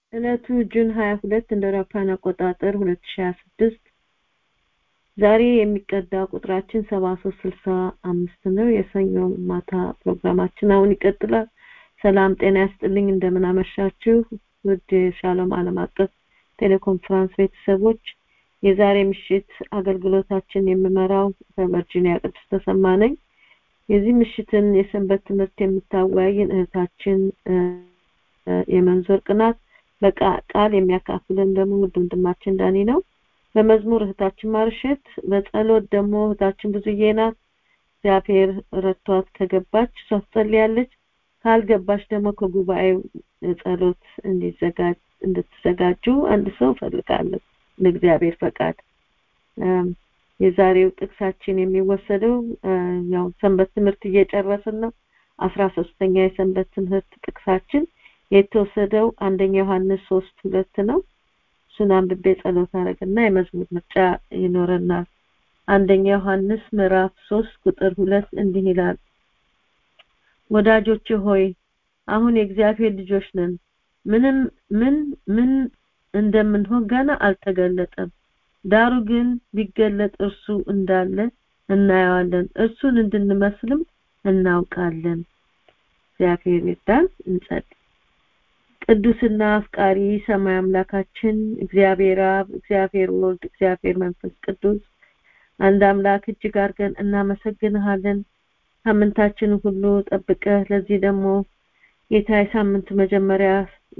ዕለቱ ጁን 22 እንደ አውሮፓውያን አቆጣጠር 2026 ዛሬ የሚቀዳ ቁጥራችን 7365 ነው። የሰኞ ማታ ፕሮግራማችን አሁን ይቀጥላል። ሰላም ጤና ያስጥልኝ። እንደምን አመሻችሁ ውድ የሻሎም ዓለም አቀፍ ቴሌኮንፈረንስ ቤተሰቦች። የዛሬ ምሽት አገልግሎታችን የምመራው በቨርጂኒያ ቅድስት ተሰማ ነኝ። የዚህ ምሽትን የሰንበት ትምህርት የምታወያይን እህታችን የመንዞር ቅናት በቃል የሚያካፍለን ደግሞ ውድ ወንድማችን ዳኒ ነው። በመዝሙር እህታችን ማርሸት፣ በጸሎት ደግሞ እህታችን ብዙዬ ናት። እግዚአብሔር ረድቷት ከገባች እሷ ትጸልያለች። ካልገባች ደግሞ ከጉባኤው ጸሎት እንዲዘጋጅ እንድትዘጋጁ አንድ ሰው እፈልጋለሁ ለእግዚአብሔር ፈቃድ። የዛሬው ጥቅሳችን የሚወሰደው ያው ሰንበት ትምህርት እየጨረስን ነው። አስራ ሶስተኛ የሰንበት ትምህርት ጥቅሳችን የተወሰደው አንደኛ ዮሐንስ ሶስት ሁለት ነው። እሱን አንብቤ ጸሎት አደረግና የመዝሙር ምርጫ ይኖረናል። አንደኛ ዮሐንስ ምዕራፍ ሶስት ቁጥር ሁለት እንዲህ ይላል ወዳጆች ሆይ አሁን የእግዚአብሔር ልጆች ነን ምንም ምን ምን እንደምንሆን ገና አልተገለጠም ዳሩ ግን ቢገለጥ እርሱ እንዳለ እናየዋለን እርሱን እንድንመስልም እናውቃለን እግዚአብሔር ይርዳን እንጸልይ ቅዱስና አፍቃሪ ሰማይ አምላካችን እግዚአብሔር አብ እግዚአብሔር ወልድ እግዚአብሔር መንፈስ ቅዱስ አንድ አምላክ እጅግ አድርገን እናመሰግንሃለን ሳምንታችን ሁሉ ጠብቀህ ለዚህ ደግሞ ጌታ የሳምንት መጀመሪያ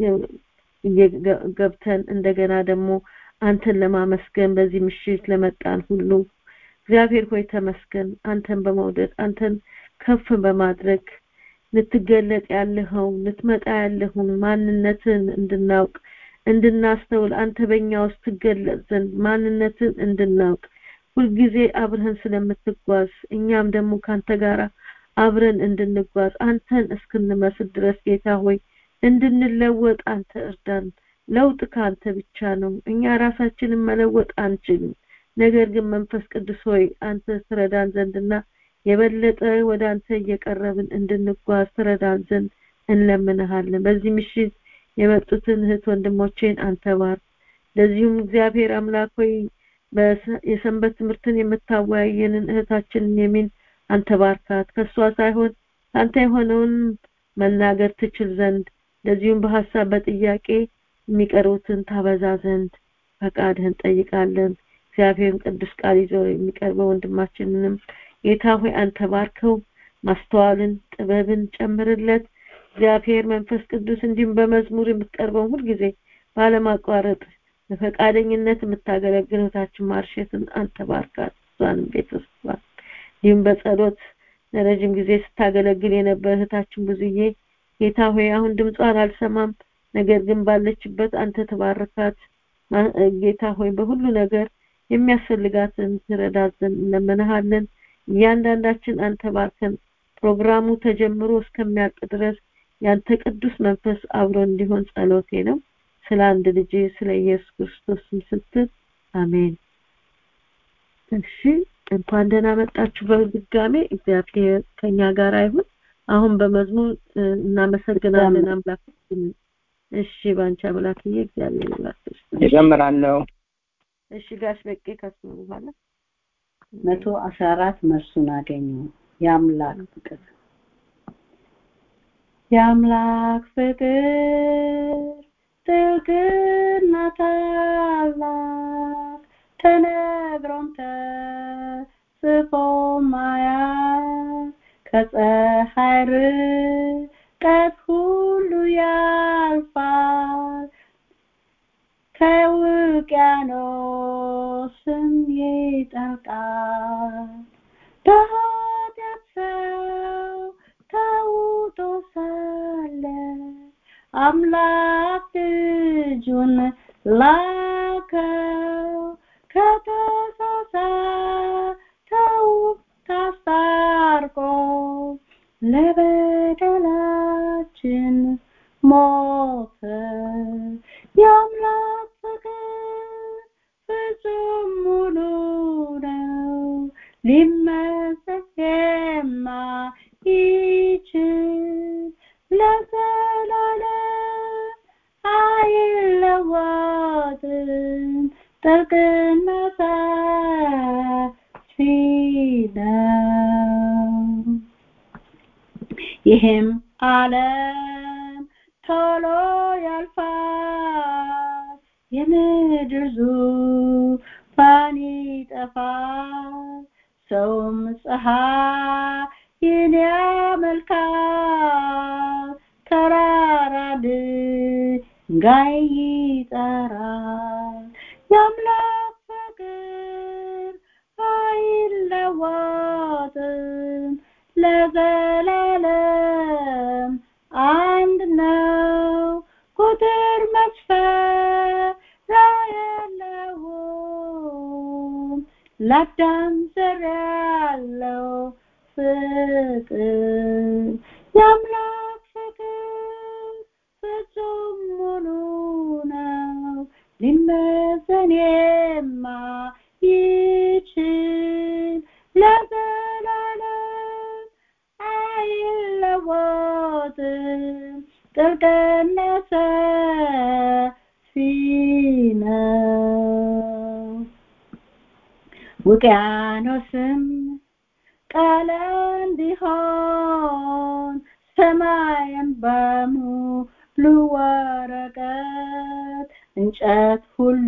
ገብተን እንደገና ደግሞ አንተን ለማመስገን በዚህ ምሽት ለመጣን ሁሉ እግዚአብሔር ሆይ ተመስገን አንተን በመውደድ አንተን ከፍ በማድረግ ልትገለጥ ያለኸው ልትመጣ ያለውን ማንነትን እንድናውቅ እንድናስተውል አንተ በእኛ ውስጥ ትገለጥ ዘንድ ማንነትን እንድናውቅ ሁልጊዜ አብረን ስለምትጓዝ እኛም ደግሞ ካንተ ጋር አብረን እንድንጓዝ አንተን እስክንመስል ድረስ ጌታ ሆይ እንድንለወጥ አንተ እርዳን ለውጥ ከአንተ ብቻ ነው እኛ ራሳችንን መለወጥ አንችልም ነገር ግን መንፈስ ቅዱስ ሆይ አንተ ትረዳን ዘንድና የበለጠ ወደ አንተ እየቀረብን እንድንጓዝ ትረዳን ዘንድ እንለምንሃለን በዚህ ምሽት የመጡትን እህት ወንድሞቼን አንተ ባርክ ለዚሁም እግዚአብሔር አምላክ ሆይ የሰንበት ትምህርትን የምታወያየንን እህታችንን የሚን አንተ ባርካት ከሷ ሳይሆን አንተ የሆነውን መናገር ትችል ዘንድ ለዚሁም በሐሳብ በጥያቄ የሚቀርቡትን ታበዛ ዘንድ ፈቃድህን ጠይቃለን እግዚአብሔርን ቅዱስ ቃል ይዞ የሚቀርበው ወንድማችንንም ጌታ ሆይ አንተ ባርከው ማስተዋልን ጥበብን ጨምርለት እግዚአብሔር መንፈስ ቅዱስ እንዲሁም በመዝሙር የምትቀርበው ሁልጊዜ ባለማቋረጥ በፈቃደኝነት የምታገለግለታችን ማርሸትን አንተ ባርካት እሷንም ቤተሰቧን እንዲሁም በጸሎት ለረጅም ጊዜ ስታገለግል የነበረ እህታችን ብዙዬ ጌታ ሆይ አሁን ድምጿን አልሰማም ነገር ግን ባለችበት አንተ ተባረካት ጌታ ሆይ በሁሉ ነገር የሚያስፈልጋትን ትረዳት ዘንድ እንለምንሃለን እያንዳንዳችን አንተ ባርከን ፕሮግራሙ ተጀምሮ እስከሚያልቅ ድረስ ያንተ ቅዱስ መንፈስ አብሮ እንዲሆን ጸሎቴ ነው ስለ አንድ ልጅ ስለ ኢየሱስ ክርስቶስ ስትል አሜን እሺ እንኳን ደህና መጣችሁ በድጋሜ እግዚአብሔር ከኛ ጋር አይሁን አሁን በመዝሙር እናመሰግናለን አምላክ እሺ ባንቺ አምላክዬ እግዚአብሔር ይባርክሽ እጀምራለሁ እሺ ጋሽ በቄ ከሱ በኋላ መቶ አስራ አራት መልሱን አገኙ የአምላክ ፍቅር የአምላክ ፍቅር ጥልቅና ታላቅ ተነግሮም ተጽፎ ማያልቅ ከፀሐይ ርቀት ሁሉ ያልፋል ከውቅያኖስም ይጠልቃል በኃጢአት ሰው ተውጦ ሳለ አምላክ ልጁን ላከው ከተሳሳተው ታስታርቆ ለበደላችን ሞተ የአምላክ ፍቅር ፍጹም ሙሉ ነው ሊመሰል የማይችል ለዘላለም አይል ጥልቅና ሰፊ ነው ይህም ዓለም ቶሎ ያልፋል የምድር ዙፋን ይጠፋል ሰውም ፀሐይን ያመልካል ተራራ ድንጋይ ይጠራል የአምላክ ፍቅር አይለወጥም ለዘላለም አንድ ነው ቁጥር መስፈሪያ የለውም ለአዳም ዘር ያለው ፍቅር የአምላክ ፍቅር ፍጹም ሙሉ ነው ሊመዘን የማይችል ለዘላለም አይለወጥም ጥልቅና ሰፊ ነው ውቅያኖስም ቀለም ቢሆን ሰማይም በሙሉ ወረቀት እንጨት ሁሉ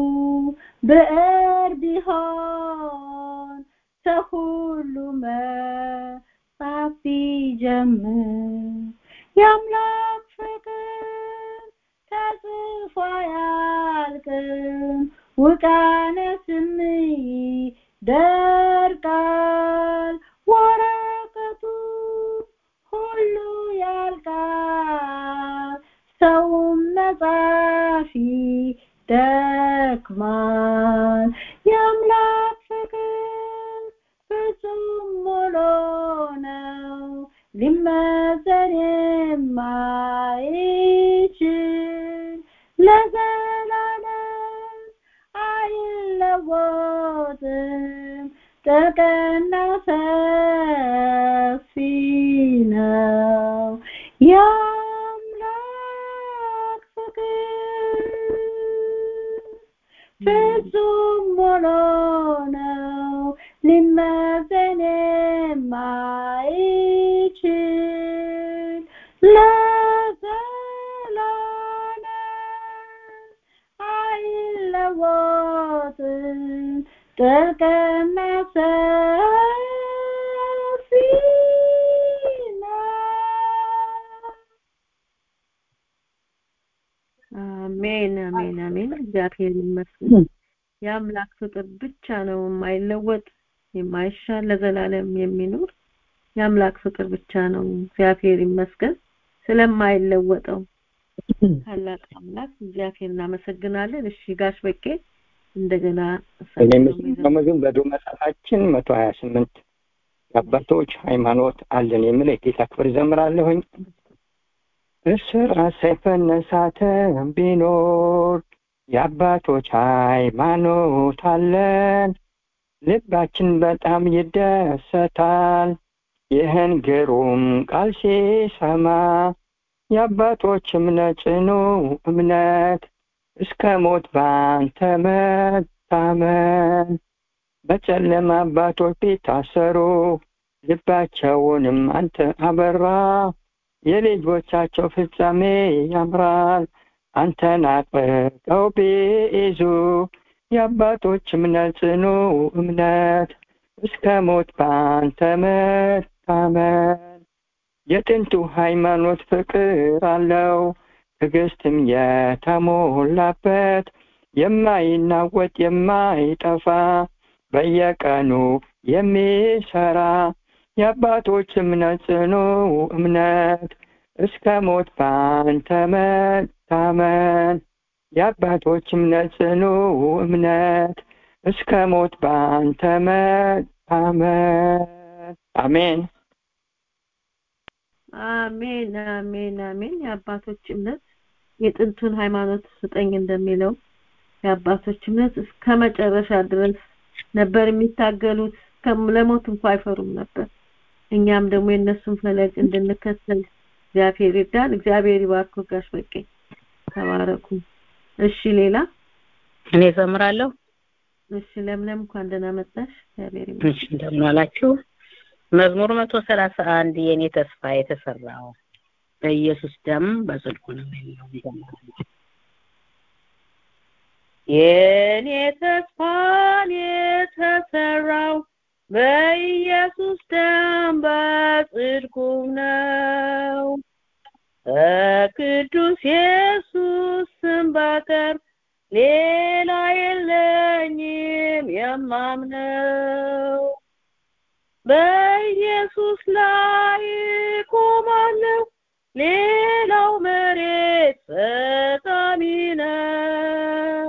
ብዕር ቢሆን ሰው ሁሉ መጻፍ ቢጀምር የአምላክ ፍቅር ተጽፎ አያልቅም ውቅያኖስም ይደርቃል ወረቀቱ ሁሉ ያልቃል ሰውም መጻፊ ደክማል የአምላክ ፍቅር ፍጹም ሙሉ ነው ሊመዘን የማይችል ለዘላለም አይለወጥም ጥልቅና ሰፊ ነው የአምላክ ፍቅር ፍጹም ሙሉ ነው ሊመዘን የማይችል ለዘላለም አይለወጥም ጥልቅና ሰፊ ነው አሜን አሜን አሜን እግዚአብሔር ይመስገን የአምላክ ፍቅር ብቻ ነው የማይለወጥ የማይሻል ለዘላለም የሚኖር የአምላክ ፍቅር ብቻ ነው እግዚአብሔር ይመስገን ስለማይለወጠው ታላቅ አምላክ እግዚአብሔር እናመሰግናለን እሺ ጋሽ በቄ እንደገና እኔም መዝሙር በዶ መጽሐፋችን መቶ ሀያ ስምንት የአባቶች ሃይማኖት አለን የሚል የጌታ ክብር ዘምራለሁኝ እስራት ሰይፈን ነሳተን ቢኖር የአባቶች ሃይማኖት አለን ልባችን በጣም ይደሰታል ይህን ግሩም ቃል ሲሰማ የአባቶች እምነት ጽኑ እምነት እስከ ሞት በአንተ መታመን በጨለማ አባቶች ቢታሰሩ ልባቸውንም አንተ አበራ የልጆቻቸው ፍጻሜ ያምራል አንተን አጥብቀው ቢይዙ የአባቶች እምነት ጽኑ እምነት እስከ ሞት በአንተ መታመን የጥንቱ ሃይማኖት ፍቅር አለው ትዕግስትም የተሞላበት የማይናወጥ የማይጠፋ በየቀኑ የሚሰራ የአባቶች እምነት ጽኑ እምነት እስከ ሞት በአንተ መታመን የአባቶች እምነት ጽኑ እምነት እስከ ሞት በአንተ መታመን አሜን አሜን አሜን አሜን የአባቶች እምነት የጥንቱን ሃይማኖት ስጠኝ እንደሚለው የአባቶች እምነት እስከ መጨረሻ ድረስ ነበር የሚታገሉት ለሞት እንኳ አይፈሩም ነበር እኛም ደግሞ የእነሱን ፈለግ እንድንከተል እግዚአብሔር ይርዳን እግዚአብሔር ይባርኩ ጋሽ በቄ ተባረኩ እሺ ሌላ እኔ ዘምራለሁ። እሺ ለምለም እንኳን ደህና መጣሽ። እግዚአብሔር ይመስገን። እሺ እንደምን ዋላችሁ። መዝሙር መቶ ሰላሳ አንድ የእኔ ተስፋ የተሰራው በኢየሱስ ደም በጽድቁ ነው የሚለው እንዘምራለን። የእኔ ተስፋን የተሰራው በኢየሱስ ደም በጽድቁ ነው። ከቅዱስ ኢየሱስ ስም በቀር ሌላ የለኝም የማምነው። በኢየሱስ ላይ ቆማለሁ፣ ሌላው መሬት ፈጣሚ ነው።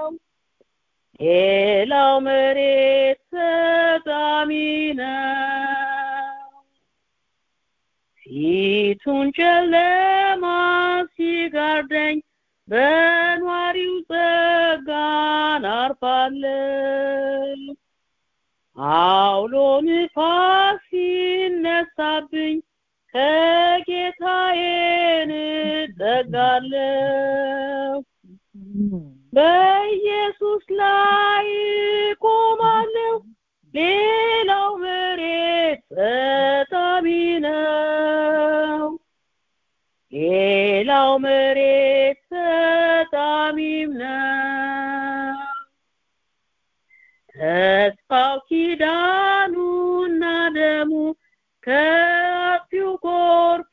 ሌላው መሬት ፈጣሚ ነው። ፊቱን ጨለማ ሲጋርደኝ በኗሪው ጸጋን አርፋለሁ። አውሎ ንፋስ ሲነሳብኝ ከጌታዬ እጠጋለሁ። በኢየሱስ ላይ ቆማለሁ፣ ሌላው መሬት ጠጣሚ ነው። ሌላው መሬት ጠጣሚም ነው። ተስፋው ኪዳኑና ደሙ ከአጥፊው ጎርፍ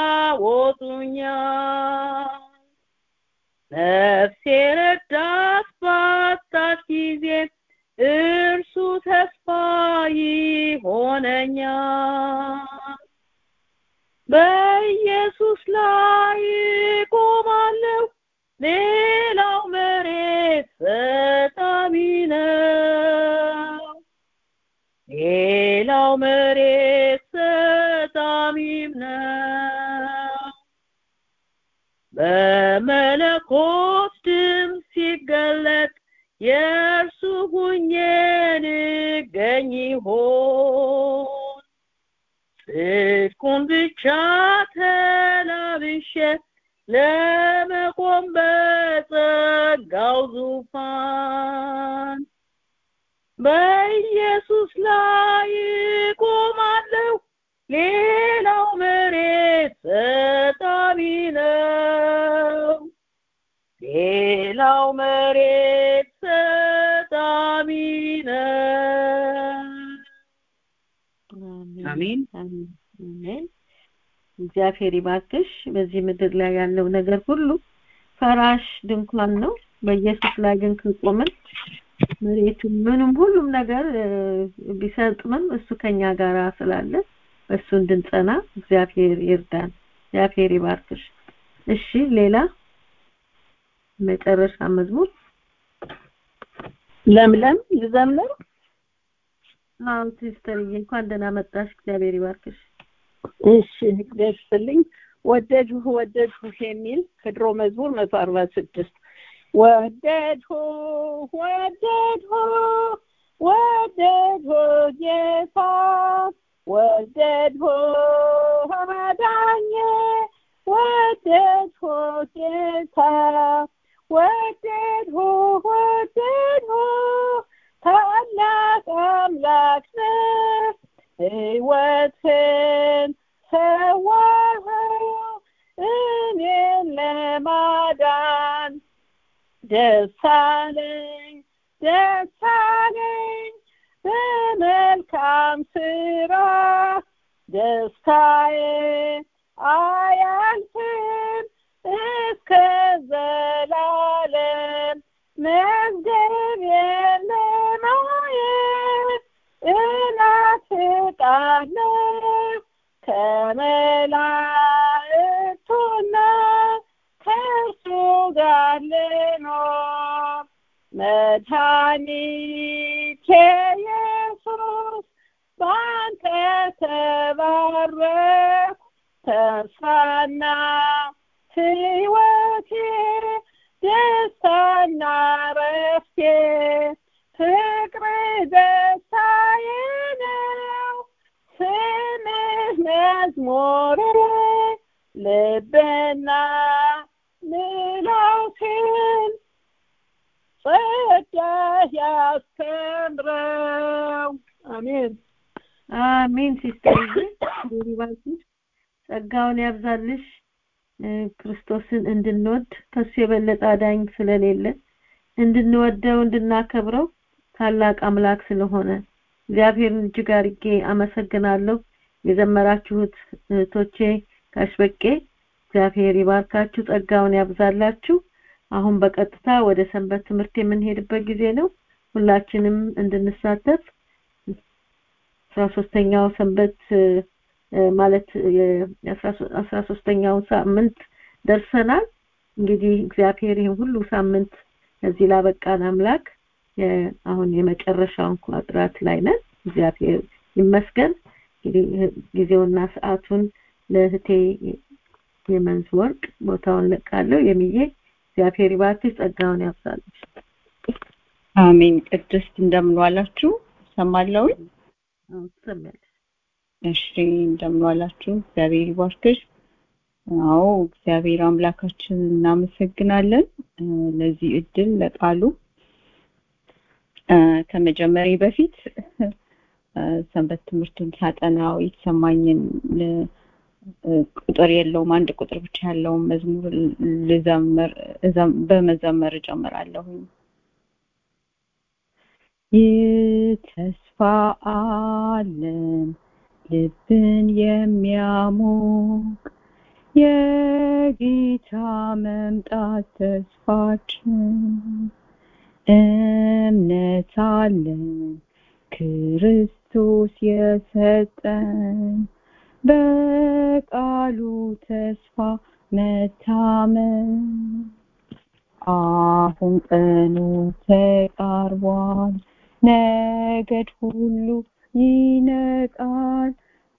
ያወጡኛል። ነፍሴ ረዳት ባጣች ጊዜ እርሱ ተስፋ ይሆነኛል። በኢየሱስ ላይ ቆማለሁ፣ ሌላው መሬት ፈጣሚ ነው። ሌላው መሬት ፈጣሚም ነው። በመለኮት ድምፅ ሲገለጥ የእርሱ ሁኜ ንገኝ ይሆን? ጽድቁን ብቻ ተላብሼ ለመቆም በጸጋው ዙፋን በኢየሱስ ላይ ቆማለሁ፣ ሌላው መሬት ጠጣሚ ነው። ሌላው መሬት ጠጣሚ ነው። አሜን። አሜን። እግዚአብሔር ይባርክሽ። በዚህ ምድር ላይ ያለው ነገር ሁሉ ፈራሽ ድንኳን ነው። በኢየሱስ ላይ ግን ከቆምን መሬቱም ምንም ሁሉም ነገር ቢሰጥምም እሱ ከኛ ጋር ስላለ በእሱ እንድንጸና እግዚአብሔር ይርዳን። እግዚአብሔር ይባርክሽ። እሺ ሌላ መጨረሻ መዝሙር ለምለም ልዘምር። አዎ ሲስተርዬ እንኳን ደህና መጣሽ። እግዚአብሔር ይባርክሽ። እሺ እግዚአብሔር ይስጥልኝ። ወደድሁ ወደድሁ የሚል ከድሮ መዝሙር መቶ አርባ ስድስት ወደድሁ ወደድሁ ወደድሁ ጌታ ወደድሁ አዳኜ ወደድሁ ጌታ ወደድሁ ወደድሁ ታላቅ አምላክ ነህ ሕይወትን ሰዋኸው እኔን ለማዳን ደስ አለኝ ደስ አለኝ በመልካም ስራ ደስታዬ አያልፍም እስከ ዘላለም መዝገቤን ለማየት እናፍቃለሁ ከመላእክቱና ከእርሱ ጋር ልኖር መድኃኒቴ ኢየሱስ በአንተ ተባረክ ተስፋና ሕይወቴ ደስታና ረፍቴ ፍቅር ደስታዬ ነው ስምህ መዝሙሬ ልብና ምላሴን ጸጋ ያስተምረው አሜን አሜን ሲስተር ይባርክሽ ጸጋውን ያብዛልሽ ክርስቶስን እንድንወድ ከሱ የበለጠ አዳኝ ስለሌለ እንድንወደው እንድናከብረው ታላቅ አምላክ ስለሆነ እግዚአብሔርን እጅግ አድርጌ አመሰግናለሁ የዘመራችሁት እህቶቼ ካሽበቄ እግዚአብሔር ይባርካችሁ ጸጋውን ያብዛላችሁ አሁን በቀጥታ ወደ ሰንበት ትምህርት የምንሄድበት ጊዜ ነው ሁላችንም እንድንሳተፍ አስራ ሶስተኛው ሰንበት ማለት የአስራ ሶስተኛው ሳምንት ደርሰናል እንግዲህ እግዚአብሔር ይህን ሁሉ ሳምንት ከዚህ ላበቃን አምላክ አሁን የመጨረሻውን ቋጥራት ላይ ነን እግዚአብሔር ይመስገን እንግዲህ ጊዜውና ሰዓቱን ለእህቴ የመንዝ ወርቅ ቦታውን ለቃለሁ የሚዬ እግዚአብሔር ይባርክሽ ጸጋውን ያብዛልሽ አሜን ቅድስት እንደምንዋላችሁ ሰማለሁ ትሰሚያለሽ እሺ እንደምንዋላችሁ እግዚአብሔር ይባርክሽ አዎ እግዚአብሔር አምላካችን እናመሰግናለን ለዚህ እድል ለቃሉ ከመጀመሪያ በፊት ሰንበት ትምህርቱን ሳጠናው የተሰማኝን ቁጥር የለውም አንድ ቁጥር ብቻ ያለውን መዝሙር ልዘምር በመዘመር እጀምራለሁኝ ይህ ተስፋ አለን ልብን የሚያሞቅ የጌታ መምጣት ተስፋችን እምነት አለን ክርስቶስ የሰጠን በቃሉ ተስፋ መታመን አሁን ቀኑ ተቃርቧል ነገድ ሁሉ ይነቃል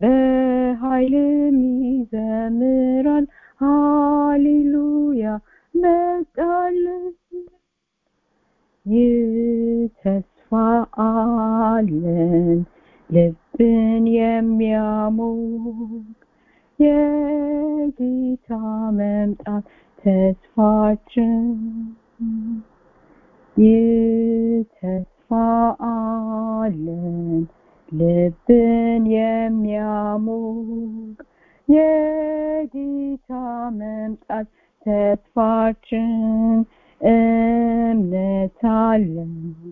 በኃይልም ይዘምራል ሃሌሉያ መጣለን ይህ ተስፋ አለን ልብን የሚያሞቅ የጌታ መምጣት ተስፋችን ይህ ተስፋ አለን ልብን የሚያሞቅ የጌታ መምጣት ተስፋችን እምነት አለን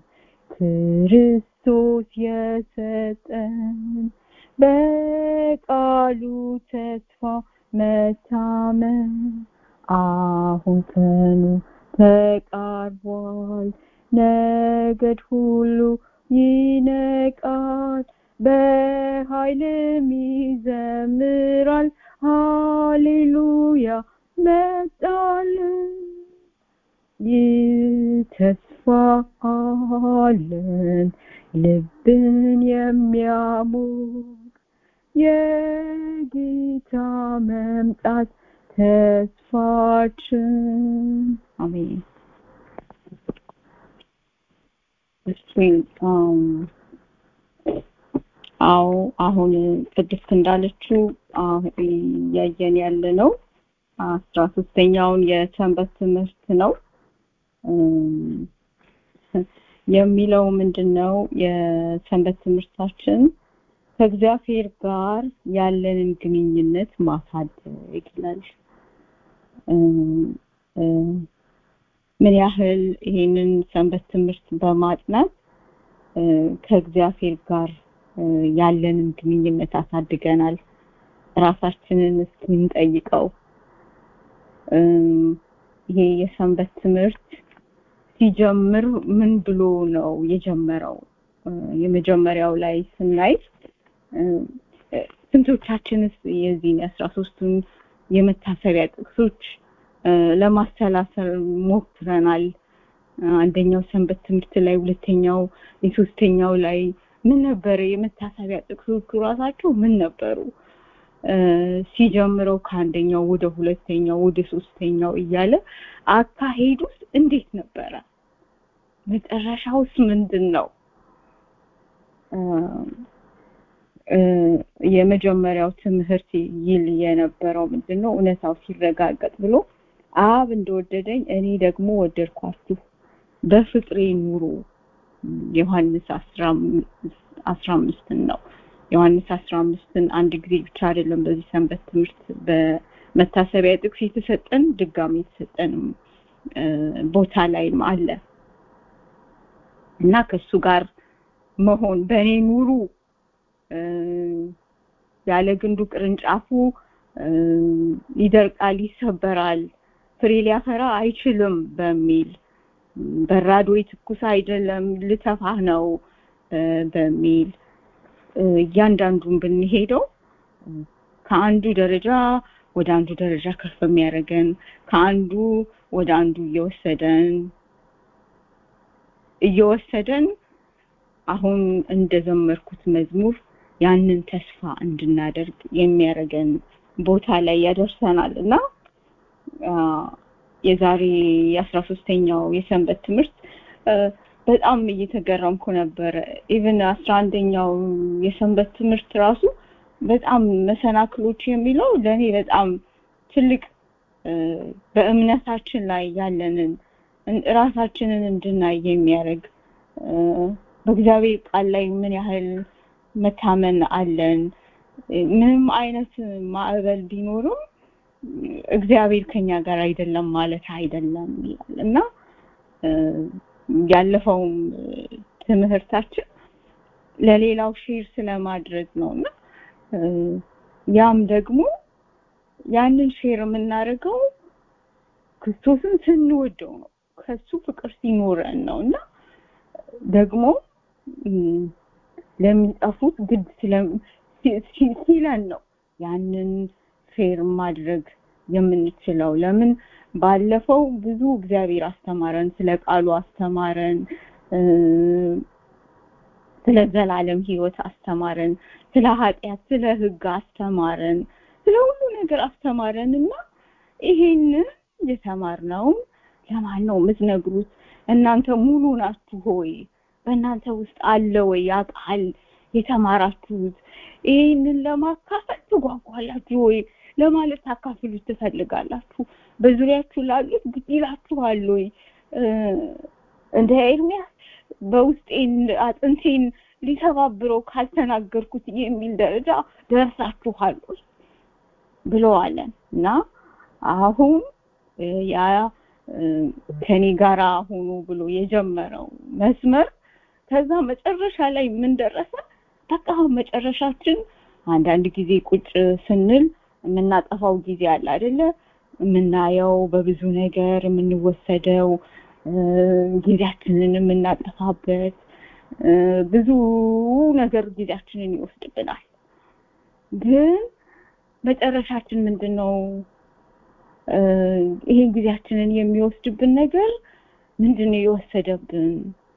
ክርስቶስ የሰጠን በቃሉ ተስፋ መታመን አሁን ቀኑ ተቃርቧል ነገድ ሁሉ ይነቃል በኃይልም ይዘምራል ሃሌሉያ መጣልን ይህ ተስፋ አለን ልብን የሚያሞቅ የጌታ መምጣት ተስፋችን አሜን እሺ አዎ አሁን ቅድስት እንዳለችው እያየን ያለ ነው አስራ ሶስተኛውን የሰንበት ትምህርት ነው የሚለው ምንድነው የሰንበት ትምህርታችን ከእግዚአብሔር ጋር ያለንን ግንኙነት ማሳደግ ይላል ምን ያህል ይሄንን ሰንበት ትምህርት በማጥናት ከእግዚአብሔር ጋር ያለንን ግንኙነት አሳድገናል ራሳችንን እስክንጠይቀው ይሄ የሰንበት ትምህርት ሲጀምር ምን ብሎ ነው የጀመረው የመጀመሪያው ላይ ስናይ ስንቶቻችንስ የዚህን የአስራ ሶስቱን የመታሰቢያ ጥቅሶች ለማሰላሰል ሞክረናል አንደኛው ሰንበት ትምህርት ላይ ሁለተኛው የሶስተኛው ላይ ምን ነበረ የመታሰቢያ ጥቅሶቹ ራሳቸው ምን ነበሩ ሲጀምረው ከአንደኛው ወደ ሁለተኛው ወደ ሶስተኛው እያለ አካሄዱስ እንዴት ነበረ መጨረሻውስ ምንድን ነው የመጀመሪያው ትምህርት ይል የነበረው ምንድን ነው እውነታው ሲረጋገጥ ብሎ አብ እንደወደደኝ እኔ ደግሞ ወደድኳችሁ በፍቅሬ ኑሩ ዮሐንስ አስራ አምስትን ነው ዮሐንስ አስራ አምስትን አንድ ጊዜ ብቻ አይደለም በዚህ ሰንበት ትምህርት በመታሰቢያ ጥቅስ የተሰጠን ድጋሚ የተሰጠንም ቦታ ላይም አለ እና ከሱ ጋር መሆን በእኔ ኑሩ ያለ ግንዱ ቅርንጫፉ ይደርቃል ይሰበራል ፍሬ ሊያፈራ አይችልም በሚል በራዶ ትኩስ አይደለም ልተፋህ ነው በሚል እያንዳንዱን ብንሄደው ከአንዱ ደረጃ ወደ አንዱ ደረጃ ከፍ የሚያደርገን ከአንዱ ወደ አንዱ እየወሰደን እየወሰደን አሁን እንደዘመርኩት መዝሙር ያንን ተስፋ እንድናደርግ የሚያደርገን ቦታ ላይ ያደርሰናል እና የዛሬ የአስራ ሶስተኛው የሰንበት ትምህርት በጣም እየተገረምኩ ነበረ ኢቭን አስራ አንደኛው የሰንበት ትምህርት ራሱ በጣም መሰናክሎች የሚለው ለእኔ በጣም ትልቅ በእምነታችን ላይ ያለንን ራሳችንን እንድናይ የሚያደርግ በእግዚአብሔር ቃል ላይ ምን ያህል መታመን አለን ምንም አይነት ማዕበል ቢኖርም እግዚአብሔር ከኛ ጋር አይደለም ማለት አይደለም ይላል እና ያለፈውም ትምህርታችን ለሌላው ሼር ስለማድረግ ነው እና ያም ደግሞ ያንን ሼር የምናደርገው ክርስቶስን ስንወደው ነው ከሱ ፍቅር ሲኖረን ነው እና ደግሞ ለሚጠፉት ግድ ሲለን ነው ያንን ፌር ማድረግ የምንችለው ለምን ባለፈው ብዙ እግዚአብሔር አስተማረን ስለ ቃሉ አስተማረን ስለ ዘላለም ህይወት አስተማረን ስለ ኃጢአት ስለ ህግ አስተማረን ስለ ሁሉ ነገር አስተማረን እና ይሄንን የተማርነውም ለማን ነው የምትነግሩት እናንተ ሙሉ ናችሁ ሆይ በእናንተ ውስጥ አለ ወይ ያ ቃል የተማራችሁት ይህንን ለማካፈል ትጓጓላችሁ ወይ ለማለት ታካፍሉት ትፈልጋላችሁ በዙሪያችሁ ላሉት ግድ ይላችኋል ወይ እንደ ኤርሚያስ በውስጤን አጥንቴን ሊሰባብረው ካልተናገርኩት የሚል ደረጃ ደርሳችኋል ወይ ብለዋለን እና አሁን ያ ከኔ ጋራ ሆኖ ብሎ የጀመረው መስመር ከዛ መጨረሻ ላይ ምን ደረሰ በቃ መጨረሻችን አንዳንድ ጊዜ ቁጭ ስንል የምናጠፋው ጊዜ አለ አይደለ የምናየው በብዙ ነገር የምንወሰደው ጊዜያችንን የምናጠፋበት ብዙ ነገር ጊዜያችንን ይወስድብናል ግን መጨረሻችን ምንድን ነው ይሄን ጊዜያችንን የሚወስድብን ነገር ምንድን ነው የወሰደብን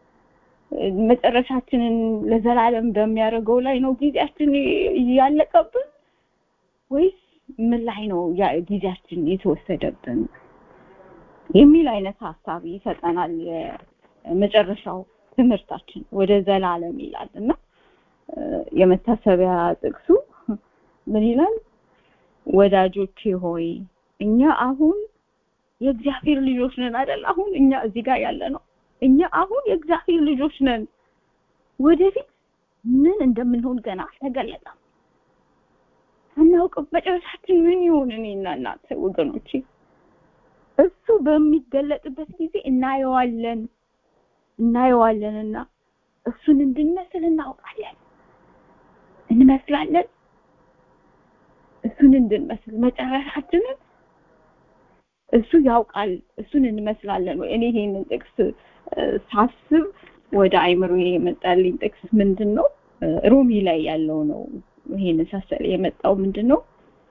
መጨረሻችንን ለዘላለም በሚያደርገው ላይ ነው ጊዜያችን ያለቀብን ወይስ ምን ላይ ነው ጊዜያችን የተወሰደብን የሚል አይነት ሀሳብ ይሰጠናል የመጨረሻው ትምህርታችን ወደ ዘላለም ይላል እና የመታሰቢያ ጥቅሱ ምን ይላል ወዳጆቼ ሆይ እኛ አሁን የእግዚአብሔር ልጆች ነን አይደል አሁን እኛ እዚህ ጋር ያለ ነው እኛ አሁን የእግዚአብሔር ልጆች ነን ወደፊት ምን እንደምንሆን ገና አልተገለጠም አናውቅም መጨረሻችን ምን ይሆን እኔና እናንተ ወገኖቼ እሱ በሚገለጥበት ጊዜ እናየዋለን እናየዋለንና እሱን እንድንመስል እናውቃለን እንመስላለን እሱን እንድንመስል መጨረሻችንን እሱ ያውቃል እሱን እንመስላለን ወይ እኔ ይሄንን ጥቅስ ሳስብ ወደ አይምሮ የመጣልኝ ጥቅስ ምንድን ነው ሮሚ ላይ ያለው ነው ይሄን ሳሰለ የመጣው ምንድን ነው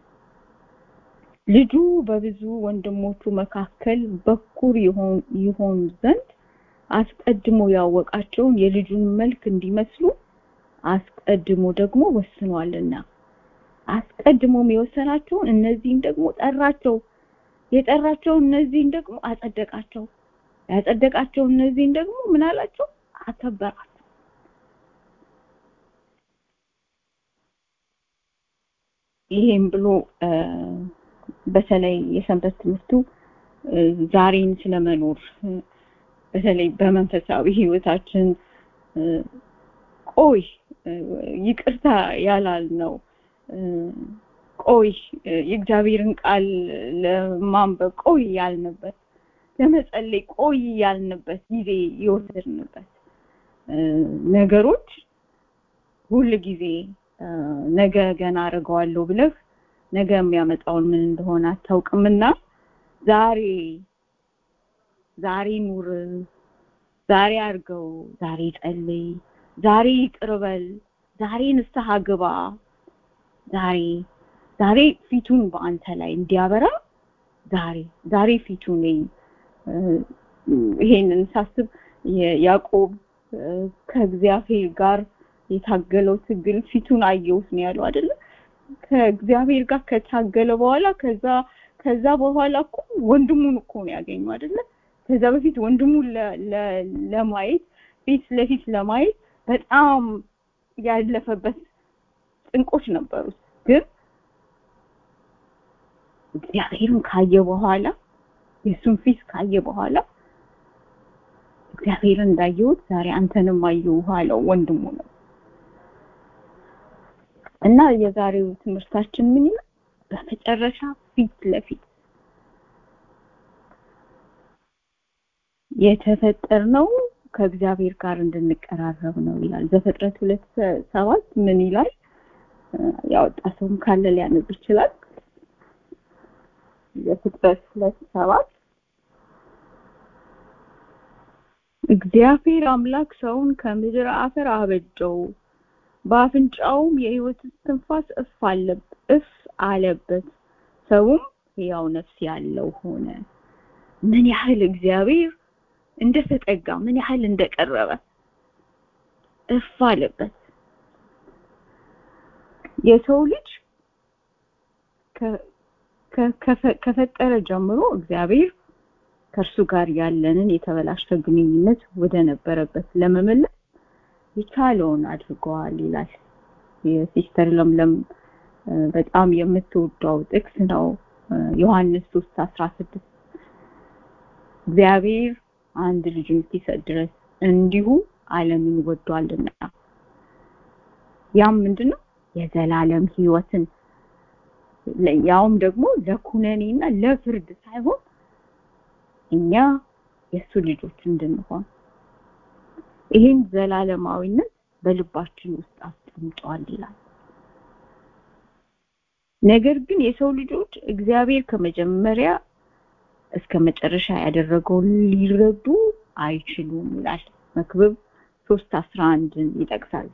ልጁ በብዙ ወንድሞቹ መካከል በኩር ይሆን ዘንድ አስቀድሞ ያወቃቸውን የልጁን መልክ እንዲመስሉ አስቀድሞ ደግሞ ወስኗልና አስቀድሞም የወሰናቸውን እነዚህን ደግሞ ጠራቸው የጠራቸው እነዚህን ደግሞ አጸደቃቸው ያጸደቃቸው እነዚህን ደግሞ ምን አላቸው አከበራቸው ይሄም ብሎ በተለይ የሰንበት ትምህርቱ ዛሬን ስለመኖር በተለይ በመንፈሳዊ ህይወታችን ቆይ ይቅርታ ያላልነው ቆይ የእግዚአብሔርን ቃል ለማንበብ ቆይ ያልንበት ለመጸለይ ቆይ ያልንበት ጊዜ የወሰድንበት ነገሮች ሁል ጊዜ ነገ ገና አድርገዋለሁ ብለህ ነገ የሚያመጣውን ምን እንደሆነ አታውቅምና ዛሬ ዛሬ ኑር ዛሬ አድርገው ዛሬ ጸልይ ዛሬ ይቅርበል ዛሬ ንስሐ ግባ ዛሬ ዛሬ ፊቱን በአንተ ላይ እንዲያበራ ዛሬ ዛሬ ፊቱን ይሄንን ሳስብ ያዕቆብ ከእግዚአብሔር ጋር የታገለው ትግል ፊቱን አየሁት ነው ያለው አይደለ ከእግዚአብሔር ጋር ከታገለ በኋላ ከዛ ከዛ በኋላ እኮ ወንድሙን እኮ ነው ያገኘው አይደለ ከዛ በፊት ወንድሙን ለማየት ፊት ለፊት ለማየት በጣም ያለፈበት ጥንቆች ነበሩት ግን እግዚአብሔርን ካየ በኋላ የእሱን ፊት ካየ በኋላ እግዚአብሔርን እንዳየሁት ዛሬ አንተንም አየሁህ አለው ወንድሙ ነው እና የዛሬው ትምህርታችን ምን ይላል በመጨረሻ ፊት ለፊት የተፈጠርነው ከእግዚአብሔር ጋር እንድንቀራረብ ነው ይላል ዘፍጥረት ሁለት ሰባት ምን ይላል ያወጣ ሰውም ካለ ሊያነብ ይችላል ዘፍጥረት ሁለት ሰባት እግዚአብሔር አምላክ ሰውን ከምድር አፈር አበጀው በአፍንጫውም የህይወት ትንፋስ እፍ አለብ እፍ አለበት ሰውም ሕያው ነፍስ ያለው ሆነ ምን ያህል እግዚአብሔር እንደተጠጋ ምን ያህል እንደቀረበ እፍ አለበት የሰው ልጅ ከፈጠረ ጀምሮ እግዚአብሔር ከእርሱ ጋር ያለንን የተበላሸ ግንኙነት ወደ ነበረበት ለመመለስ የቻለውን አድርገዋል ይላል የሲስተር ለምለም በጣም የምትወደው ጥቅስ ነው ዮሐንስ 3 16 እግዚአብሔር አንድ ልጁን እስኪሰጥ ድረስ እንዲሁ ዓለምን ወዷልና ያም ምንድነው የዘላለም ህይወትን ያውም ደግሞ ለኩነኔና ለፍርድ ሳይሆን እኛ የእሱ ልጆች እንድንሆን ይህን ዘላለማዊነት በልባችን ውስጥ አስቀምጧል ይላል ነገር ግን የሰው ልጆች እግዚአብሔር ከመጀመሪያ እስከ መጨረሻ ያደረገውን ሊረዱ አይችሉም ይላል መክብብ 3 11ን ይጠቅሳል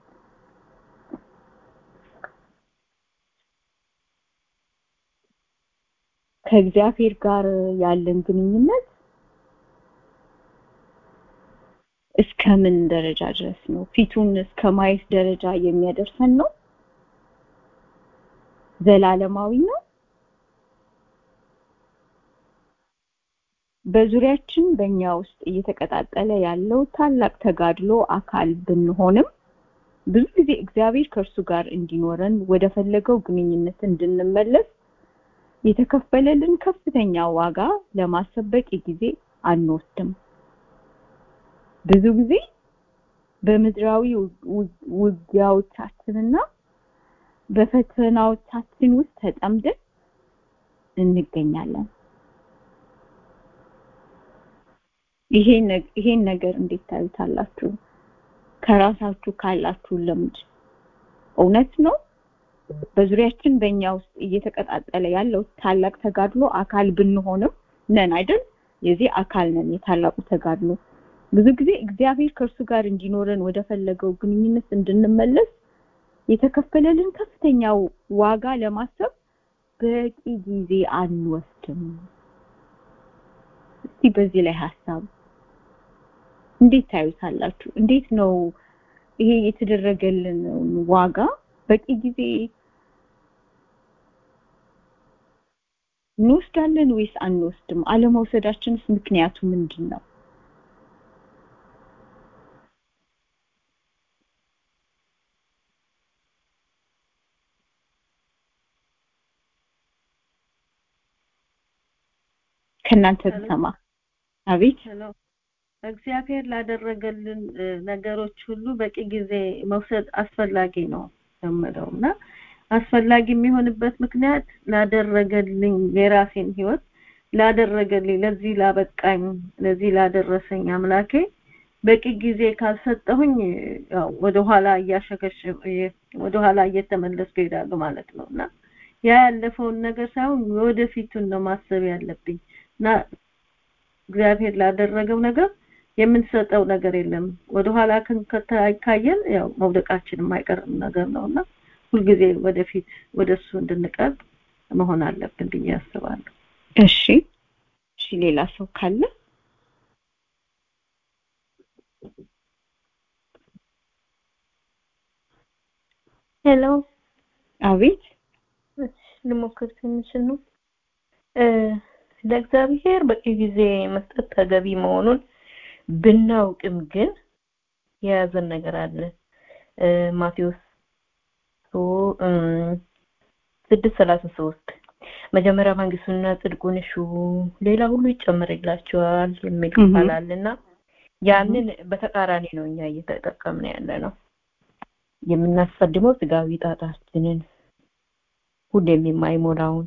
ከእግዚአብሔር ጋር ያለን ግንኙነት እስከምን ደረጃ ድረስ ነው ፊቱን እስከ ማየት ደረጃ የሚያደርሰን ነው ዘላለማዊ ነው በዙሪያችን በእኛ ውስጥ እየተቀጣጠለ ያለው ታላቅ ተጋድሎ አካል ብንሆንም ብዙ ጊዜ እግዚአብሔር ከእርሱ ጋር እንዲኖረን ወደ ፈለገው ግንኙነት እንድንመለስ የተከፈለልን ከፍተኛ ዋጋ ለማሰብ በቂ ጊዜ አንወስድም ብዙ ጊዜ በምድራዊ ውጊያዎቻችንና በፈተናዎቻችን ውስጥ ተጠምደን እንገኛለን ይሄን ነገር እንዴት ታዩታላችሁ ከራሳችሁ ካላችሁ ልምድ እውነት ነው በዙሪያችን በእኛ ውስጥ እየተቀጣጠለ ያለው ታላቅ ተጋድሎ አካል ብንሆንም ነን አይደል የዚህ አካል ነን የታላቁ ተጋድሎ ብዙ ጊዜ እግዚአብሔር ከእርሱ ጋር እንዲኖረን ወደ ፈለገው ግንኙነት እንድንመለስ የተከፈለልን ከፍተኛ ዋጋ ለማሰብ በቂ ጊዜ አንወስድም እስቲ በዚህ ላይ ሀሳብ እንዴት ታዩታላችሁ እንዴት ነው ይሄ የተደረገልን ዋጋ በቂ ጊዜ እንወስዳለን ወይስ አንወስድም አለመውሰዳችንስ ምክንያቱ ምንድን ነው ከእናንተ ብሰማ አቤት እግዚአብሔር ላደረገልን እ፣ ነገሮች ሁሉ በቂ ጊዜ መውሰድ አስፈላጊ ነው የምለው እና አስፈላጊ የሚሆንበት ምክንያት ላደረገልኝ የራሴን ህይወት ላደረገልኝ ለዚህ ላበቃኝ ለዚህ ላደረሰኝ አምላኬ በቂ ጊዜ ካልሰጠሁኝ ያው ወደኋላ እያሸከሽ ወደኋላ እየተመለስኩ እሄዳለሁ ማለት ነው እና ያ ያለፈውን ነገር ሳይሆን ወደፊቱን ነው ማሰብ ያለብኝ እና እግዚአብሔር ላደረገው ነገር የምንሰጠው ነገር የለም ወደኋላ ከን- ከታ- ካየን ያው መውደቃችን የማይቀርም ነገር ነውና ሁልጊዜ ወደፊት ወደሱ እንድንቀርብ መሆን አለብን ብዬ አስባለሁ እሺ እሺ ሌላ ሰው ካለ ሄሎ አቤት እሺ፣ ልሞክር ትንሽ ነው እ፣ ለእግዚአብሔር በቂ ጊዜ መስጠት ተገቢ መሆኑን ብናውቅም ግን የያዘን ነገር አለ እ፣ ማቴዎስ ሶ- እም፣ ስድስት ሰላሳ ሶስት መጀመሪያ መንግስቱንና ጽድቁን እሹ ሌላ ሁሉ ይጨመርላቸዋል የሚል እህ። ቃል አለና ያንን በተቃራኒ ነው እኛ እየተጠቀምን ያለ ነው የምናስቀድመው ስጋዊ ጣጣችንን ሁሌም የማይሞላውን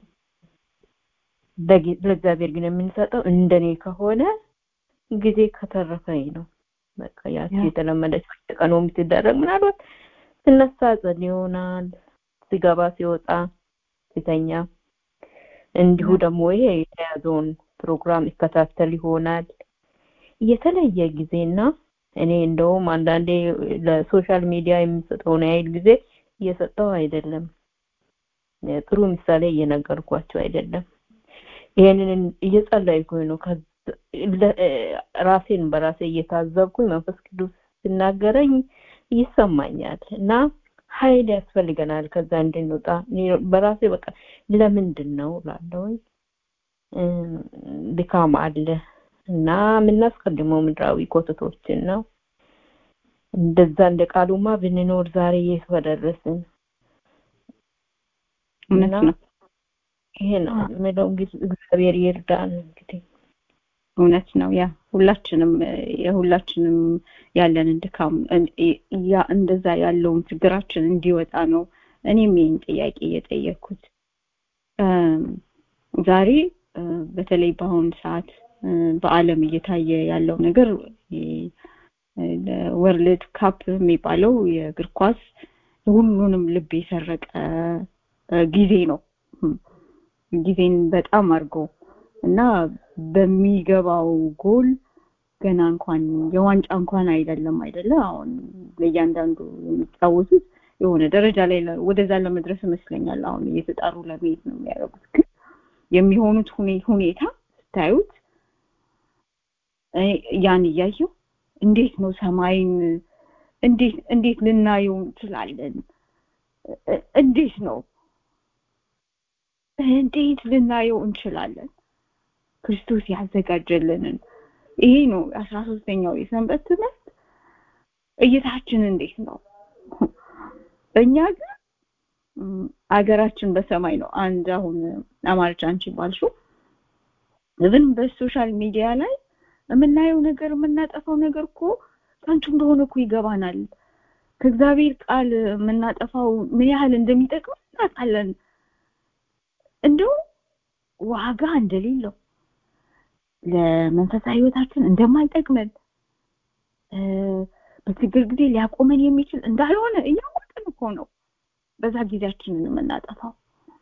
ለጌ- ለእግዚአብሔር ግን የምንሰጠው እንደኔ ከሆነ ጊዜ ከተረፈኝ ነው በቃ ያቺ ያ። የተለመደች ቀኑ የምትደረግ ምናልባት ስነሳ ጸል ይሆናል ሲገባ ሲወጣ ሲተኛ እንዲሁ ያ። ደግሞ ይሄ የተያዘውን ፕሮግራም ይከታተል ይሆናል የተለየ ጊዜና እኔ እንደውም አንዳንዴ ለሶሻል ሚዲያ የምሰጠውን ያህል ጊዜ እየሰጠው አይደለም እ፣ ጥሩ ምሳሌ እየነገርኳቸው አይደለም ይሄንን እየጸለይኩኝ ነው ከዛ- ለ- እ፣ ራሴን በራሴ እየታዘብኩኝ መንፈስ ቅዱስ ሲናገረኝ ይሰማኛል እና ኃይል ያስፈልገናል ከዛ እንድንወጣ እኔ በራሴ በቃ ለምንድን ነው ላለውኝ ድካም አለ እና የምናስቀድመው ምድራዊ ኮተቶችን ነው እንደዛ እንደ ቃሉማ ብንኖር ዛሬ የት በደረስን እውነት እና ነው ይሄ ነው የምለው እንግዲህ እግዚአብሔር ይርዳን እንግዲህ እውነት ነው ያ ሁላችንም እ፣ የሁላችንም ያለንን ድካም እ፣ ያ እንደዛ ያለውን ችግራችን እንዲወጣ ነው እኔም ይህን ጥያቄ እየጠየኩት እም፣ ዛሬ እ፣ በተለይ በአሁኑ ሰዓት እ፣ በአለም እየታየ ያለው ነገር ወርልድ ካፕ የሚባለው የእግር ኳስ ሁሉንም ልብ የሰረቀ እ፣ ጊዜ ነው እም፣ ጊዜን በጣም አድርጎ እና በሚገባው ጎል ገና እንኳን የዋንጫ እንኳን አይደለም አይደለ አሁን ለእያንዳንዱ የሚጫወቱት የሆነ ደረጃ ላይ ለ- ወደዛ ለመድረስ ይመስለኛል አሁን እየተጣሩ ለመሄድ ነው የሚያደርጉት ግን የሚሆኑት ሁኔ- ሁኔታ ስታዩት እ፣ ያን እያየው እንዴት ነው ሰማይን እንዴት እንዴት ልናየው እንችላለን እ- እንዴት ነው እንዴት ልናየው እንችላለን ክርስቶስ ያዘጋጀልንን ይሄ ነው አስራ ሶስተኛው የሰንበት ትምህርት እይታችን እንዴት ነው እኛ ግን ም፣ አገራችን በሰማይ ነው አንድ አሁን አማርጫ አንቺ ባልሽው ግን በሶሻል ሚዲያ ላይ የምናየው ነገር የምናጠፋው ነገር እኮ ከንቱ እንደሆነ እኮ ይገባናል ከእግዚአብሔር ቃል የምናጠፋው ምን ያህል እንደሚጠቅም እናውቃለን እንደው ዋጋ እንደሌለው ለመንፈሳዊ ህይወታችን እንደማይጠቅመን እ፣ በችግር ጊዜ ሊያቆመን የሚችል እንዳልሆነ እያወቅን እኮ ነው በዛ ጊዜያችንን የምናጠፋው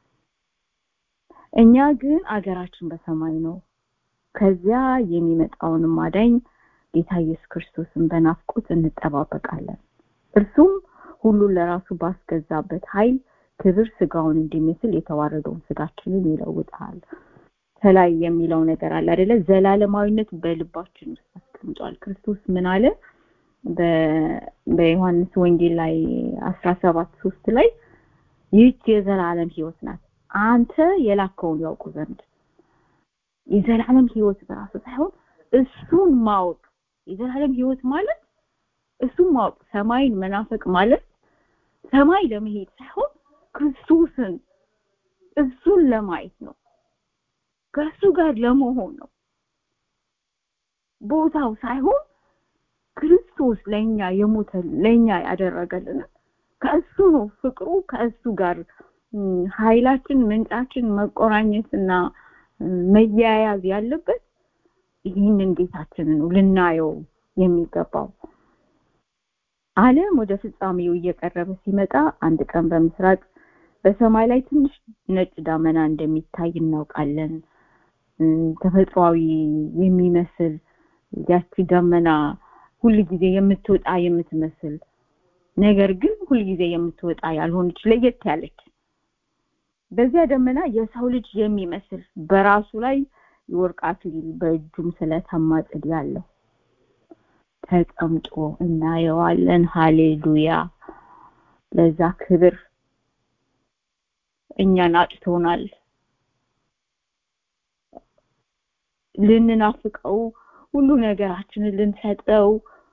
እኛ ግን አገራችን በሰማይ ነው ከዚያ የሚመጣውን አዳኝ ጌታ ኢየሱስ ክርስቶስን በናፍቆት እንጠባበቃለን እርሱም ሁሉን ለራሱ ባስገዛበት ኃይል ክብር ስጋውን እንዲመስል የተዋረደውን ስጋችንን ይለውጣል ከላይ የሚለው ነገር አለ አይደለ ዘላለማዊነት በልባችን ውስጥ አስቀምጧል ክርስቶስ ምን አለ በ- በዮሐንስ ወንጌል ላይ አስራ ሰባት ሶስት ላይ ይህች የዘላለም ህይወት ናት አንተ የላከውን ያውቁ ዘንድ የዘላለም ህይወት በራሱ ሳይሆን እሱን ማወቅ የዘላለም ህይወት ማለት እሱን ማወቅ ሰማይን መናፈቅ ማለት ሰማይ ለመሄድ ሳይሆን ክርስቶስን እሱን ለማየት ነው ከእሱ ጋር ለመሆን ነው ቦታው ሳይሆን ክርስቶስ ለኛ የሞተ ለኛ ያደረገልን ከእሱ ነው ፍቅሩ ከእሱ ጋር ኃይላችን ምንጫችን መቆራኘትና መያያዝ ያለበት ይህንን ጌታችንን ነው ልናየው የሚገባው ዓለም ወደ ፍጻሜው እየቀረበ ሲመጣ አንድ ቀን በምስራቅ በሰማይ ላይ ትንሽ ነጭ ዳመና እንደሚታይ እናውቃለን ተፈጥሯዊ የሚመስል ያቺ ደመና ሁል ጊዜ የምትወጣ የምትመስል ነገር ግን ሁል ጊዜ የምትወጣ ያልሆነች ለየት ያለች በዚያ ደመና የሰው ልጅ የሚመስል በራሱ ላይ የወርቅ አክሊል በእጁም ስለተማ ጽድ ያለው ተቀምጦ እናየዋለን ሃሌሉያ ለዛ ክብር እኛን አጭቶናል ልንናፍቀው ሁሉ ነገራችንን ልንሰጠው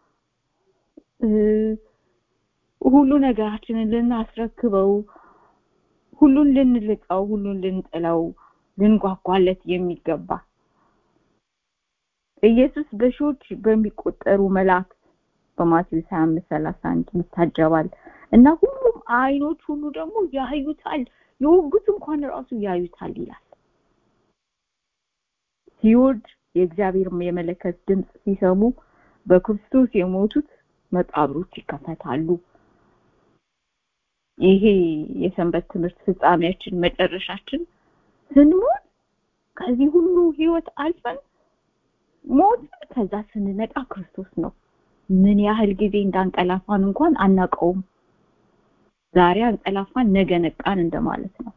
ሁሉ ነገራችንን ልናስረክበው ሁሉን ልንልቀው ሁሉን ልንጥለው ልንጓጓለት የሚገባ ኢየሱስ በሺዎች በሚቆጠሩ መላእክት በማቴዎስ 25 31 ይታጀባል እና ሁሉም አይኖች ሁሉ ደግሞ ያዩታል የወጉት እንኳን ራሱ ያዩታል ይላል ሲወድ የእግዚአብሔር የመለከት ድምፅ ሲሰሙ በክርስቶስ የሞቱት መቃብሮች ይከፈታሉ ይሄ የሰንበት ትምህርት ፍጻሜያችን መጨረሻችን ስንሞት ከዚህ ሁሉ ህይወት አልፈን ሞት ከዛ ስንነቃ ክርስቶስ ነው ምን ያህል ጊዜ እንዳንቀላፋን እንኳን አናቀውም ዛሬ አንቀላፋን ነገ ነቃን እንደማለት ነው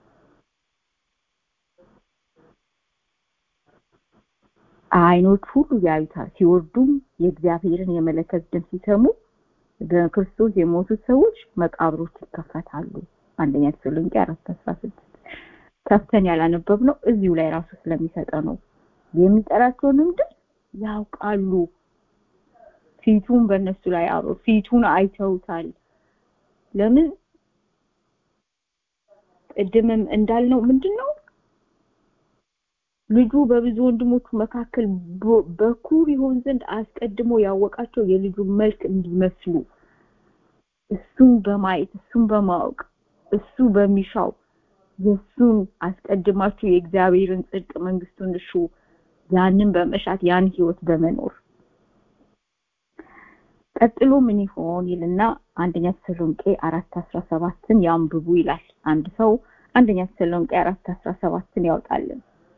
አይኖች ሁሉ ያዩታል ሲወርዱም የእግዚአብሔርን የመለከት ድምፅ ሲሰሙ በክርስቶስ የሞቱት ሰዎች መቃብሮች ይከፈታሉ አንደኛ ተሰሎንቄ 4:16 ከፍተን ያላነበብ ነው እዚሁ ላይ ራሱ ስለሚሰጠ ነው የሚጠራቸውንም ድምፅ ያውቃሉ ፊቱን በእነሱ ላይ አብሮ ፊቱን አይተውታል ለምን ቅድምም እንዳልነው ምንድነው ልጁ በብዙ ወንድሞቹ መካከል በኩር ይሆን ዘንድ አስቀድሞ ያወቃቸው የልጁ መልክ እንዲመስሉ እሱን በማየት እሱን በማወቅ እሱ በሚሻው የእሱን አስቀድማችሁ የእግዚአብሔርን ጽድቅ መንግስቱን እሹ ያንን በመሻት ያን ህይወት በመኖር ቀጥሎ ምን ይሆን ይልና አንደኛ ተሰሎንቄ 4:17ን ያንብቡ ይላል አንድ ሰው አንደኛ ተሰሎንቄ 4:17ን ያውጣልን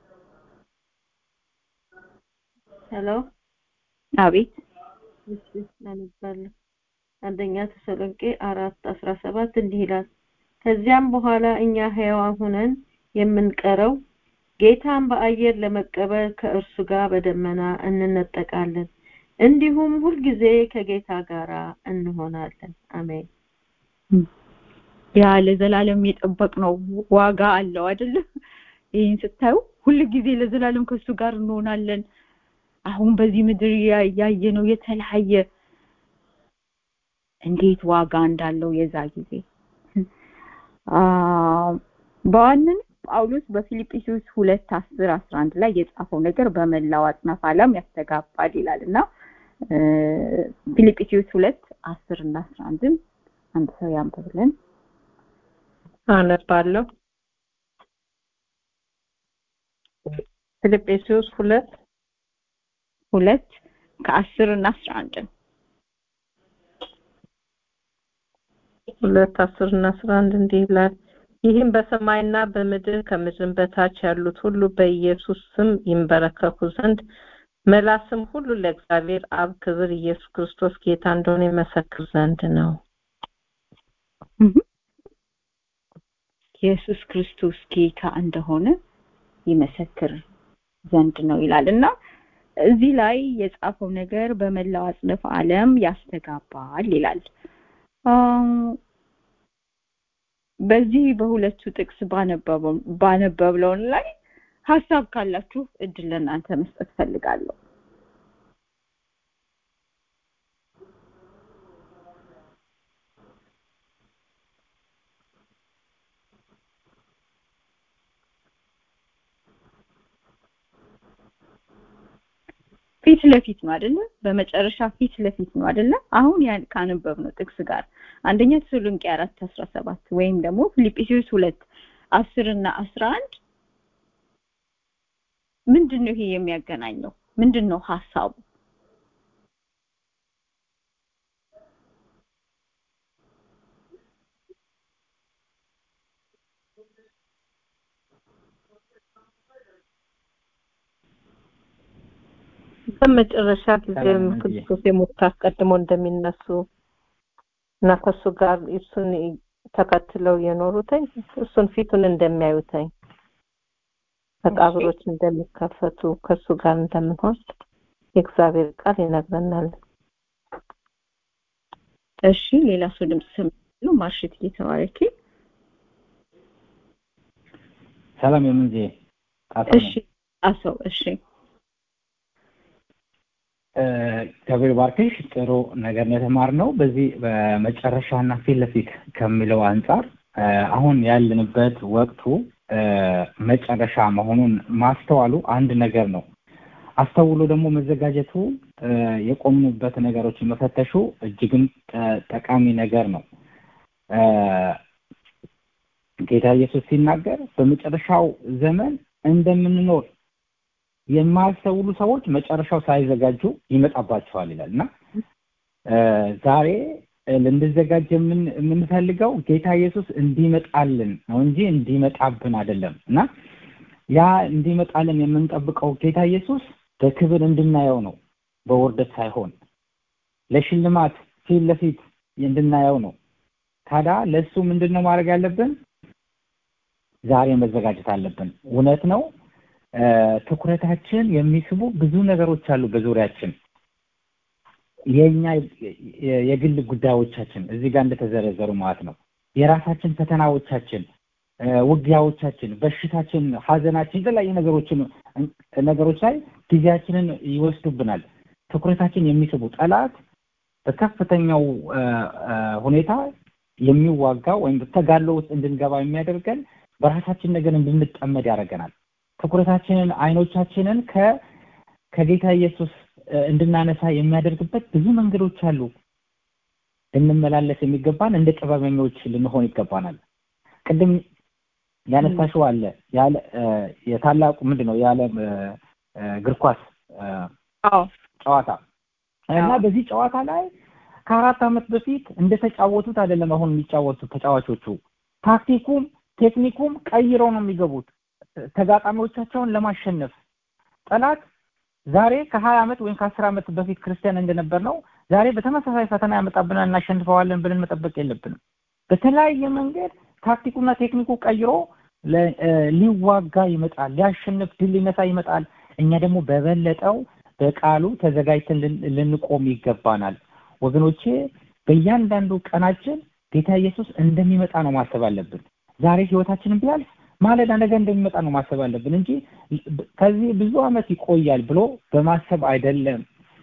ሄሎ አቤት እሺ አነባለሁ አንደኛ ተሰሎንቄ 4:17 እንዲህ ይላል ከዚያም በኋላ እኛ ሕያዋን ሆነን የምንቀረው ጌታን በአየር ለመቀበል ከእርሱ ጋር በደመና እንነጠቃለን እንዲሁም ሁልጊዜ ከጌታ ጋር እንሆናለን አሜን ያ ለዘላለም የጠበቅነው ዋጋ አለው አይደለ ይህን ስታዩ ሁልጊዜ ለዘላለም ከሱ ጋር እንሆናለን አሁን በዚህ ምድር ያየ ነው የተለያየ እንዴት ዋጋ እንዳለው የዛ ጊዜ በዋንን ጳውሎስ በፊልጵስዩስ ሁለት አስር አስራ አንድ ላይ የጻፈው ነገር በመላው አጽናፍ ዓለም ያስተጋባል ይላል እና ፊልጵስዩስ ሁለት አስር እና አስራ አንድን አንድ ሰው ያንብብልን አነባለሁ ፊልጵስዩስ ሁለት ሁለት ከአስር እና አስራ አንድን ሁለት አስር እና አስራ አንድ እንዲህ ይላል ይህም በሰማይና በምድር ከምድር በታች ያሉት ሁሉ በኢየሱስ ስም ይንበረከኩ ዘንድ መላስም ሁሉ ለእግዚአብሔር አብ ክብር ኢየሱስ ክርስቶስ ጌታ እንደሆነ ይመሰክር ዘንድ ነው ኢየሱስ ክርስቶስ ጌታ እንደሆነ ይመሰክር ዘንድ ነው ይላል እና እዚህ ላይ የጻፈው ነገር በመላው አጽንፍ ዓለም ያስተጋባል ይላል በዚህ በሁለቱ ጥቅስ ባነበብለው ላይ ሀሳብ ካላችሁ እድል ለእናንተ መስጠት ፈልጋለሁ ፊት ለፊት ነው አይደለ በመጨረሻ ፊት ለፊት ነው አይደለ አሁን ያን ካነበብነው ጥቅስ ጋር አንደኛ ተሰሎንቄ 4 17 ወይም ደግሞ ፊልጵስዩስ 2 10 እና 11 ምንድን ነው ይሄ የሚያገናኘው ምንድን ነው ሐሳቡ በመጨረሻ ጊዜም ክርስቶስ የሞት አስቀድሞ እንደሚነሱ እና ከእሱ ጋር እሱን ተከትለው የኖሩትኝ እሱን ፊቱን እንደሚያዩትኝ መቃብሮች እንደሚከፈቱ ከእሱ ጋር እንደምንሆን የእግዚአብሔር ቃል ይነግረናል። እሺ ሌላ ሰው ድምጽ ሰምቻለሁ። ማርሽት እየተባረኪ ሰላም የምንዜ እሺ አሰው እሺ እግዚአብሔር ባርክሽ። ጥሩ ነገር ነው የተማርነው። በዚህ በመጨረሻና ፊት ለፊት ከሚለው አንጻር አሁን ያለንበት ወቅቱ መጨረሻ መሆኑን ማስተዋሉ አንድ ነገር ነው። አስተውሎ ደግሞ መዘጋጀቱ የቆምንበት ነገሮችን መፈተሹ እጅግም ጠቃሚ ነገር ነው። ጌታ ኢየሱስ ሲናገር በመጨረሻው ዘመን እንደምንኖር የማያስተውሉ ሰዎች መጨረሻው ሳይዘጋጁ ይመጣባቸዋል ይላል እና ዛሬ ልንዘጋጅ የምንፈልገው ጌታ ኢየሱስ እንዲመጣልን ነው እንጂ እንዲመጣብን አይደለም እና ያ እንዲመጣልን የምንጠብቀው ጌታ ኢየሱስ በክብር እንድናየው ነው በውርደት ሳይሆን ለሽልማት ፊት ለፊት እንድናየው ነው ታዲያ ለእሱ ምንድን ነው ማድረግ ያለብን ዛሬ መዘጋጀት አለብን እውነት ነው ትኩረታችን የሚስቡ ብዙ ነገሮች አሉ በዙሪያችን የኛ የግል ጉዳዮቻችን እዚህ ጋር እንደተዘረዘሩ ማለት ነው የራሳችን ፈተናዎቻችን ውጊያዎቻችን በሽታችን ሀዘናችን የተለያዩ ነገሮችን ነገሮች ላይ ጊዜያችንን ይወስዱብናል ትኩረታችን የሚስቡ ጠላት በከፍተኛው ሁኔታ የሚዋጋው ወይም ተጋድሎ ውስጥ እንድንገባ የሚያደርገን በራሳችን ነገር እንድንጠመድ ያደርገናል ትኩረታችንን አይኖቻችንን ከ ከጌታ ኢየሱስ እንድናነሳ የሚያደርግበት ብዙ መንገዶች አሉ ልንመላለስ የሚገባን እንደ ጥበበኞች ልንሆን ይገባናል ቅድም ያነሳሽው አለ ያለ የታላቁ ምንድን ነው ያለ እግር ኳስ ጨዋታ እና በዚህ ጨዋታ ላይ ከአራት ዓመት በፊት እንደተጫወቱት አይደለም አሁን የሚጫወቱት ተጫዋቾቹ ታክቲኩም ቴክኒኩም ቀይረው ነው የሚገቡት ተጋጣሚዎቻቸውን ለማሸነፍ ጠላት ዛሬ ከሀያ ዓመት ወይም ከአስር ዓመት በፊት ክርስቲያን እንደነበር ነው ዛሬ በተመሳሳይ ፈተና ያመጣብናል እናሸንፈዋለን ብለን መጠበቅ የለብንም በተለያየ መንገድ ታክቲኩና ቴክኒኩ ቀይሮ ሊዋጋ ይመጣል ሊያሸንፍ ድል ሊነሳ ይመጣል እኛ ደግሞ በበለጠው በቃሉ ተዘጋጅተን ልንቆም ይገባናል ወገኖቼ በእያንዳንዱ ቀናችን ጌታ ኢየሱስ እንደሚመጣ ነው ማሰብ አለብን ዛሬ ህይወታችንን ቢያልፍ ማለዳ ነገ እንደሚመጣ ነው ማሰብ አለብን እንጂ ከዚህ ብዙ አመት ይቆያል ብሎ በማሰብ አይደለም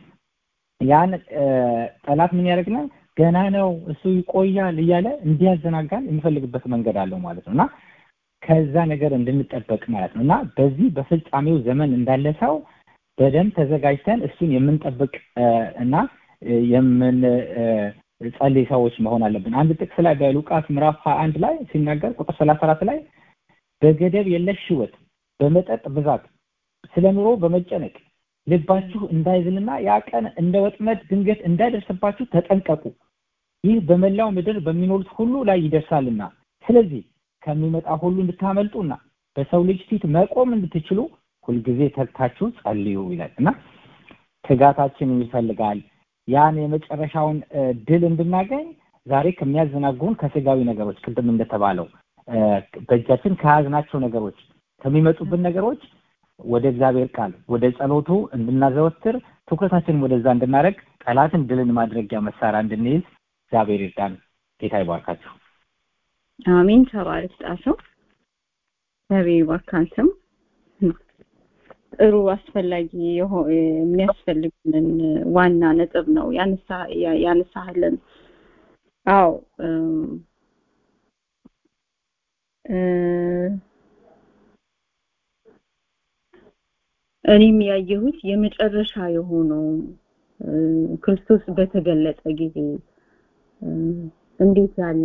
ያን ጠላት ምን ያደርግናል ገና ነው እሱ ይቆያል እያለ እንዲያዘናጋን የሚፈልግበት መንገድ አለው ማለት ነው እና ከዛ ነገር እንድንጠበቅ ማለት ነው እና በዚህ በፍጻሜው ዘመን እንዳለ ሰው በደንብ ተዘጋጅተን እሱን የምንጠብቅ እና የምን ጸልይ ሰዎች መሆን አለብን አንድ ጥቅስ ላይ በሉቃስ ምዕራፍ 21 ላይ ሲናገር ቁጥር 34 ላይ በገደብ የለሽ ህይወት በመጠጥ ብዛት ስለ ኑሮ በመጨነቅ ልባችሁ እንዳይዝልና ያ ቀን እንደ ወጥመድ ድንገት እንዳይደርስባችሁ ተጠንቀቁ ይህ በመላው ምድር በሚኖሩት ሁሉ ላይ ይደርሳልና ስለዚህ ከሚመጣ ሁሉ እንድታመልጡና በሰው ልጅ ፊት መቆም እንድትችሉ ሁልጊዜ ተግታችሁ ጸልዩ ይላል እና ትጋታችን ይፈልጋል ያን የመጨረሻውን ድል እንድናገኝ ዛሬ ከሚያዘናጉን ከስጋዊ ነገሮች ቅድም እንደተባለው በእጃችን ከያዝናቸው ነገሮች ከሚመጡብን ነገሮች ወደ እግዚአብሔር ቃል ወደ ጸሎቱ እንድናዘወትር ትኩረታችንን ወደዛ እንድናደርግ ጠላትን ድልን ማድረጊያ መሳሪያ እንድንይዝ እግዚአብሔር ይርዳን ጌታ ይባርካችሁ አሜን ተባረክ ጣሰው እግዚአብሔር ይባርክ አንተም ጥሩ አስፈላጊ የሚያስፈልግንን ዋና ነጥብ ነው ያነሳህልን አው እኔም ያየሁት የመጨረሻ የሆነው ክርስቶስ በተገለጠ ጊዜ እንዴት ያለ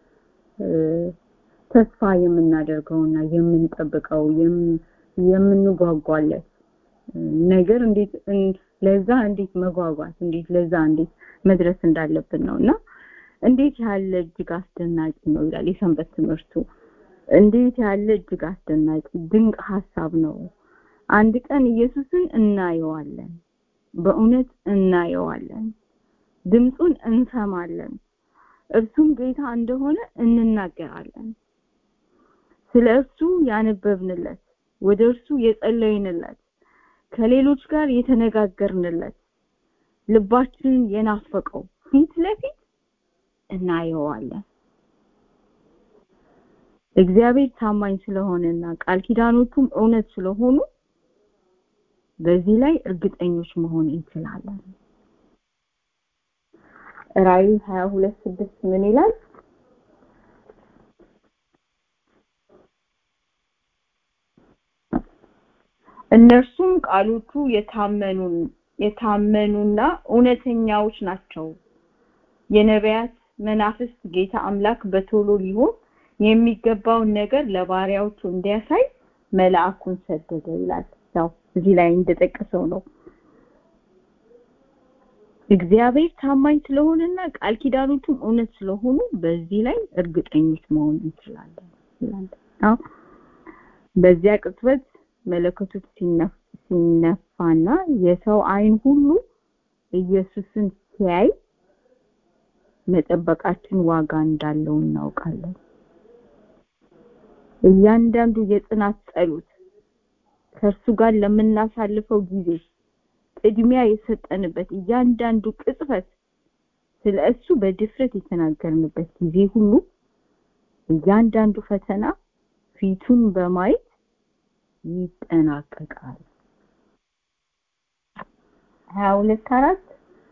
ተስፋ የምናደርገውና የምንጠብቀው የምንጓጓለት ነገር እንዴት ለዛ እንዴት መጓጓት እንዴት ለዛ እንዴት መድረስ እንዳለብን ነው እና እንዴት ያለ እጅግ አስደናቂ ነው ይላል የሰንበት ትምህርቱ እንዴት ያለ እጅግ አስደናቂ ድንቅ ሀሳብ ነው አንድ ቀን ኢየሱስን እናየዋለን በእውነት እናየዋለን ድምፁን እንሰማለን እርሱም ጌታ እንደሆነ እንናገራለን ስለ እርሱ ያነበብንለት ወደ እርሱ የጸለይንለት ከሌሎች ጋር የተነጋገርንለት ልባችንን የናፈቀው ፊት ለፊት እናየዋለን እግዚአብሔር ታማኝ ስለሆነና ቃል ኪዳኖቹም እውነት ስለሆኑ በዚህ ላይ እርግጠኞች መሆን እንችላለን ራእይ 22 ስድስት ምን ይላል እነርሱም ቃሎቹ የታመኑን የታመኑና እውነተኛዎች ናቸው የነቢያት መናፍስት ጌታ አምላክ በቶሎ ሊሆን የሚገባውን ነገር ለባሪያዎቹ እንዲያሳይ መልአኩን ሰደደ ይላል ያው እዚህ ላይ እንደጠቀሰው ነው እግዚአብሔር ታማኝ ስለሆነና ቃል ኪዳኖቹም እውነት ስለሆኑ በዚህ ላይ እርግጠኞች መሆን እንችላለን ይላል በዚያ ቅጽበት መለከቱ ሲነፋና የሰው አይን ሁሉ ኢየሱስን ሲያይ መጠበቃችን ዋጋ እንዳለው እናውቃለን እያንዳንዱ የጽናት ጸሎት ከእርሱ ጋር ለምናሳልፈው ጊዜ ቅድሚያ የሰጠንበት እያንዳንዱ ቅጽበት ስለ እሱ በድፍረት የተናገርንበት ጊዜ ሁሉ እያንዳንዱ ፈተና ፊቱን በማየት ይጠናቀቃል ሀያ ሁለት አራት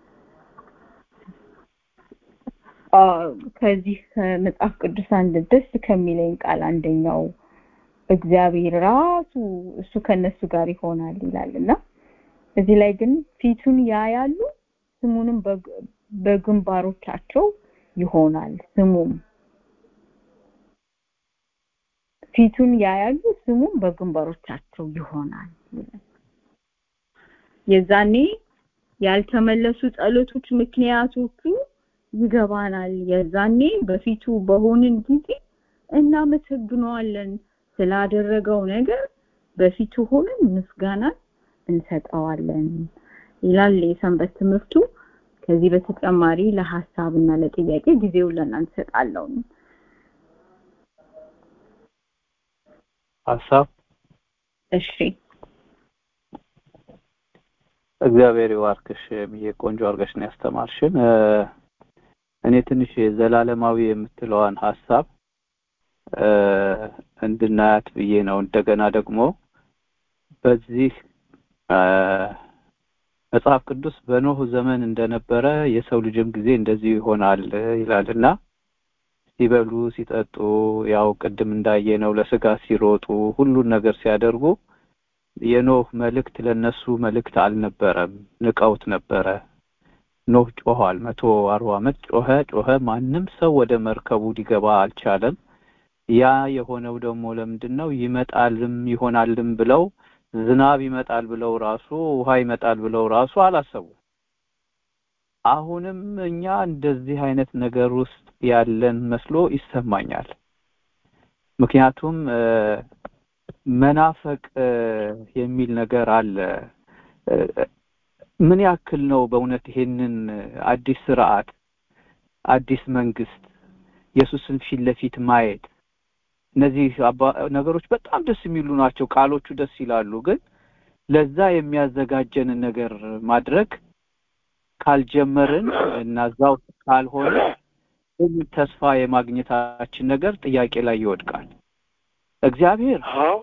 ከዚህ ከመጽሐፍ ቅዱስ አንድ ደስ ከሚለኝ ቃል አንደኛው እግዚአብሔር ራሱ እሱ ከነሱ ጋር ይሆናል ይላል እና እዚህ ላይ ግን ፊቱን ያያሉ ስሙንም በግንባሮቻቸው ይሆናል ስሙም ፊቱን ያያሉ ስሙም በግንባሮቻቸው ይሆናል የዛኔ ያልተመለሱ ጸሎቶች ምክንያቶቹ ይገባናል የዛኔ በፊቱ በሆንን ጊዜ እናመሰግነዋለን ስላደረገው ነገር በፊቱ ሆነን ምስጋናን እንሰጠዋለን ይላል የሰንበት ትምህርቱ ከዚህ በተጨማሪ ለሐሳብና ለጥያቄ ጊዜውን ለእናንተ ሰጣለሁ ሀሳብ እሺ እግዚአብሔር ይባርክሽ ብዬ ቆንጆ አድርገሽ ነው ያስተማርሽን እኔ ትንሽ ዘላለማዊ የምትለዋን ሀሳብ እንድናያት ብዬ ነው እንደገና ደግሞ በዚህ መጽሐፍ ቅዱስ በኖህ ዘመን እንደነበረ የሰው ልጅም ጊዜ እንደዚህ ይሆናል ይላልና ሲበሉ ሲጠጡ ያው ቅድም እንዳየነው ለስጋ ሲሮጡ ሁሉን ነገር ሲያደርጉ የኖህ መልእክት ለነሱ መልእክት አልነበረም ንቀውት ነበረ ኖህ ጮኋል መቶ አርባ ዓመት ጮኸ ጮኸ ማንም ሰው ወደ መርከቡ ሊገባ አልቻለም ያ የሆነው ደግሞ ለምንድን ነው ይመጣልም ይሆናልም ብለው ዝናብ ይመጣል ብለው ራሱ ውሃ ይመጣል ብለው ራሱ አላሰቡ አሁንም እኛ እንደዚህ አይነት ነገር ውስጥ ያለን መስሎ ይሰማኛል ምክንያቱም መናፈቅ የሚል ነገር አለ ምን ያክል ነው በእውነት ይሄንን አዲስ ስርዓት አዲስ መንግስት ኢየሱስን ፊት ለፊት ማየት እነዚህ ነገሮች በጣም ደስ የሚሉ ናቸው ቃሎቹ ደስ ይላሉ ግን ለዛ የሚያዘጋጀንን ነገር ማድረግ ካልጀመርን እና እዛው ካልሆነ ተስፋ የማግኘታችን ነገር ጥያቄ ላይ ይወድቃል እግዚአብሔር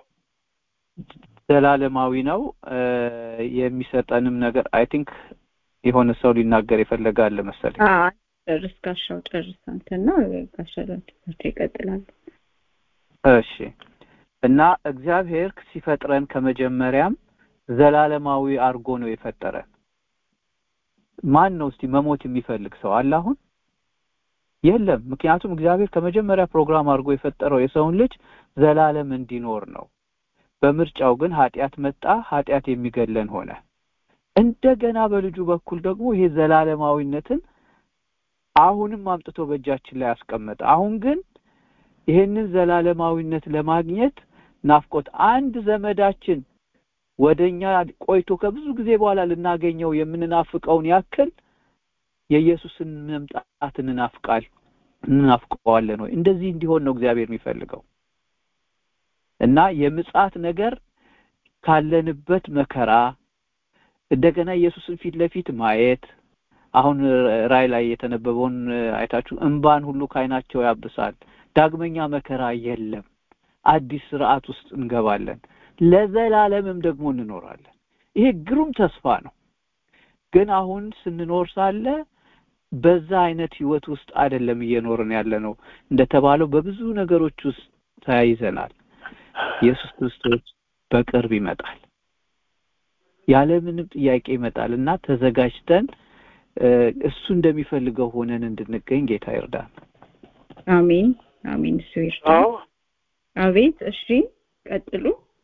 ዘላለማዊ ነው የሚሰጠንም ነገር አይ ቲንክ የሆነ ሰው ሊናገር ይፈልጋል መሰለኝ ጨርስ ጋሻው ጨርስ አንተና ጋሻው ይቀጥላል እሺ እና እግዚአብሔር ሲፈጥረን ከመጀመሪያም ዘላለማዊ አርጎ ነው የፈጠረን። ማን ነው እስቲ መሞት የሚፈልግ ሰው አለ አሁን? የለም። ምክንያቱም እግዚአብሔር ከመጀመሪያ ፕሮግራም አድርጎ የፈጠረው የሰውን ልጅ ዘላለም እንዲኖር ነው። በምርጫው ግን ኃጢአት መጣ፣ ኃጢአት የሚገለን ሆነ። እንደገና በልጁ በኩል ደግሞ ይሄ ዘላለማዊነትን አሁንም አምጥቶ በእጃችን ላይ አስቀመጠ። አሁን ግን ይሄንን ዘላለማዊነት ለማግኘት ናፍቆት አንድ ዘመዳችን ወደኛ ቆይቶ ከብዙ ጊዜ በኋላ ልናገኘው የምንናፍቀውን ያክል የኢየሱስን መምጣት እንናፍቃል እንናፍቀዋለን ወይ? እንደዚህ እንዲሆን ነው እግዚአብሔር የሚፈልገው እና የምጽአት ነገር ካለንበት መከራ እንደገና ኢየሱስን ፊት ለፊት ማየት አሁን ራይ ላይ የተነበበውን አይታችሁ እንባን ሁሉ ከዓይናቸው ያብሳል። ዳግመኛ መከራ የለም። አዲስ ስርዓት ውስጥ እንገባለን። ለዘላለምም ደግሞ እንኖራለን። ይሄ ግሩም ተስፋ ነው። ግን አሁን ስንኖር ሳለ በዛ አይነት ህይወት ውስጥ አይደለም እየኖርን ያለ ነው። እንደተባለው በብዙ ነገሮች ውስጥ ተያይዘናል። ኢየሱስ ክርስቶስ በቅርብ ይመጣል። ያለምንም ጥያቄ ይመጣል እና ተዘጋጅተን እሱ እንደሚፈልገው ሆነን እንድንገኝ ጌታ ይርዳን። አሜን አሜን። እሱ ይርዳን። አቤት። እሺ ቀጥሉ።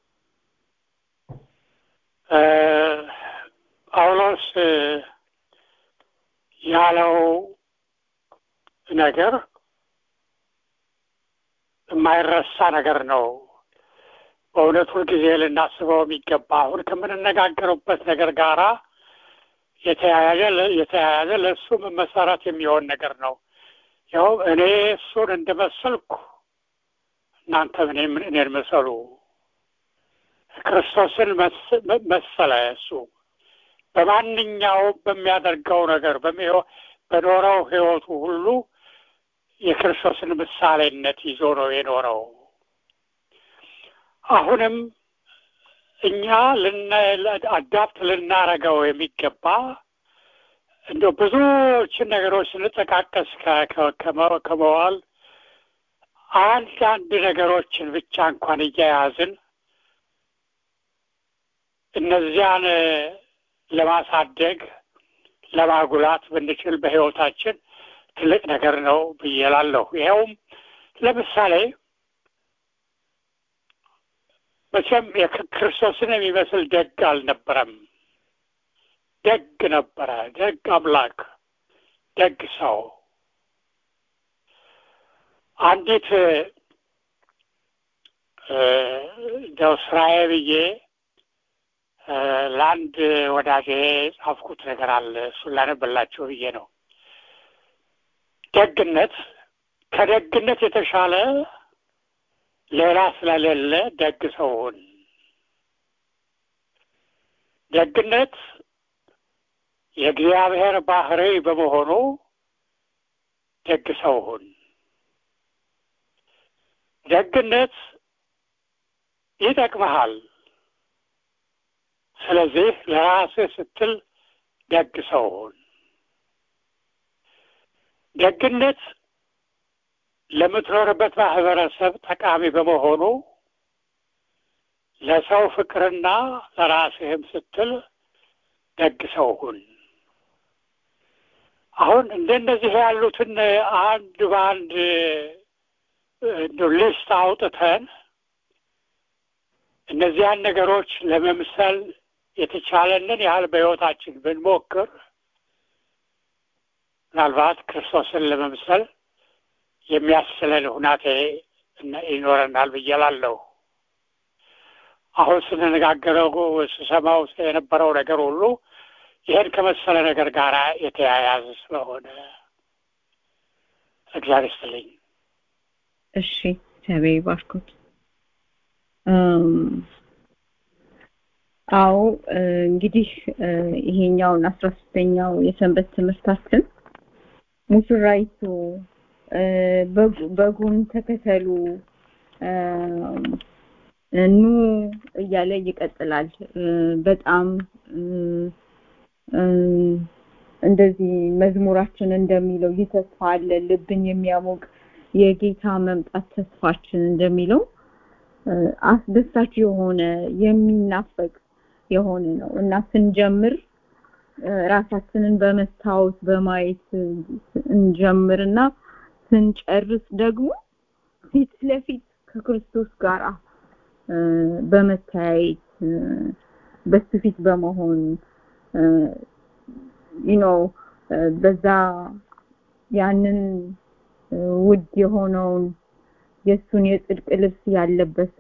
ጳውሎስ ያለው ነገር የማይረሳ ነገር ነው። በእውነት ሁልጊዜ ልናስበው የሚገባ አሁን ከምንነጋገሩበት ነገር ጋራ የተያያዘ የተያያዘ ለእሱም መሰረት የሚሆን ነገር ነው። ያው እኔ እሱን እንደመሰልኩ እናንተም እኔን መሰሉ። ክርስቶስን መሰለ እሱ በማንኛውም በሚያደርገው ነገር በኖረው ህይወቱ ሁሉ የክርስቶስን ምሳሌነት ይዞ ነው የኖረው። አሁንም እኛ አዳፕት ልናረገው የሚገባ እንደ ብዙዎችን ነገሮች ስንጠቃቀስ ከመዋል አንዳንድ ነገሮችን ብቻ እንኳን እያያዝን እነዚያን ለማሳደግ ለማጉላት ብንችል በህይወታችን ትልቅ ነገር ነው ብዬ እላለሁ። ይኸውም ለምሳሌ መቼም የክርስቶስን የሚመስል ደግ አልነበረም። ደግ ነበረ፣ ደግ አምላክ፣ ደግ ሰው። አንዲት እንደው ስራዬ ብዬ ለአንድ ወዳጄ ጻፍኩት ነገር አለ። እሱን ላነብላችሁ ብዬ ነው። ደግነት ከደግነት የተሻለ ሌላ ስለሌለ ደግ ሰው ሁን። ደግነት የእግዚአብሔር ባህሪ በመሆኑ ደግ ሰው ሁን። ደግነት ይጠቅመሃል። ስለዚህ ለራስህ ስትል ደግ ሰው ሁን። ደግነት ለምትኖርበት ማህበረሰብ ጠቃሚ በመሆኑ ለሰው ፍቅርና ለራስህም ስትል ደግ ሰው ሁን። አሁን እንደነዚህ ያሉትን አንድ በአንድ ሊስት አውጥተን እነዚያን ነገሮች ለመምሰል የተቻለንን ያህል በሕይወታችን ብንሞክር ምናልባት ክርስቶስን ለመምሰል የሚያስችለን ሁናቴ ይኖረናል ብዬ እላለሁ። አሁን ስንነጋገረው ስሰማው የነበረው ነገር ሁሉ ይህን ከመሰለ ነገር ጋር የተያያዘ ስለሆነ እግዚአብሔር ይስጥልኝ። እሺ፣ እግዚአብሔር ይባርኩት። አዎ እንግዲህ ይሄኛውን አስራ ሶስተኛው የሰንበት ትምህርታችን ሙሽራይቱ በጉን ተከተሉ ኑ እያለ ይቀጥላል። በጣም እንደዚህ መዝሙራችን እንደሚለው ይህ ተስፋ አለ ልብን የሚያሞቅ የጌታ መምጣት ተስፋችን እንደሚለው አስደሳች የሆነ የሚናፈቅ የሆነ ነው እና ስንጀምር ራሳችንን በመስታወት በማየት እንጀምርና ስንጨርስ ደግሞ ፊት ለፊት ከክርስቶስ ጋር በመተያየት በሱ ፊት በመሆን ዩ በዛ ያንን ውድ የሆነውን የእሱን የጽድቅ ልብስ ያለበሰ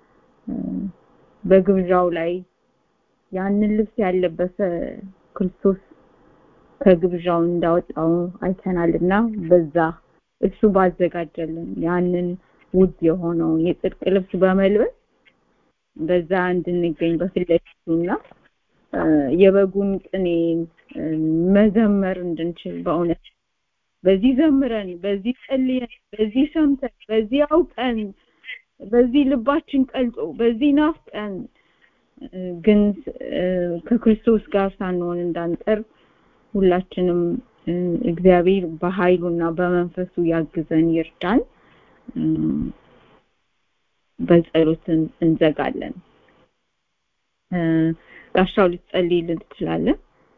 በግብዣው ላይ ያንን ልብስ ያለበሰ ክርስቶስ ከግብዣው እንዳወጣው አይተናልና በዛ እሱ ባዘጋጀልን ያንን ውድ የሆነውን የጽድቅ ልብስ በመልበስ በዛ እንድንገኝ በፊት ለፊቱና የበጉን ቅኔ መዘመር እንድንችል በእውነት በዚህ ዘምረን በዚህ ጸልየን በዚህ ሰምተን በዚህ አውቀን በዚህ ልባችን ቀልጦ በዚህ ናፍቀን ግን ከክርስቶስ ጋር ሳንሆን እንዳንቀር ሁላችንም እግዚአብሔር በኃይሉና በመንፈሱ ያግዘን ይርዳን በጸሎት እንዘጋለን ጋሻው ልትጸልይልን ትችላለን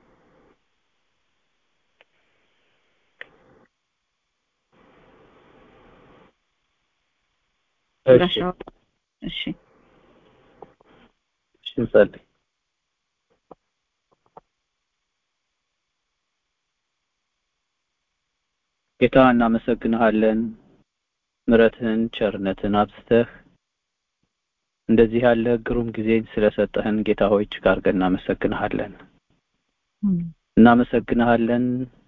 ጋሻው እሺ እሺ እንጸልይ ጌታ እናመሰግንሃለን ምረትህን ቸርነትን አብዝተህ እንደዚህ ያለ ግሩም ጊዜን ስለሰጠህን ጌታ ሆይ እጅግ አድርገን እናመሰግንሃለን እናመሰግንሃለን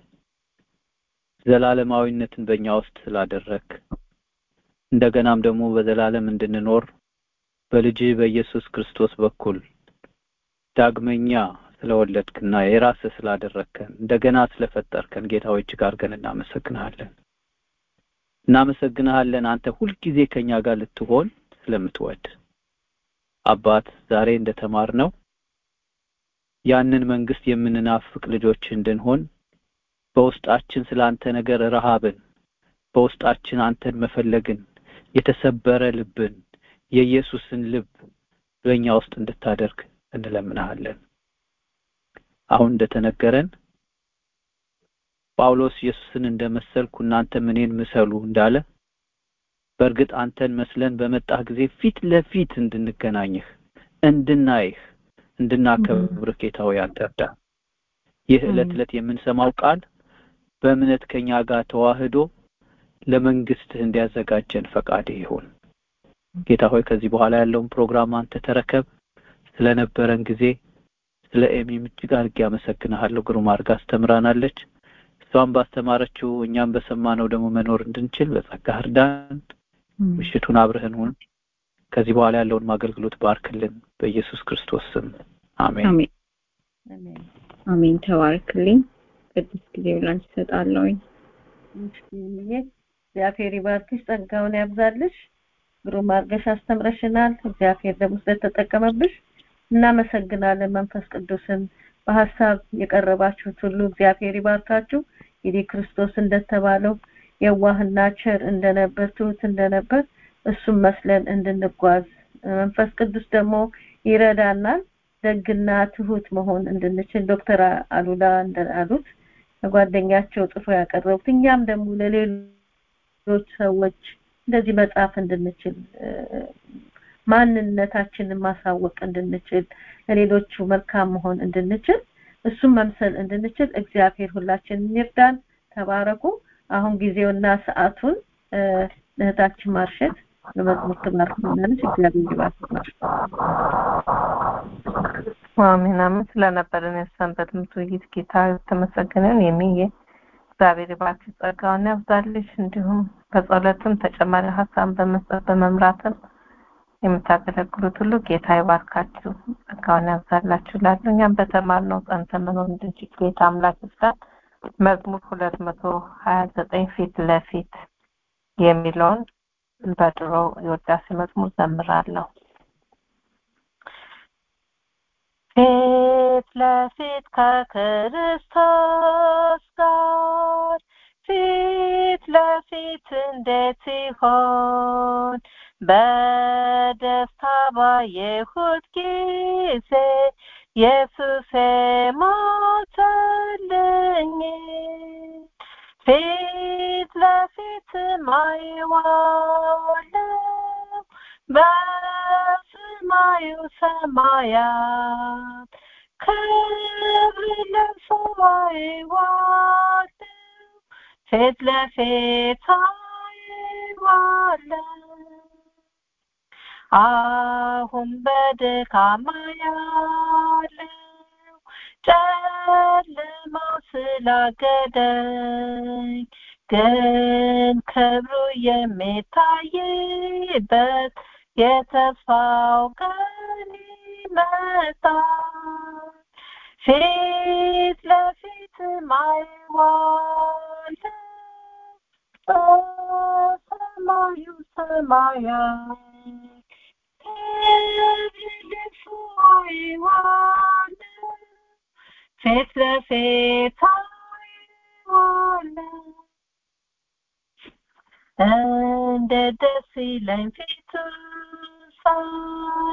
ዘላለማዊነትን በእኛ ውስጥ ስላደረግ እንደገናም ደግሞ በዘላለም እንድንኖር በልጅ በኢየሱስ ክርስቶስ በኩል ዳግመኛ ስለወለድክና የራስህ ስላደረግከን እንደገና ስለፈጠርከን ጌታ ሆይ እጅግ አድርገን እናመሰግንሃለን እናመሰግንሃለን አንተ ሁልጊዜ ከኛ ጋር ልትሆን ስለምትወድ አባት ዛሬ እንደተማርነው ያንን መንግስት የምንናፍቅ ልጆች እንድንሆን በውስጣችን ስለ አንተ ነገር ረሃብን በውስጣችን አንተን መፈለግን የተሰበረ ልብን የኢየሱስን ልብ በእኛ ውስጥ እንድታደርግ እንለምንሃለን አሁን እንደተነገረን ጳውሎስ ኢየሱስን እንደመሰልኩ እናንተም እኔን ምሰሉ እንዳለ በእርግጥ አንተን መስለን በመጣህ ጊዜ ፊት ለፊት እንድንገናኝህ እንድናይህ እንድናከብርህ ጌታ ሆይ አንተ እርዳን ይህ ዕለት ዕለት የምንሰማው ቃል በእምነት ከኛ ጋር ተዋህዶ ለመንግስትህ እንዲያዘጋጀን ፈቃድ ይሁን ጌታ ሆይ ከዚህ በኋላ ያለውን ፕሮግራም አንተ ተረከብ ስለነበረን ጊዜ ስለ ኤሚም እጅግ አድርጌ አመሰግንሃለሁ ግሩም አድርጋ አስተምራናለች እሷም ባስተማረችው እኛም በሰማነው ደግሞ መኖር እንድንችል በጸጋ እርዳን ምሽቱን አብረህን ሁን ከዚህ በኋላ ያለውን አገልግሎት ባርክልን በኢየሱስ ክርስቶስ ስም አሜን አሜን አሜን ተባርክልኝ ቅዱስ ጊዜ ብላንች ይሰጣለሁኝ እግዚአብሔር ይባርክሽ ጸጋውን ያብዛልሽ ግሩም አድርገሽ አስተምረሽናል እግዚአብሔር ደግሞ ስለተጠቀመብሽ እናመሰግናለን መንፈስ ቅዱስን በሀሳብ የቀረባችሁት ሁሉ እግዚአብሔር ይባርካችሁ እንግዲህ ክርስቶስ እንደተባለው የዋህና ቸር እንደነበር ትሁት እንደነበር እሱም መስለን እንድንጓዝ መንፈስ ቅዱስ ደግሞ ይረዳናል ደግና ትሁት መሆን እንድንችል ዶክተር አሉላ እንዳሉት ከጓደኛቸው ጽፎ ያቀረቡት እኛም ደግሞ ለሌሎች ሰዎች እንደዚህ መጻፍ እንድንችል ማንነታችንን ማሳወቅ እንድንችል ለሌሎቹ መልካም መሆን እንድንችል እሱም መምሰል እንድንችል እግዚአብሔር ሁላችንን ይርዳን ተባረኩ አሁን ጊዜውና ሰዓቱን እህታችን ማርሸት በመዝሙር ትባርክናለች እግዚአብሔር ይባርክሽ አሜን አሜን ስለነበረን የሰንበት ምት ውይይት ጌታ ተመሰገነን የሚዬ እግዚአብሔር ባርክ ጸጋውን ያብዛልሽ እንዲሁም በጸሎትም ተጨማሪ ሀሳብ በመስጠት በመምራትም የምታገለግሉት ሁሉ ጌታ ይባርካችሁ ጸጋውን ያብዛላችሁ ላሉ እኛም በተማርነው ጸንተን መኖር እንድንችል ጌታ አምላክ ይርዳን መዝሙር ሁለት መቶ ሀያ ዘጠኝ ፊት ለፊት የሚለውን በድሮ የወዳሴ መዝሙር ዘምራለሁ ፊት ለፊት ከክርስቶስ ጋር ፊት ለፊት እንዴት ሲሆን በደስታ ባየሁት ጊዜ ኢየሱስ ሞተልኝ ፊት ለፊት ማየዋለው በሰማዩ ሰማያት ክብር ለብሶ አየዋለው ፊት ለፊት አየዋለው አሁን በድካማ ያለው ጨለማ ስላገደኝ ግን ክብሩ የሚታይበት የተስፋው ቀን ይመጣል ፊት ለፊት ማየዋለው በሰማዩ ሰማያት ፊት ለፊት አየዋለሁ እንደ ደስ ይለኝ ፊቱ ሳይ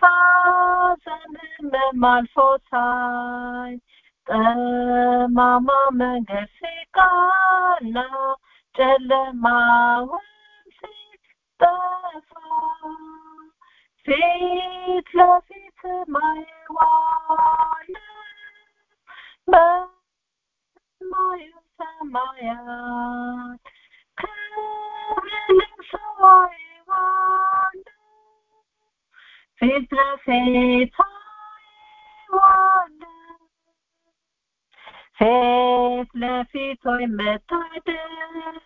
ሐዘንም አልፎ ሳይ ጠማማ መንገድ ሲቃና ጨለማውን ሲጠፋ ፊት ለፊት ማየዋለሁ በሰማዩ ሰማያት ክብርን ሰዋየዋለሁ ፊት ለፊት አየዋለሁ ፊት ለፊት ወይ መታደል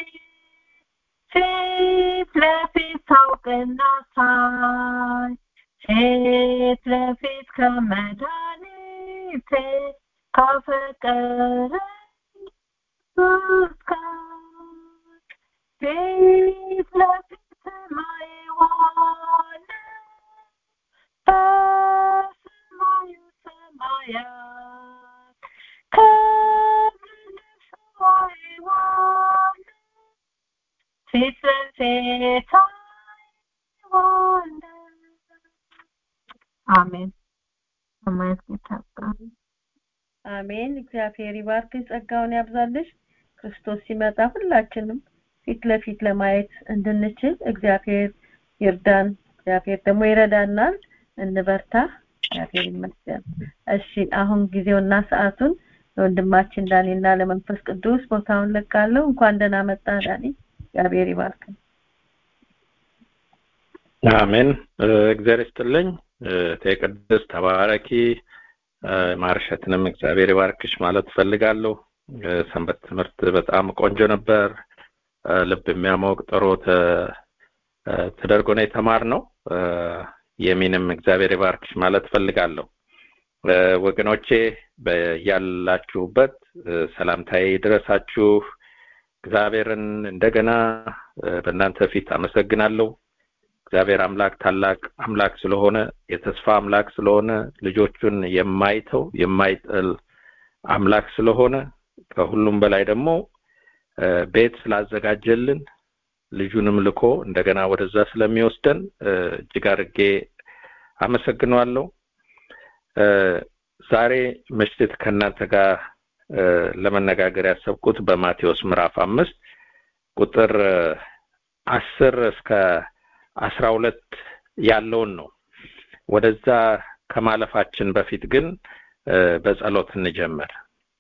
ፊት ለፊት ታውቅና ሳይ ፊት ለፊት ከመድኃኒቴ ካፈቀረኝ ፊት ለፊት ማየዋለሁ በሰማዩ ሰማያት ክብርን ሰዋየዋለሁ ፊት ለፊት አየዋለሁ አሜን አሜን ጌታ አሜን እግዚአብሔር ይባርክሽ ጸጋውን ያብዛልሽ ክርስቶስ ሲመጣ ሁላችንም ፊት ለፊት ለማየት እንድንችል እግዚአብሔር ይርዳን እግዚአብሔር ደግሞ ይረዳናል እንበርታ እግዚአብሔር ይመስገን እሺ አሁን ጊዜውና ሰዓቱን ለወንድማችን ዳኒና ለመንፈስ ቅዱስ ቦታውን ለቃለሁ እንኳን ደህና መጣ ዳኒ እግዚአብሔር ይባርክ አሜን እግዚአብሔር ይስጥልኝ ተቅድስ ተባረኪ ማርሸትንም እግዚአብሔር ይባርክሽ ማለት ፈልጋለሁ ሰንበት ትምህርት በጣም ቆንጆ ነበር ልብ የሚያሞቅ ጥሩ ተደርጎ ነው የተማርነው የሚንም እግዚአብሔር ይባርክሽ ማለት ፈልጋለሁ ወገኖቼ ያላችሁበት ሰላምታዬ ድረሳችሁ እግዚአብሔርን እንደገና በእናንተ ፊት አመሰግናለሁ እግዚአብሔር አምላክ ታላቅ አምላክ ስለሆነ የተስፋ አምላክ ስለሆነ ልጆቹን የማይተው የማይጥል አምላክ ስለሆነ ከሁሉም በላይ ደግሞ ቤት ስላዘጋጀልን ልጁንም ልኮ እንደገና ወደዛ ስለሚወስደን እጅግ አድርጌ አመሰግነዋለሁ ዛሬ ምሽት ከእናንተ ጋር ለመነጋገር ያሰብኩት በማቴዎስ ምዕራፍ አምስት ቁጥር አስር እስከ አስራ ሁለት ያለውን ነው ወደዛ ከማለፋችን በፊት ግን በጸሎት እንጀምር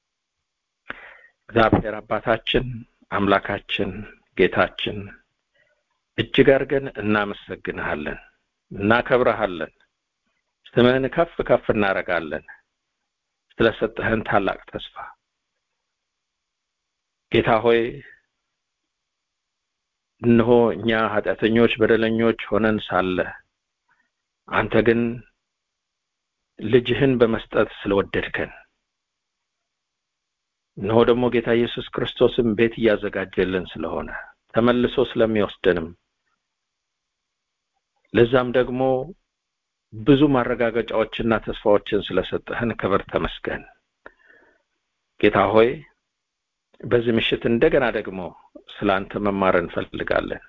እግዚአብሔር አባታችን አምላካችን ጌታችን እጅግ አድርገን እናመሰግንሃለን እናከብረሃለን ስምህን ከፍ ከፍ እናደርጋለን ስለሰጠህን ታላቅ ተስፋ ጌታ ሆይ እነሆ እኛ ኃጢአተኞች በደለኞች ሆነን ሳለ አንተ ግን ልጅህን በመስጠት ስለወደድከን እነሆ ደግሞ ጌታ ኢየሱስ ክርስቶስም ቤት እያዘጋጀልን ስለሆነ ተመልሶ ስለሚወስደንም ለዛም ደግሞ ብዙ ማረጋገጫዎችና ተስፋዎችን ስለሰጠህን ክብር ተመስገን ጌታ ሆይ በዚህ ምሽት እንደገና ደግሞ ስለ አንተ መማር እንፈልጋለን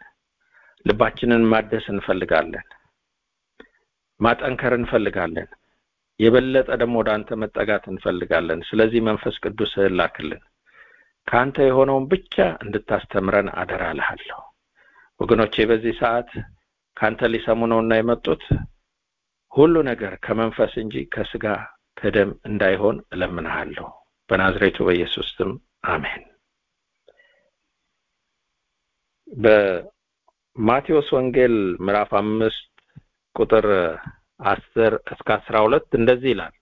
ልባችንን ማደስ እንፈልጋለን ማጠንከር እንፈልጋለን የበለጠ ደግሞ ወደ አንተ መጠጋት እንፈልጋለን። ስለዚህ መንፈስ ቅዱስ ላክልን፣ ከአንተ የሆነውን ብቻ እንድታስተምረን አደራ እልሃለሁ። ወገኖቼ በዚህ ሰዓት ከአንተ ሊሰሙ ነውና የመጡት ሁሉ ነገር ከመንፈስ እንጂ ከስጋ ከደም እንዳይሆን እለምንሃለሁ። በናዝሬቱ በኢየሱስ ስም አሜን። በማቴዎስ ወንጌል ምዕራፍ አምስት ቁጥር አስር እስከ አስራ ሁለት እንደዚህ ይላል።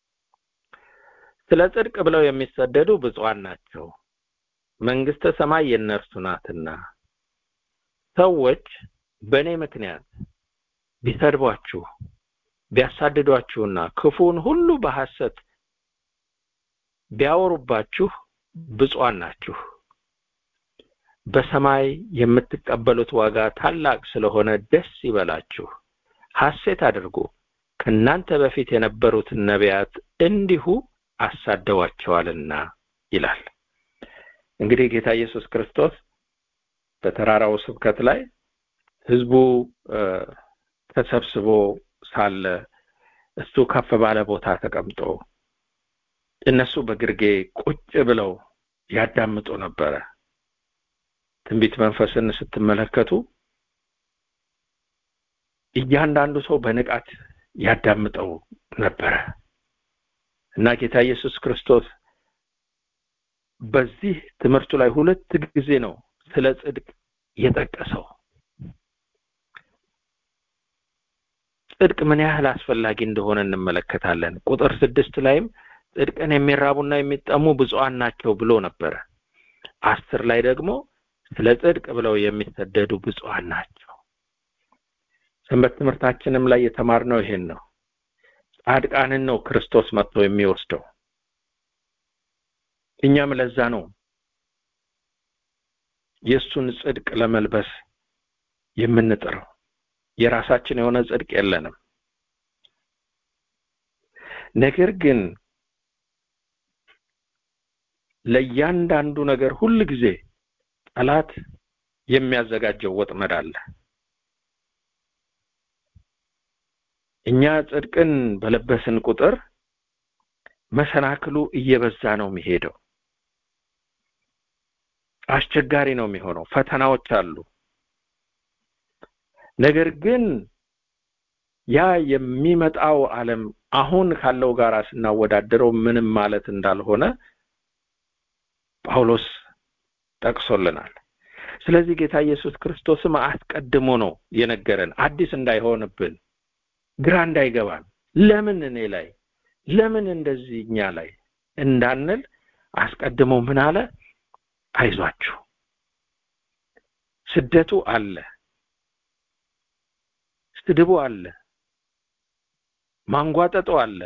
ስለ ጽድቅ ብለው የሚሰደዱ ብፁዓን ናቸው፣ መንግስተ ሰማይ የእነርሱ ናትና። ሰዎች በእኔ ምክንያት ቢሰድቧችሁ ቢያሳድዷችሁና ክፉን ሁሉ በሐሰት ቢያወሩባችሁ ብፁዓን ናችሁ። በሰማይ የምትቀበሉት ዋጋ ታላቅ ስለሆነ ደስ ይበላችሁ፣ ሐሴት አድርጉ። ከእናንተ በፊት የነበሩትን ነቢያት እንዲሁ አሳደዋቸዋልና ይላል። እንግዲህ ጌታ ኢየሱስ ክርስቶስ በተራራው ስብከት ላይ ህዝቡ ተሰብስቦ ሳለ እሱ ከፍ ባለ ቦታ ተቀምጦ እነሱ በግርጌ ቁጭ ብለው ያዳምጡ ነበረ። ትንቢት መንፈስን ስትመለከቱ እያንዳንዱ ሰው በንቃት ያዳምጠው ነበረ እና ጌታ ኢየሱስ ክርስቶስ በዚህ ትምህርቱ ላይ ሁለት ጊዜ ነው ስለ ጽድቅ የጠቀሰው። ጽድቅ ምን ያህል አስፈላጊ እንደሆነ እንመለከታለን። ቁጥር ስድስት ላይም ጽድቅን የሚራቡና የሚጠሙ ብፁዓን ናቸው ብሎ ነበረ። አስር ላይ ደግሞ ስለ ጽድቅ ብለው የሚሰደዱ ብፁዓን ናቸው። ሰንበት ትምህርታችንም ላይ የተማርነው ይሄን ነው። ጻድቃንን ነው ክርስቶስ መጥቶ የሚወስደው። እኛም ለዛ ነው የእሱን ጽድቅ ለመልበስ የምንጥረው። የራሳችን የሆነ ጽድቅ የለንም። ነገር ግን ለእያንዳንዱ ነገር ሁል ጊዜ ጠላት የሚያዘጋጀው ወጥመድ አለ። እኛ ጽድቅን በለበስን ቁጥር መሰናክሉ እየበዛ ነው የሚሄደው። አስቸጋሪ ነው የሚሆነው። ፈተናዎች አሉ። ነገር ግን ያ የሚመጣው ዓለም አሁን ካለው ጋር ስናወዳደረው ምንም ማለት እንዳልሆነ ጳውሎስ ጠቅሶልናል። ስለዚህ ጌታ ኢየሱስ ክርስቶስም አስቀድሞ ነው የነገረን አዲስ እንዳይሆንብን፣ ግራ እንዳይገባን፣ ለምን እኔ ላይ ለምን እንደዚህ እኛ ላይ እንዳንል አስቀድሞ ምን አለ? አይዟችሁ፣ ስደቱ አለ፣ ስድቡ አለ፣ ማንጓጠጡ አለ።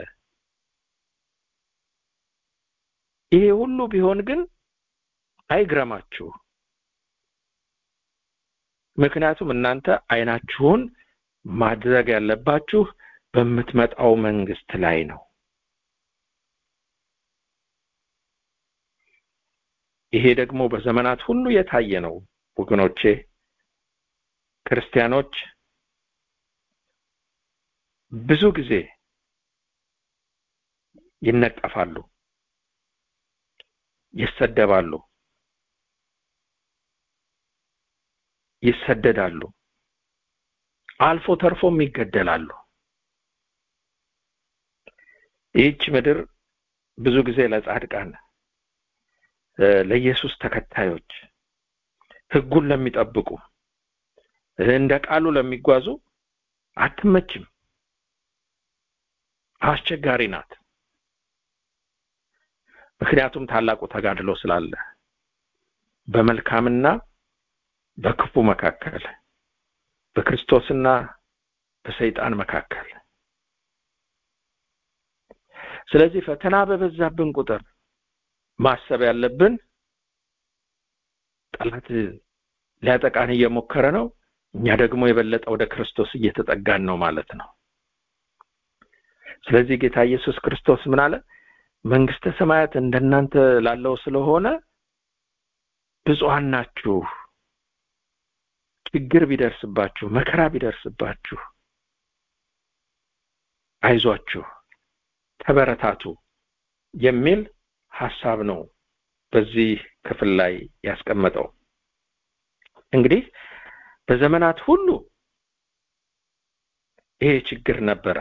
ይሄ ሁሉ ቢሆን ግን አይግረማችሁ። ምክንያቱም እናንተ አይናችሁን ማድረግ ያለባችሁ በምትመጣው መንግስት ላይ ነው። ይሄ ደግሞ በዘመናት ሁሉ የታየ ነው ወገኖቼ። ክርስቲያኖች ብዙ ጊዜ ይነቀፋሉ፣ ይሰደባሉ፣ ይሰደዳሉ፣ አልፎ ተርፎም ይገደላሉ። ይህች ምድር ብዙ ጊዜ ለጻድቃን ለኢየሱስ ተከታዮች ህጉን ለሚጠብቁ እንደ ቃሉ ለሚጓዙ አትመችም፣ አስቸጋሪ ናት። ምክንያቱም ታላቁ ተጋድሎ ስላለ በመልካምና በክፉ መካከል በክርስቶስና በሰይጣን መካከል ስለዚህ ፈተና በበዛብን ቁጥር ማሰብ ያለብን ጠላት ሊያጠቃን እየሞከረ ነው፣ እኛ ደግሞ የበለጠ ወደ ክርስቶስ እየተጠጋን ነው ማለት ነው። ስለዚህ ጌታ ኢየሱስ ክርስቶስ ምን አለ? መንግስተ ሰማያት እንደናንተ ላለው ስለሆነ ብፁዓን ናችሁ። ችግር ቢደርስባችሁ፣ መከራ ቢደርስባችሁ አይዟችሁ ተበረታቱ የሚል ሐሳብ ነው በዚህ ክፍል ላይ ያስቀመጠው። እንግዲህ በዘመናት ሁሉ ይሄ ችግር ነበረ።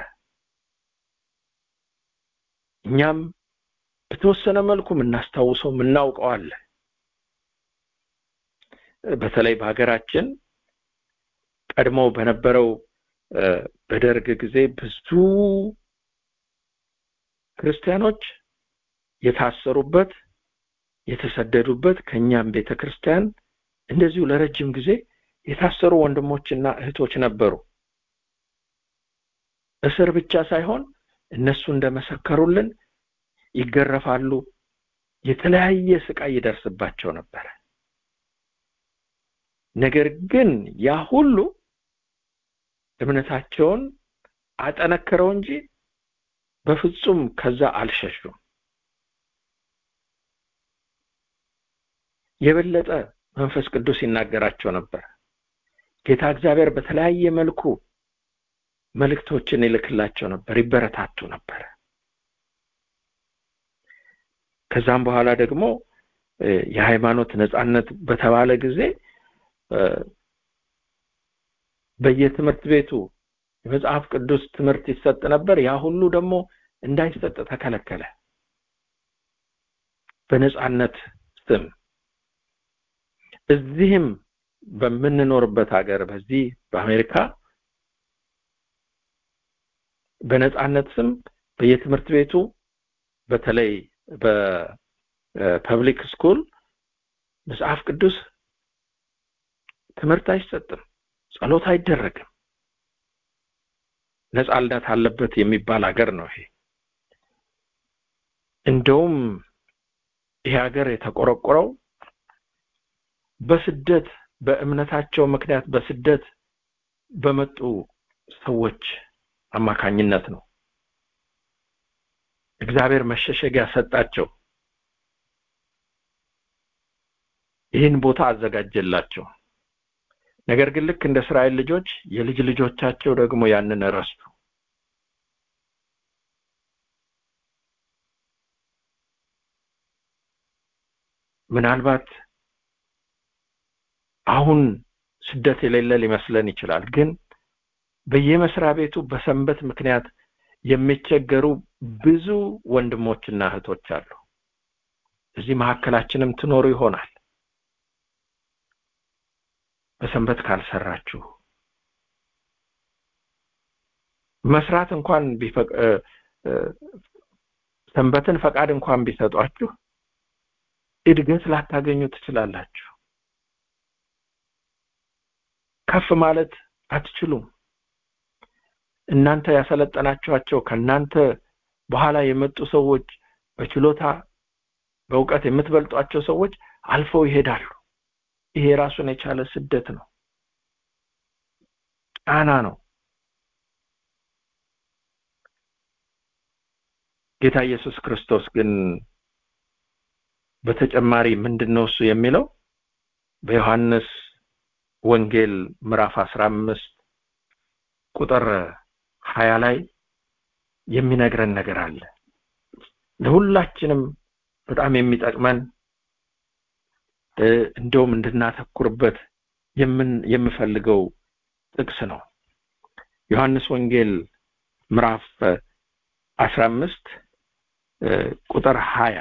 እኛም በተወሰነ መልኩ የምናስታውሰው የምናውቀው አለ። በተለይ በሀገራችን ቀድሞ በነበረው በደርግ ጊዜ ብዙ ክርስቲያኖች የታሰሩበት የተሰደዱበት ከኛም ቤተ ክርስቲያን እንደዚሁ ለረጅም ጊዜ የታሰሩ ወንድሞችና እህቶች ነበሩ። እስር ብቻ ሳይሆን እነሱ እንደመሰከሩልን ይገረፋሉ፣ የተለያየ ስቃይ ይደርስባቸው ነበረ። ነገር ግን ያ ሁሉ እምነታቸውን አጠነክረው እንጂ በፍጹም ከዛ አልሸሹም። የበለጠ መንፈስ ቅዱስ ይናገራቸው ነበር። ጌታ እግዚአብሔር በተለያየ መልኩ መልእክቶችን ይልክላቸው ነበር፣ ይበረታቱ ነበር። ከዛም በኋላ ደግሞ የሃይማኖት ነጻነት በተባለ ጊዜ በየትምህርት ቤቱ የመጽሐፍ ቅዱስ ትምህርት ይሰጥ ነበር። ያ ሁሉ ደግሞ እንዳይሰጥ ተከለከለ። በነጻነት ስም እዚህም በምንኖርበት ሀገር በዚህ በአሜሪካ በነጻነት ስም በየትምህርት ቤቱ በተለይ በፐብሊክ ስኩል መጽሐፍ ቅዱስ ትምህርት አይሰጥም፣ ጸሎት አይደረግም። ነጻነት አለበት የሚባል ሀገር ነው ይሄ። እንደውም ይሄ ሀገር የተቆረቆረው በስደት በእምነታቸው ምክንያት በስደት በመጡ ሰዎች አማካኝነት ነው። እግዚአብሔር መሸሸጊያ ሰጣቸው። ይህን ቦታ አዘጋጀላቸው። ነገር ግን ልክ እንደ እስራኤል ልጆች የልጅ ልጆቻቸው ደግሞ ያንን ረስቱ። ምናልባት አሁን ስደት የሌለ ሊመስለን ይችላል። ግን በየመስሪያ ቤቱ በሰንበት ምክንያት የሚቸገሩ ብዙ ወንድሞችና እህቶች አሉ። እዚህ መካከላችንም ትኖሩ ይሆናል። በሰንበት ካልሰራችሁ መስራት እንኳን ሰንበትን ፈቃድ እንኳን ቢሰጧችሁ እድገት ላታገኙ ትችላላችሁ። ከፍ ማለት አትችሉም። እናንተ ያሰለጠናችኋቸው ከእናንተ በኋላ የመጡ ሰዎች በችሎታ በእውቀት የምትበልጧቸው ሰዎች አልፈው ይሄዳሉ። ይሄ ራሱን የቻለ ስደት ነው፣ ጫና ነው። ጌታ ኢየሱስ ክርስቶስ ግን በተጨማሪ ምንድን ነው እሱ የሚለው በዮሐንስ ወንጌል ምዕራፍ አስራ አምስት ቁጥር ሀያ ላይ የሚነግረን ነገር አለ። ለሁላችንም በጣም የሚጠቅመን እንደውም እንድናተኩርበት የምፈልገው ጥቅስ ነው። ዮሐንስ ወንጌል ምዕራፍ አስራ አምስት ቁጥር ሀያ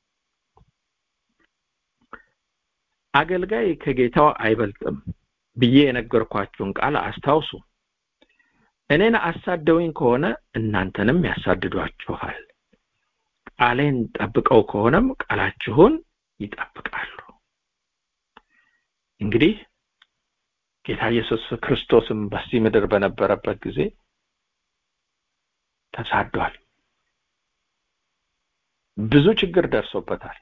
አገልጋይ ከጌታው አይበልጥም ብዬ የነገርኳችሁን ቃል አስታውሱ። እኔን አሳደውኝ ከሆነ እናንተንም ያሳድዷችኋል። ቃሌን ጠብቀው ከሆነም ቃላችሁን ይጠብቃሉ። እንግዲህ ጌታ ኢየሱስ ክርስቶስም በዚህ ምድር በነበረበት ጊዜ ተሳዷል። ብዙ ችግር ደርሶበታል።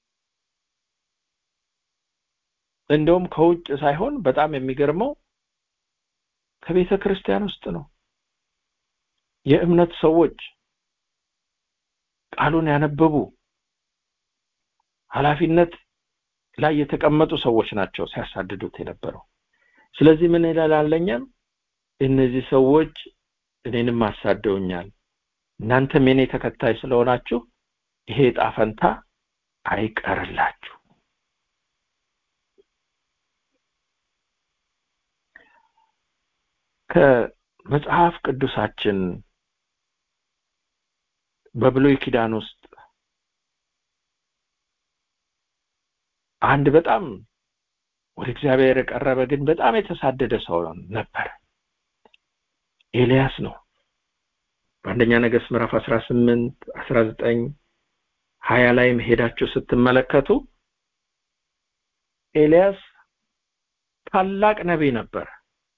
እንደውም ከውጭ ሳይሆን በጣም የሚገርመው ከቤተ ክርስቲያን ውስጥ ነው። የእምነት ሰዎች ቃሉን ያነበቡ ኃላፊነት ላይ የተቀመጡ ሰዎች ናቸው ሲያሳድዱት የነበረው። ስለዚህ ምን ይላል እነዚህ ሰዎች እኔንም አሳደውኛል፣ እናንተም የኔ ተከታይ ስለሆናችሁ ይሄ ዕጣ ፈንታ አይቀርላችሁ ከመጽሐፍ ቅዱሳችን በብሉይ ኪዳን ውስጥ አንድ በጣም ወደ እግዚአብሔር የቀረበ ግን በጣም የተሳደደ ሰው ነበር ኤልያስ ነው በአንደኛ ነገሥት ምዕራፍ 18 19 ሀያ ላይም ሄዳችሁ ስትመለከቱ ኤልያስ ታላቅ ነቢይ ነበር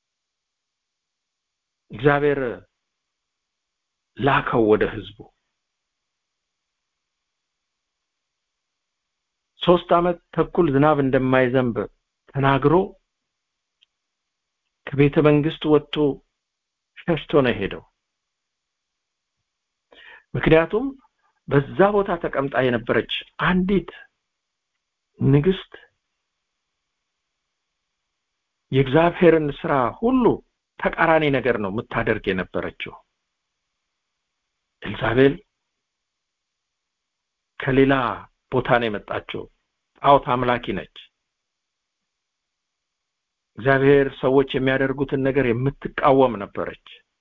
እግዚአብሔር ላከው ወደ ህዝቡ ሶስት አመት ተኩል ዝናብ እንደማይዘንብ ተናግሮ ከቤተ መንግስት ወጥቶ ሸሽቶ ነው ሄደው ምክንያቱም በዛ ቦታ ተቀምጣ የነበረች አንዲት ንግስት የእግዚአብሔርን ስራ ሁሉ ተቃራኒ ነገር ነው የምታደርግ የነበረችው ኤልዛቤል ከሌላ ቦታ ነው የመጣችው ጣዖት አምላኪ ነች እግዚአብሔር ሰዎች የሚያደርጉትን ነገር የምትቃወም ነበረች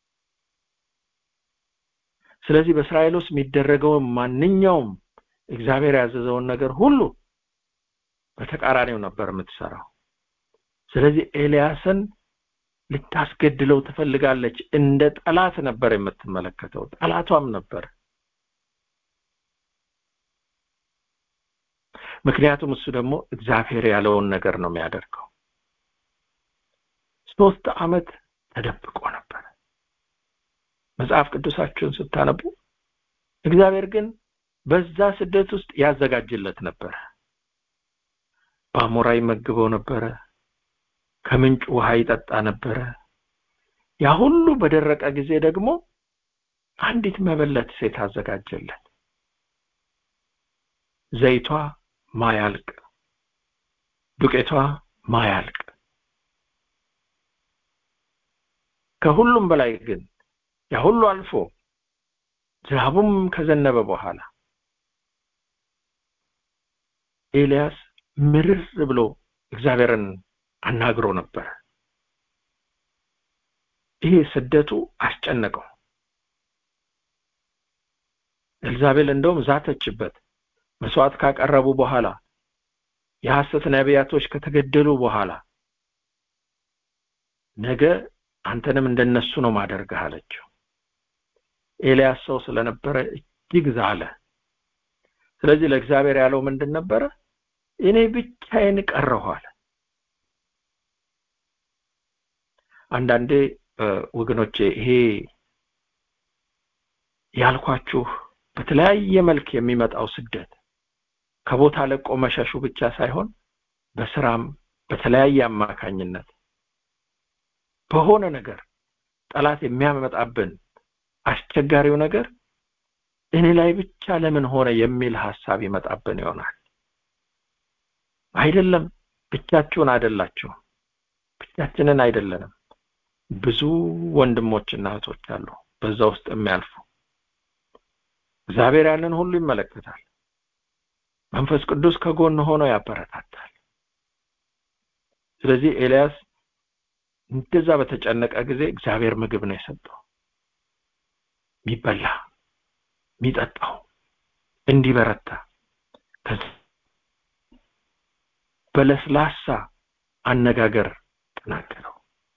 ስለዚህ በእስራኤል ውስጥ የሚደረገውን ማንኛውም እግዚአብሔር ያዘዘውን ነገር ሁሉ በተቃራኒው ነበር የምትሰራው ስለዚህ ኤልያስን ልታስገድለው ትፈልጋለች እንደ ጠላት ነበር የምትመለከተው ጠላቷም ነበር ምክንያቱም እሱ ደግሞ እግዚአብሔር ያለውን ነገር ነው የሚያደርገው ሶስት አመት ተደብቆ ነበር መጽሐፍ ቅዱሳችሁን ስታነቡ እግዚአብሔር ግን በዛ ስደት ውስጥ ያዘጋጅለት ነበረ በአሞራ ይመግበው ነበረ ከምንጭ ውሃ ይጠጣ ነበረ ያ ሁሉ በደረቀ ጊዜ ደግሞ አንዲት መበለት ሴት አዘጋጀለት ዘይቷ ማያልቅ ዱቄቷ ማያልቅ ከሁሉም በላይ ግን ያ ሁሉ አልፎ ዝናቡም ከዘነበ በኋላ ኤልያስ ምርር ብሎ እግዚአብሔርን አናግሮ ነበር ይሄ ስደቱ አስጨነቀው ኤልዛቤል እንደውም ዛተችበት መስዋዕት ካቀረቡ በኋላ የሐሰት ነቢያቶች ከተገደሉ በኋላ ነገ አንተንም እንደነሱ ነው ማደርግህ አለችው ኤልያስ ሰው ስለነበረ እጅግ ዛለ ስለዚህ ለእግዚአብሔር ያለው ምንድን ነበረ እኔ ብቻዬን ቀረሁ አለ አንዳንዴ ወገኖቼ ይሄ ያልኳችሁ በተለያየ መልክ የሚመጣው ስደት ከቦታ ለቆ መሸሹ ብቻ ሳይሆን በስራም በተለያየ አማካኝነት በሆነ ነገር ጠላት የሚያመጣብን አስቸጋሪው ነገር እኔ ላይ ብቻ ለምን ሆነ የሚል ሐሳብ ይመጣብን ይሆናል አይደለም ብቻችሁን አይደላችሁም ብቻችንን አይደለንም ብዙ ወንድሞችና እህቶች አሉ በዛ ውስጥ የሚያልፉ እግዚአብሔር ያንን ሁሉ ይመለከታል መንፈስ ቅዱስ ከጎን ሆኖ ያበረታታል ስለዚህ ኤልያስ እንደዛ በተጨነቀ ጊዜ እግዚአብሔር ምግብ ነው የሰጠው የሚበላ የሚጠጣው እንዲበረታ በለስላሳ አነጋገር ተናገረው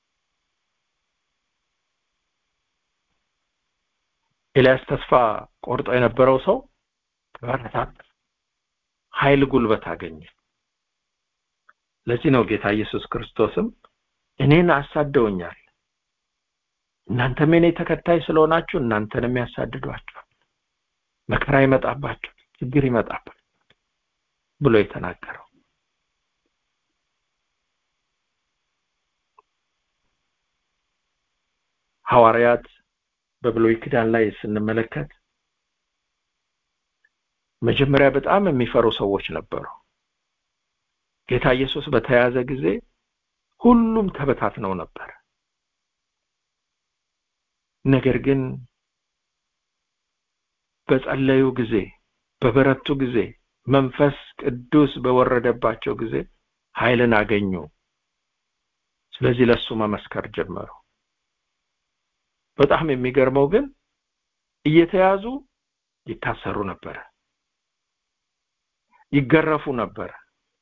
ኤልያስ ተስፋ ቆርጦ የነበረው ሰው ተበረታታ ኃይል ጉልበት አገኘ ለዚህ ነው ጌታ ኢየሱስ ክርስቶስም እኔን አሳደውኛል እናንተም የኔ ተከታይ ስለሆናችሁ እናንተንም ያሳድዷችኋል መከራ ይመጣባችሁ ችግር ይመጣባችሁ ብሎ የተናገረው ሐዋርያት በብሉይ ኪዳን ላይ ስንመለከት መጀመሪያ በጣም የሚፈሩ ሰዎች ነበሩ ጌታ ኢየሱስ በተያዘ ጊዜ ሁሉም ተበታትነው ነበር ነገር ግን በጸለዩ ጊዜ በበረቱ ጊዜ መንፈስ ቅዱስ በወረደባቸው ጊዜ ኃይልን አገኙ ስለዚህ ለሱ መመስከር ጀመሩ በጣም የሚገርመው ግን እየተያዙ ይታሰሩ ነበር ይገረፉ ነበር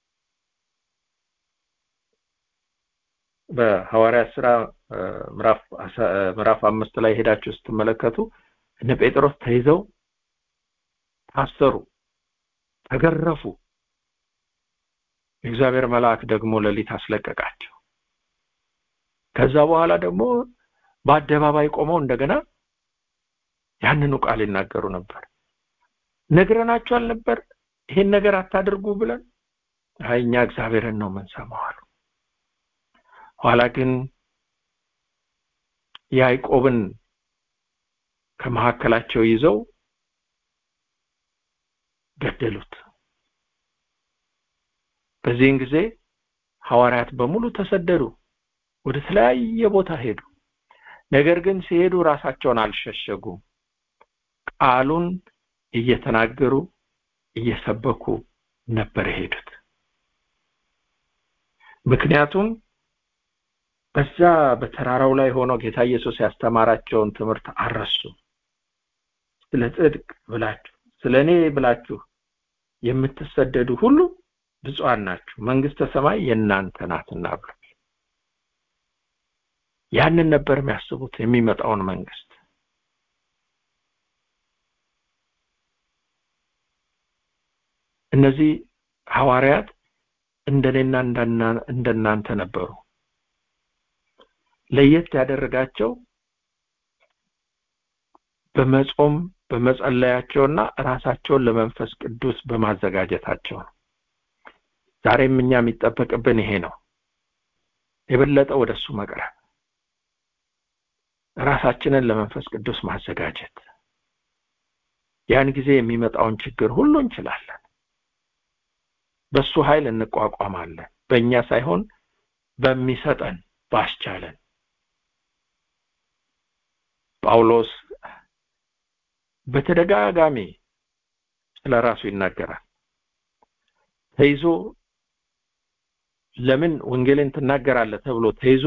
በሐዋርያት ስራ ምዕራፍ ምዕራፍ አምስት ላይ ሄዳችሁ ስትመለከቱ እነ ጴጥሮስ ተይዘው ታሰሩ ተገረፉ የእግዚአብሔር መልአክ ደግሞ ሌሊት አስለቀቃቸው ከዛ በኋላ ደግሞ በአደባባይ ቆመው እንደገና ያንኑ ቃል ይናገሩ ነበር ነግረናችሁ አልነበር ይሄን ነገር አታድርጉ ብለን አይ እኛ እግዚአብሔርን ነው የምንሰማው አሉ ኋላ ግን ያዕቆብን ከመካከላቸው ይዘው ገደሉት በዚህን ጊዜ ሐዋርያት በሙሉ ተሰደዱ ወደ ተለያየ ቦታ ሄዱ ነገር ግን ሲሄዱ ራሳቸውን አልሸሸጉም ቃሉን እየተናገሩ እየሰበኩ ነበር የሄዱት ምክንያቱም በዛ በተራራው ላይ ሆኖ ጌታ ኢየሱስ ያስተማራቸውን ትምህርት አረሱ ስለ ጽድቅ ብላችሁ ስለ እኔ ብላችሁ የምትሰደዱ ሁሉ ብፁዓን ናችሁ መንግስተ ሰማይ የእናንተ ናትና ብሎ ያንን ነበር የሚያስቡት የሚመጣውን መንግስት እነዚህ ሐዋርያት እንደኔና እንደናንተ ነበሩ ለየት ያደረጋቸው በመጾም በመጸለያቸውና ራሳቸውን ለመንፈስ ቅዱስ በማዘጋጀታቸው ነው ዛሬም እኛ የሚጠበቅብን ይሄ ነው የበለጠ ወደሱ መቅረብ ራሳችንን ለመንፈስ ቅዱስ ማዘጋጀት ያን ጊዜ የሚመጣውን ችግር ሁሉ እንችላለን በሱ ኃይል እንቋቋማለን በእኛ ሳይሆን በሚሰጠን ባስቻለን ጳውሎስ በተደጋጋሚ ስለ ራሱ ይናገራል ተይዞ ለምን ወንጌልን ትናገራለህ ተብሎ ተይዞ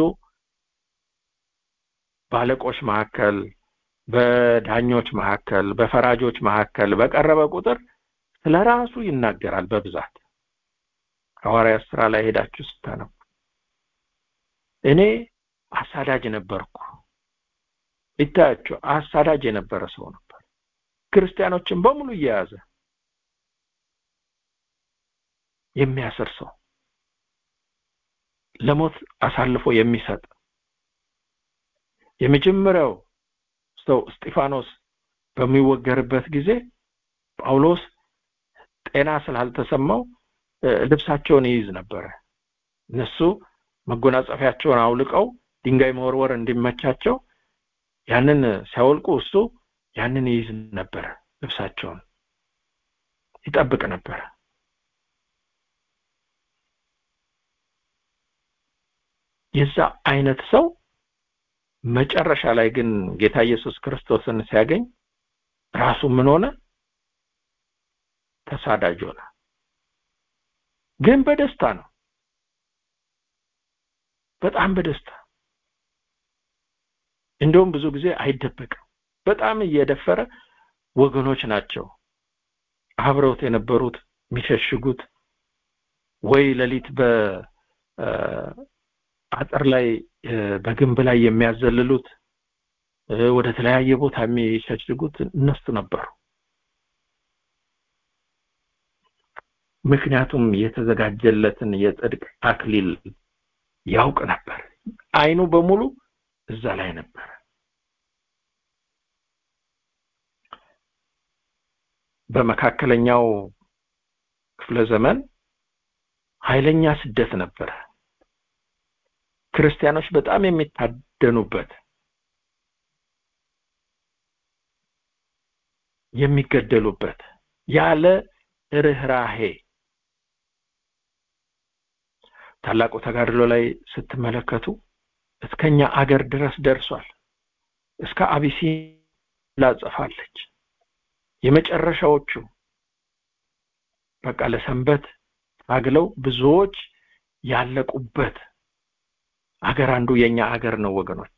በአለቆች መካከል በዳኞች መካከል በፈራጆች መካከል በቀረበ ቁጥር ስለ ራሱ ይናገራል በብዛት ሐዋርያት ስራ ላይ ሄዳችሁ ስታነቡ እኔ አሳዳጅ ነበርኩ ይታያችሁ አሳዳጅ የነበረ ሰው ነበር ክርስቲያኖችን በሙሉ እየያዘ የሚያስር ሰው ለሞት አሳልፎ የሚሰጥ የመጀመሪያው ሰው እስጢፋኖስ በሚወገርበት ጊዜ ጳውሎስ ጤና ስላልተሰማው ልብሳቸውን ይይዝ ነበረ እነሱ መጎናጸፊያቸውን አውልቀው ድንጋይ መወርወር እንዲመቻቸው ያንን ሲያወልቁ እሱ ያንን ይይዝ ነበረ ልብሳቸውን ይጠብቅ ነበረ የዛ አይነት ሰው መጨረሻ ላይ ግን ጌታ ኢየሱስ ክርስቶስን ሲያገኝ ራሱ ምን ሆነ ተሳዳጅ ሆነ ግን በደስታ ነው በጣም በደስታ እንደውም ብዙ ጊዜ አይደበቅም በጣም እየደፈረ ወገኖች ናቸው አብረውት የነበሩት የሚሸሽጉት ወይ ሌሊት በአጥር ላይ በግንብ ላይ የሚያዘልሉት ወደ ተለያየ ቦታ የሚሸሽጉት እነሱ ነበሩ ምክንያቱም የተዘጋጀለትን የጽድቅ አክሊል ያውቅ ነበር አይኑ በሙሉ እዛ ላይ ነበር በመካከለኛው ክፍለ ዘመን ኃይለኛ ስደት ነበረ ክርስቲያኖች በጣም የሚታደኑበት የሚገደሉበት ያለ ርህራሄ ታላቁ ተጋድሎ ላይ ስትመለከቱ እስከኛ አገር ድረስ ደርሷል እስከ አቢሲን ላጽፋለች የመጨረሻዎቹ በቃ ለሰንበት ታግለው ብዙዎች ያለቁበት አገር አንዱ የኛ አገር ነው ወገኖቼ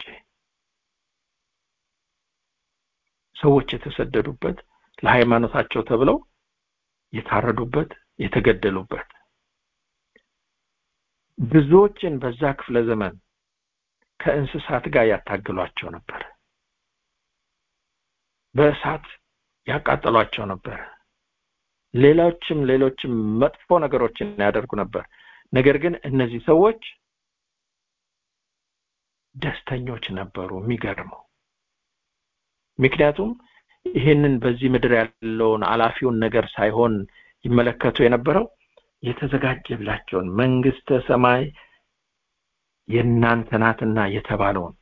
ሰዎች የተሰደዱበት ለሃይማኖታቸው ተብለው የታረዱበት የተገደሉበት ብዙዎችን በዛ ክፍለ ዘመን ከእንስሳት ጋር ያታግሏቸው ነበር በእሳት ያቃጠሏቸው ነበር ሌሎችም ሌሎችም መጥፎ ነገሮችን ያደርጉ ነበር ነገር ግን እነዚህ ሰዎች ደስተኞች ነበሩ የሚገርመው ምክንያቱም ይህንን በዚህ ምድር ያለውን አላፊውን ነገር ሳይሆን ይመለከቱ የነበረው የተዘጋጀላቸውን መንግስተ ሰማይ የእናንተ ናትና የተባለውን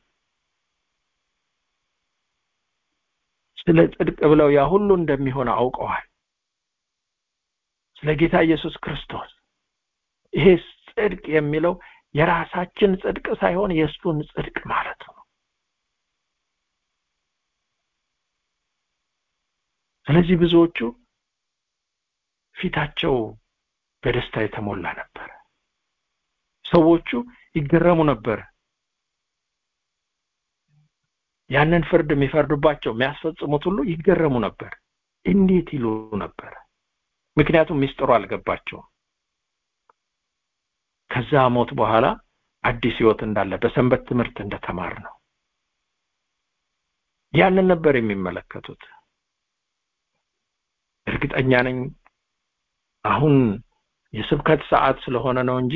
ስለ ጽድቅ ብለው ያ ሁሉ እንደሚሆን አውቀዋል ስለ ጌታ ኢየሱስ ክርስቶስ ይሄ ጽድቅ የሚለው የራሳችን ጽድቅ ሳይሆን የእሱን ጽድቅ ማለት ነው ስለዚህ ብዙዎቹ ፊታቸው በደስታ የተሞላ ነበር ሰዎቹ ይገረሙ ነበር ያንን ፍርድ የሚፈርዱባቸው የሚያስፈጽሙት ሁሉ ይገረሙ ነበር እንዴት ይሉ ነበር ምክንያቱም ሚስጥሩ አልገባቸውም ከዛ ሞት በኋላ አዲስ ህይወት እንዳለ በሰንበት ትምህርት እንደተማር ነው ያንን ነበር የሚመለከቱት እርግጠኛ ነኝ አሁን የስብከት ሰዓት ስለሆነ ነው እንጂ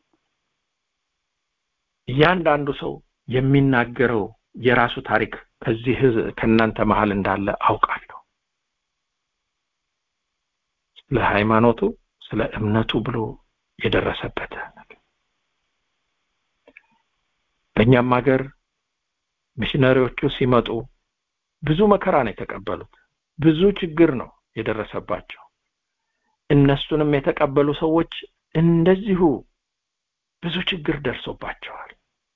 እያንዳንዱ ሰው የሚናገረው የራሱ ታሪክ ከዚህ ህዝብ ከእናንተ መሀል እንዳለ አውቃለሁ ስለ ሃይማኖቱ ስለ እምነቱ ብሎ የደረሰበት በእኛም ሀገር ሚሽነሪዎቹ ሲመጡ ብዙ መከራ ነው የተቀበሉት ብዙ ችግር ነው የደረሰባቸው እነሱንም የተቀበሉ ሰዎች እንደዚሁ ብዙ ችግር ደርሶባቸዋል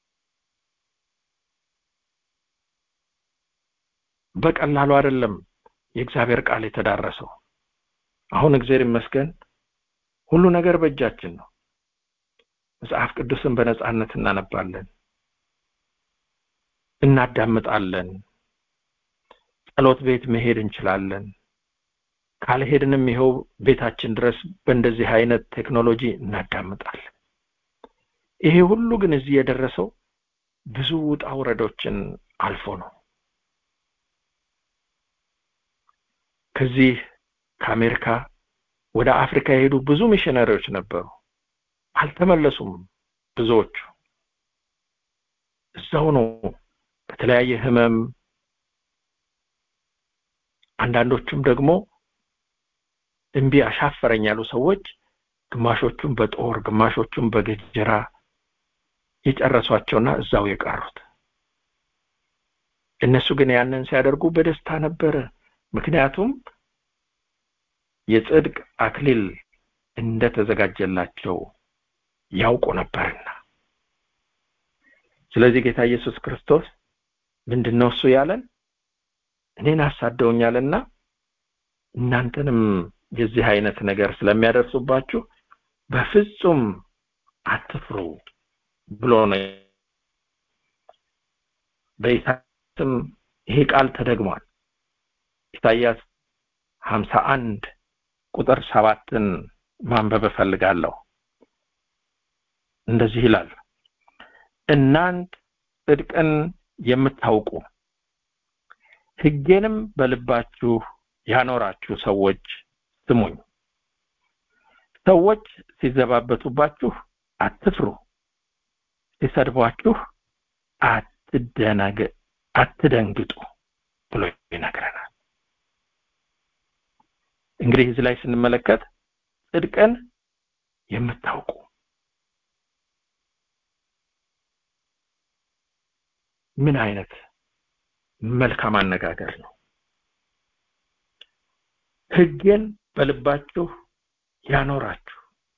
በቀላሉ አይደለም የእግዚአብሔር ቃል የተዳረሰው አሁን እግዚአብሔር ይመስገን ሁሉ ነገር በእጃችን ነው መጽሐፍ ቅዱስን በነጻነት እናነባለን እናዳምጣለን ጸሎት ቤት መሄድ እንችላለን ካልሄድንም ይኸው ቤታችን ድረስ በእንደዚህ አይነት ቴክኖሎጂ እናዳምጣለን ይሄ ሁሉ ግን እዚህ የደረሰው ብዙ ውጣ ውረዶችን አልፎ ነው ከዚህ ከአሜሪካ ወደ አፍሪካ የሄዱ ብዙ ሚሽነሪዎች ነበሩ አልተመለሱም ብዙዎቹ እዛው ነው በተለያየ ህመም አንዳንዶቹም ደግሞ እምቢ አሻፈረኝ ያሉ ሰዎች ግማሾቹም በጦር ግማሾቹም በገጀራ የጨረሷቸውና እዛው የቀሩት እነሱ ግን ያንን ሲያደርጉ በደስታ ነበረ ምክንያቱም የጽድቅ አክሊል እንደተዘጋጀላቸው ያውቁ ነበርና ስለዚህ ጌታ ኢየሱስ ክርስቶስ ምንድነው እሱ ያለን እኔን አሳደውኛልና እናንተንም የዚህ አይነት ነገር ስለሚያደርሱባችሁ በፍጹም አትፍሩ ብሎ ነው በኢሳያስም ይሄ ቃል ተደግሟል ኢሳያስ ሀምሳ አንድ ቁጥር ሰባትን ማንበብ እፈልጋለሁ እንደዚህ ይላል እናንት ጽድቅን የምታውቁ ህጌንም በልባችሁ ያኖራችሁ ሰዎች ስሙኝ ሰዎች ሲዘባበቱባችሁ አትፍሩ ሲሰድቧችሁ አትደነግ አትደንግጡ ብሎ ይነግረናል እንግዲህ እዚህ ላይ ስንመለከት ጽድቅን የምታውቁ ምን አይነት መልካም አነጋገር ነው ህጌን በልባችሁ ያኖራችሁ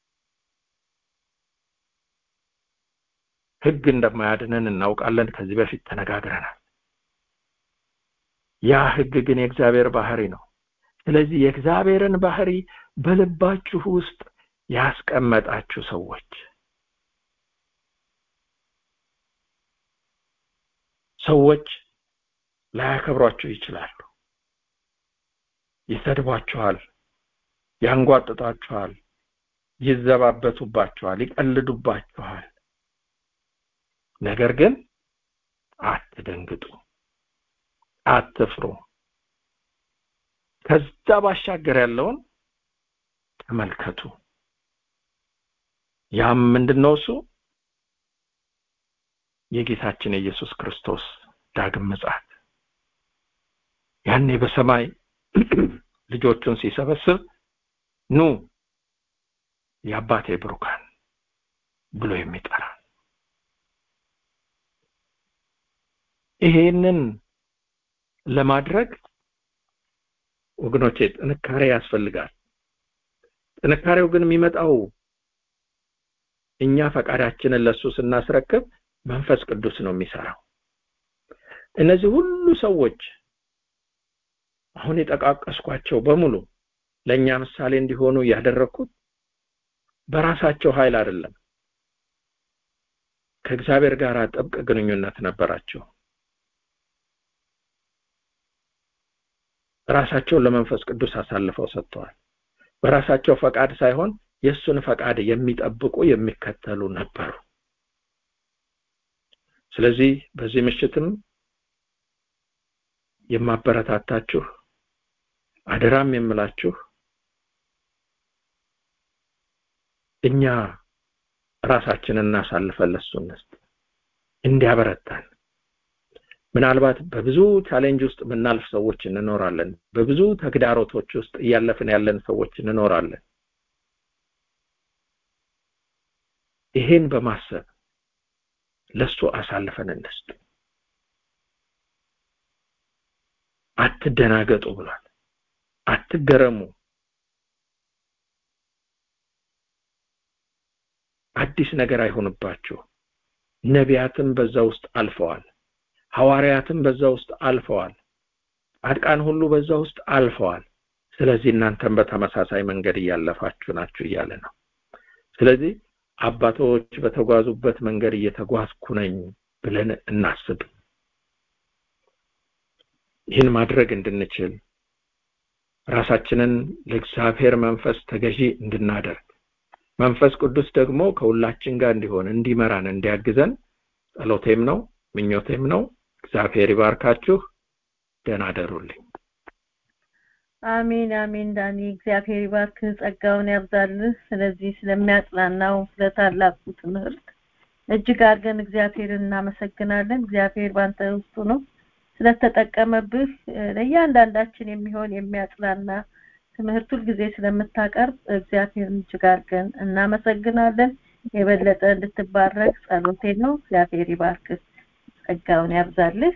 ህግ እንደማያድነን እናውቃለን ከዚህ በፊት ተነጋግረናል ያ ህግ ግን የእግዚአብሔር ባህሪ ነው ስለዚህ የእግዚአብሔርን ባህሪ በልባችሁ ውስጥ ያስቀመጣችሁ ሰዎች ሰዎች ላያከብሯችሁ ይችላሉ ይሰድቧችኋል ያንጓጥጣችኋል ይዘባበቱባችኋል ይቀልዱባችኋል ነገር ግን አትደንግጡ አትፍሩ ከዛ ባሻገር ያለውን ተመልከቱ ያም ምንድነው እሱ የጌታችን የኢየሱስ ክርስቶስ ዳግም ምጽአት ያኔ በሰማይ ልጆቹን ሲሰበስብ ኑ የአባቴ ብሩካን ብሎ የሚጠራ ይሄንን ለማድረግ ወገኖቼ ጥንካሬ ያስፈልጋል ጥንካሬው ግን የሚመጣው እኛ ፈቃዳችንን ለሱ ስናስረክብ መንፈስ ቅዱስ ነው የሚሰራው እነዚህ ሁሉ ሰዎች አሁን የጠቃቀስኳቸው በሙሉ ለእኛ ምሳሌ እንዲሆኑ ያደረግኩት በራሳቸው ኃይል አይደለም ከእግዚአብሔር ጋር ጥብቅ ግንኙነት ነበራቸው ራሳቸውን ለመንፈስ ቅዱስ አሳልፈው ሰጥተዋል በራሳቸው ፈቃድ ሳይሆን የእሱን ፈቃድ የሚጠብቁ የሚከተሉ ነበሩ ስለዚህ በዚህ ምሽትም የማበረታታችሁ አደራም የምላችሁ እኛ ራሳችንን እናሳልፈን ለሱ እንስጥ እንዲያበረታን ምናልባት በብዙ ቻሌንጅ ውስጥ የምናልፍ ሰዎች እንኖራለን በብዙ ተግዳሮቶች ውስጥ እያለፍን ያለን ሰዎች እንኖራለን ይሄን በማሰብ ለሱ አሳልፈን እንስጥ አትደናገጡ ብሏል አትገረሙ አዲስ ነገር አይሆንባችሁ ነቢያትም በዛ ውስጥ አልፈዋል ሐዋርያትም በዛ ውስጥ አልፈዋል ጻድቃን ሁሉ በዛ ውስጥ አልፈዋል ስለዚህ እናንተም በተመሳሳይ መንገድ እያለፋችሁ ናችሁ እያለ ነው ስለዚህ አባቶች በተጓዙበት መንገድ እየተጓዝኩ ነኝ ብለን እናስብ ይህን ማድረግ እንድንችል ራሳችንን ለእግዚአብሔር መንፈስ ተገዢ እንድናደርግ መንፈስ ቅዱስ ደግሞ ከሁላችን ጋር እንዲሆን እንዲመራን እንዲያግዘን ጸሎቴም ነው ምኞቴም ነው እግዚአብሔር ይባርካችሁ ደህና አደሩልኝ አሜን አሜን ዳኒ እግዚአብሔር ይባርክ ጸጋውን ያብዛልህ ስለዚህ ስለሚያጽናናው ስለ ታላቁ ትምህርት እጅግ አድርገን እግዚአብሔርን እናመሰግናለን እግዚአብሔር ባንተ ውስጡ ነው ስለተጠቀመብህ ለእያንዳንዳችን የሚሆን የሚያጽናና ትምህርት ጊዜ ስለምታቀርብ እግዚአብሔርን እጅግ አድርገን እናመሰግናለን የበለጠ እንድትባረክ ጸሎቴ ነው እግዚአብሔር ይባርክ ጸጋውን ያብዛልህ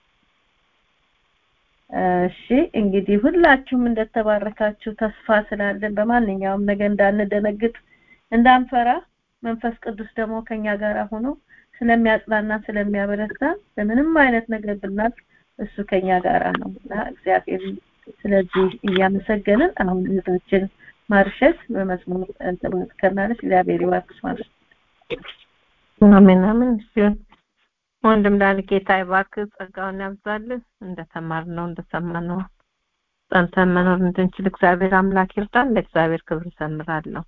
እሺ እንግዲህ ሁላችሁም እንደተባረካችሁ ተስፋ ስላለን በማንኛውም ነገር እንዳንደነግጥ እንዳንፈራ መንፈስ ቅዱስ ደግሞ ከኛ ጋር ሆኖ ስለሚያጽናና ስለሚያበረታ በምንም አይነት ነገር ብናልፍ እሱ ከኛ ጋር ነው እና እግዚአብሔር ስለዚህ እያመሰገንን አሁን እህታችን ማርሸት በመዝሙር ተባርከናለች እግዚአብሔር ይባርክሽ ማለት አሜን አሜን ሲሆን ወንድም ዳን ጌታ ይባርክ ጸጋውን ያብዛልህ እንደተማርነው እንደሰማነው ጸንተን መኖር እንድንችል እግዚአብሔር አምላክ ይርዳን ለእግዚአብሔር ክብር ዘምራለሁ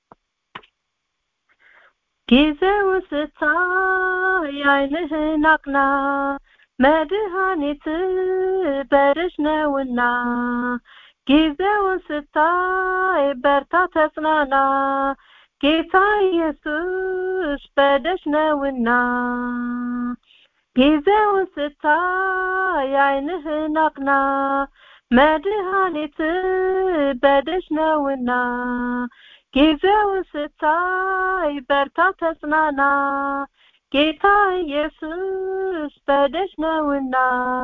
ጊዜው ስታይ ዓይንህን አቅና መድኃኒት በደጅ ነውና ጊዜውን ስታይ በርታ ተጽናና ጌታ ኢየሱስ በደጅ ነውና ጊዜውን ስታይ ዓይንህን አቅና መድኃኒት በደጅ ነውና ጊዜውን ስታይ በርታ ተጽናና ጌታ ኢየሱስ በደጅ ነውና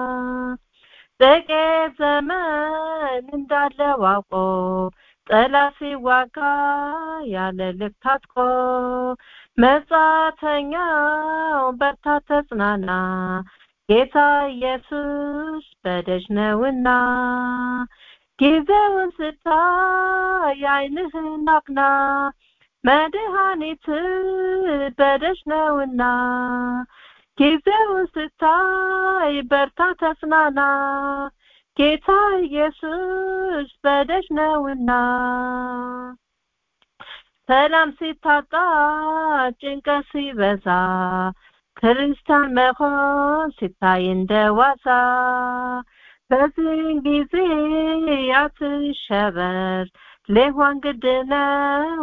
ጥቂት ዘመን እንዳለው አውቆ ጠላት ሲዋጋ ያለ ልክ ታጥቆ መጻተኛው በርታ ተጽናና ጌታ ኢየሱስ በደጅ ነውና ጊዜውን ስታይ ዓይንህን አቅና መድኃኒት በደጅ ነውና ጊዜውን ስታይ በርታ ተጽናና ጌታ ኢየሱስ በደጅ ነውና ሰላም ሲታጣ ጭንቀት ሲበዛ ክርስቲያን መሆን ሲታይ እንደ ዋዛ በዚህን ጊዜ አትሸበር ሊሆን ግድ ነው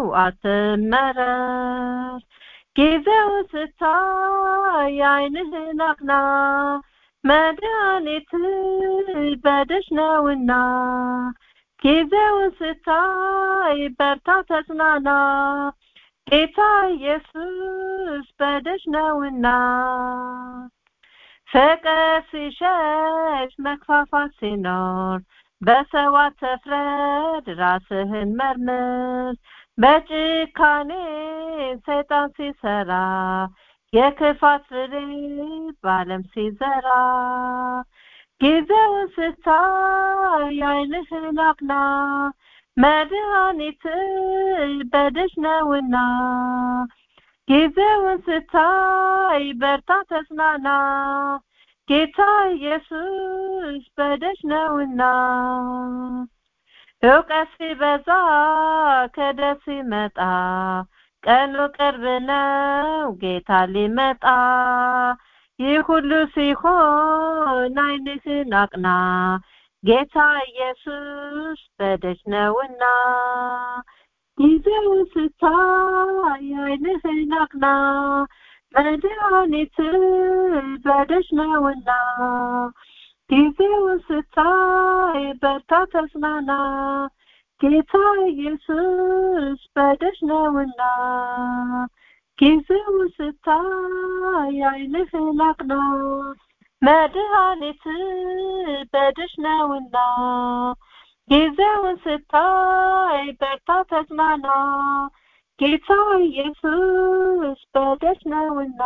አትመረር ጊዜው ስታይ ዓይንህን አቅና መድኃኒት በደጅ ነውና ጊዜውን ስታይ በርታ ተጽናና ጌታ ኢየሱስ በደጅ ነውና ፍቅር ሲሸሽ መክፋፋት ሲኖር በሰው አትፍረድ ራስህን መርምር በጭካኔ ሰይጣን ሲሰራ የክፋት ፍሬ በዓለም ሲዘራ ጊዜውን ስታይ ዓይንህን አቅና መድኃኒት በደጅ ነውና ጊዜውን ስታይ በርታ ተጽናና ጌታ ኢየሱስ በደጅ ነውና እውቀት ሲበዛ ክደት ሲመጣ ቀኑ ቅርብ ነው ጌታ ሊመጣ ይህ ሁሉ ሲሆን ዓይንህን አቅና ጌታ ኢየሱስ በደጅ ነውና ጊዜውን ስታይ ዓይንህን አቅና መድኃኒት በደጅ ነውና ጊዜውን ስታይ በርታ ተጽናና ጌታ ኢየሱስ በደጅ ነውና ጊዜውን ስታይ ዓይንህን አቅና መድኃኒት በደጅ ነውና ጊዜውን ስታይ በርታ ተጽናና ጌታ ኢየሱስ በደጅ ነውና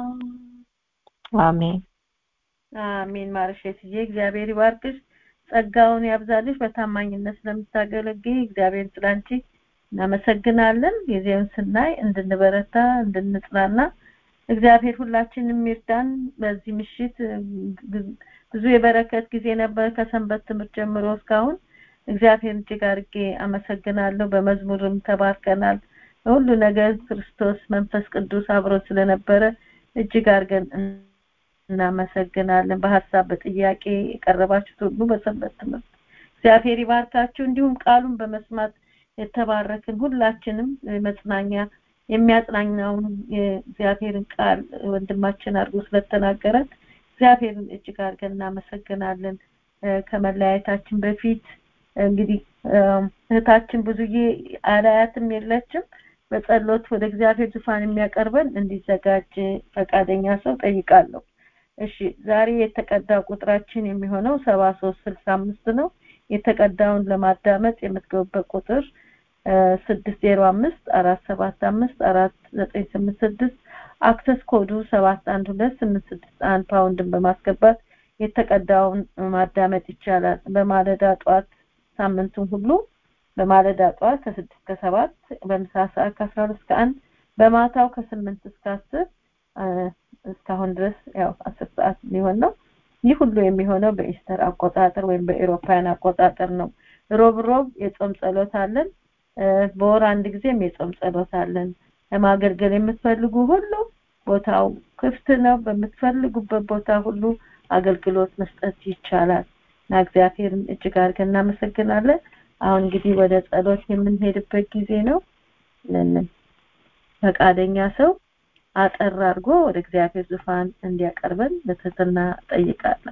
አሜን አሜን ማርሸትዬ እግዚአብሔር ይባርክሽ ጸጋውን ያብዛልሽ በታማኝነት ስለምታገለግይ እግዚአብሔር ስላንቺ እናመሰግናለን ጊዜውን ስናይ እንድንበረታ እንድንጽናና እግዚአብሔር ሁላችንም ይርዳን በዚህ ምሽት ብዙ የበረከት ጊዜ ነበር ከሰንበት ትምህርት ጀምሮ እስካሁን እግዚአብሔር እጅግ አድርጌ አመሰግናለሁ በመዝሙርም ተባርከናል ሁሉ ነገር ክርስቶስ መንፈስ ቅዱስ አብሮ ስለነበረ እጅግ አድርገን እናመሰግናለን በሀሳብ በጥያቄ የቀረባችሁት ሁሉ በሰንበት ትምህርት እግዚአብሔር ይባርካችሁ እንዲሁም ቃሉን በመስማት የተባረክን ሁላችንም መጽናኛ የሚያጽናኛውን የእግዚአብሔርን ቃል ወንድማችን አድርጎ ስለተናገረን እግዚአብሔርን እጅግ አድርገን እናመሰግናለን ከመለያየታችን በፊት እንግዲህ እህታችን ብዙዬ አላያትም የለችም በጸሎት ወደ እግዚአብሔር ዙፋን የሚያቀርበን እንዲዘጋጅ ፈቃደኛ ሰው ጠይቃለሁ እሺ ዛሬ የተቀዳው ቁጥራችን የሚሆነው ሰባ ሶስት ስልሳ አምስት ነው የተቀዳውን ለማዳመጥ የምትገቡበት ቁጥር ስድስት ዜሮ አምስት አራት ሰባት አምስት አራት ዘጠኝ ስምንት ስድስት አክሰስ ኮዱ ሰባት አንድ ሁለት ስምንት ስድስት አንድ ፓውንድን በማስገባት የተቀዳውን ማዳመጥ ይቻላል በማለዳ ጠዋት ሳምንቱን ሁሉ በማለዳ ጠዋት ከስድስት ከሰባት በምሳ ሰዓት ከአስራ ሁለት እስከ አንድ በማታው ከስምንት እስከ አስር እስካሁን ድረስ ያው አስር ሰዓት ሊሆን ነው ይህ ሁሉ የሚሆነው በኢስተር አቆጣጠር ወይም በኤሮፓያን አቆጣጠር ነው ሮብ ሮብ የጾም ጸሎት አለን በወር አንድ ጊዜም የጾም ጸሎት አለን ለማገልገል የምትፈልጉ ሁሉ ቦታው ክፍት ነው በምትፈልጉበት ቦታ ሁሉ አገልግሎት መስጠት ይቻላል እና እግዚአብሔርን እጅግ አድርገን እናመሰግናለን አሁን እንግዲህ ወደ ጸሎት የምንሄድበት ጊዜ ነው ፈቃደኛ ሰው አጠር አድርጎ ወደ እግዚአብሔር ዙፋን እንዲያቀርበን በትህትና ጠይቃለሁ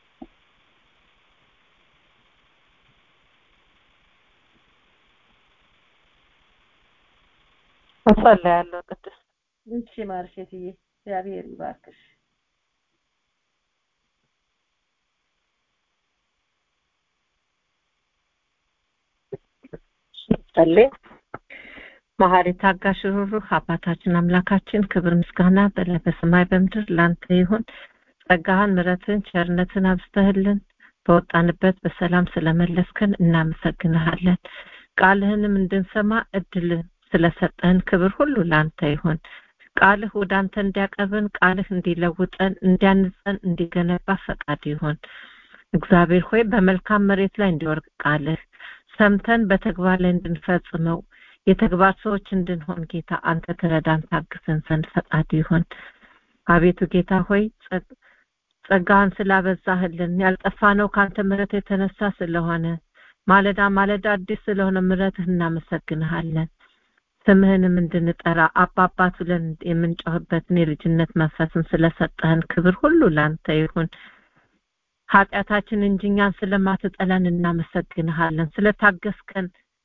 እጸልያለሁ ቅድስት እሺ ማርሼትዬ እግዚአብሔር ይባርክሽ ጸልይ መሐሪ ታጋሽ ሩሩህ አባታችን አምላካችን ክብር ምስጋና በሰማይ በምድር ላንተ ይሁን ጸጋህን ምረትን ቸርነትን አብስተህልን በወጣንበት በሰላም ስለመለስከን እናመሰግንሃለን ቃልህንም እንድንሰማ እድል ስለሰጠህን ክብር ሁሉ ለአንተ ይሁን ቃልህ ወደ አንተ እንዲያቀርብን ቃልህ እንዲለውጠን እንዲያንጸን እንዲገነባ ፈቃድ ይሁን እግዚአብሔር ሆይ በመልካም መሬት ላይ እንዲወርቅ ቃልህ ሰምተን በተግባር ላይ እንድንፈጽመው የተግባር ሰዎች እንድንሆን ጌታ አንተ ትረዳን ታግዘን ዘንድ ፈቃድ ይሁን አቤቱ ጌታ ሆይ ጸጋህን ስላበዛህልን ያልጠፋ ነው ከአንተ ምረት የተነሳ ስለሆነ ማለዳ ማለዳ አዲስ ስለሆነ ምረትህ እናመሰግንሃለን ስምህንም እንድንጠራ አባባት ብለን የምንጮህበትን የልጅነት መንፈስን ስለሰጠህን ክብር ሁሉ ለአንተ ይሁን ኃጢአታችን እንጂ እኛን ስለማትጠላን እናመሰግንሃለን ስለታገስከን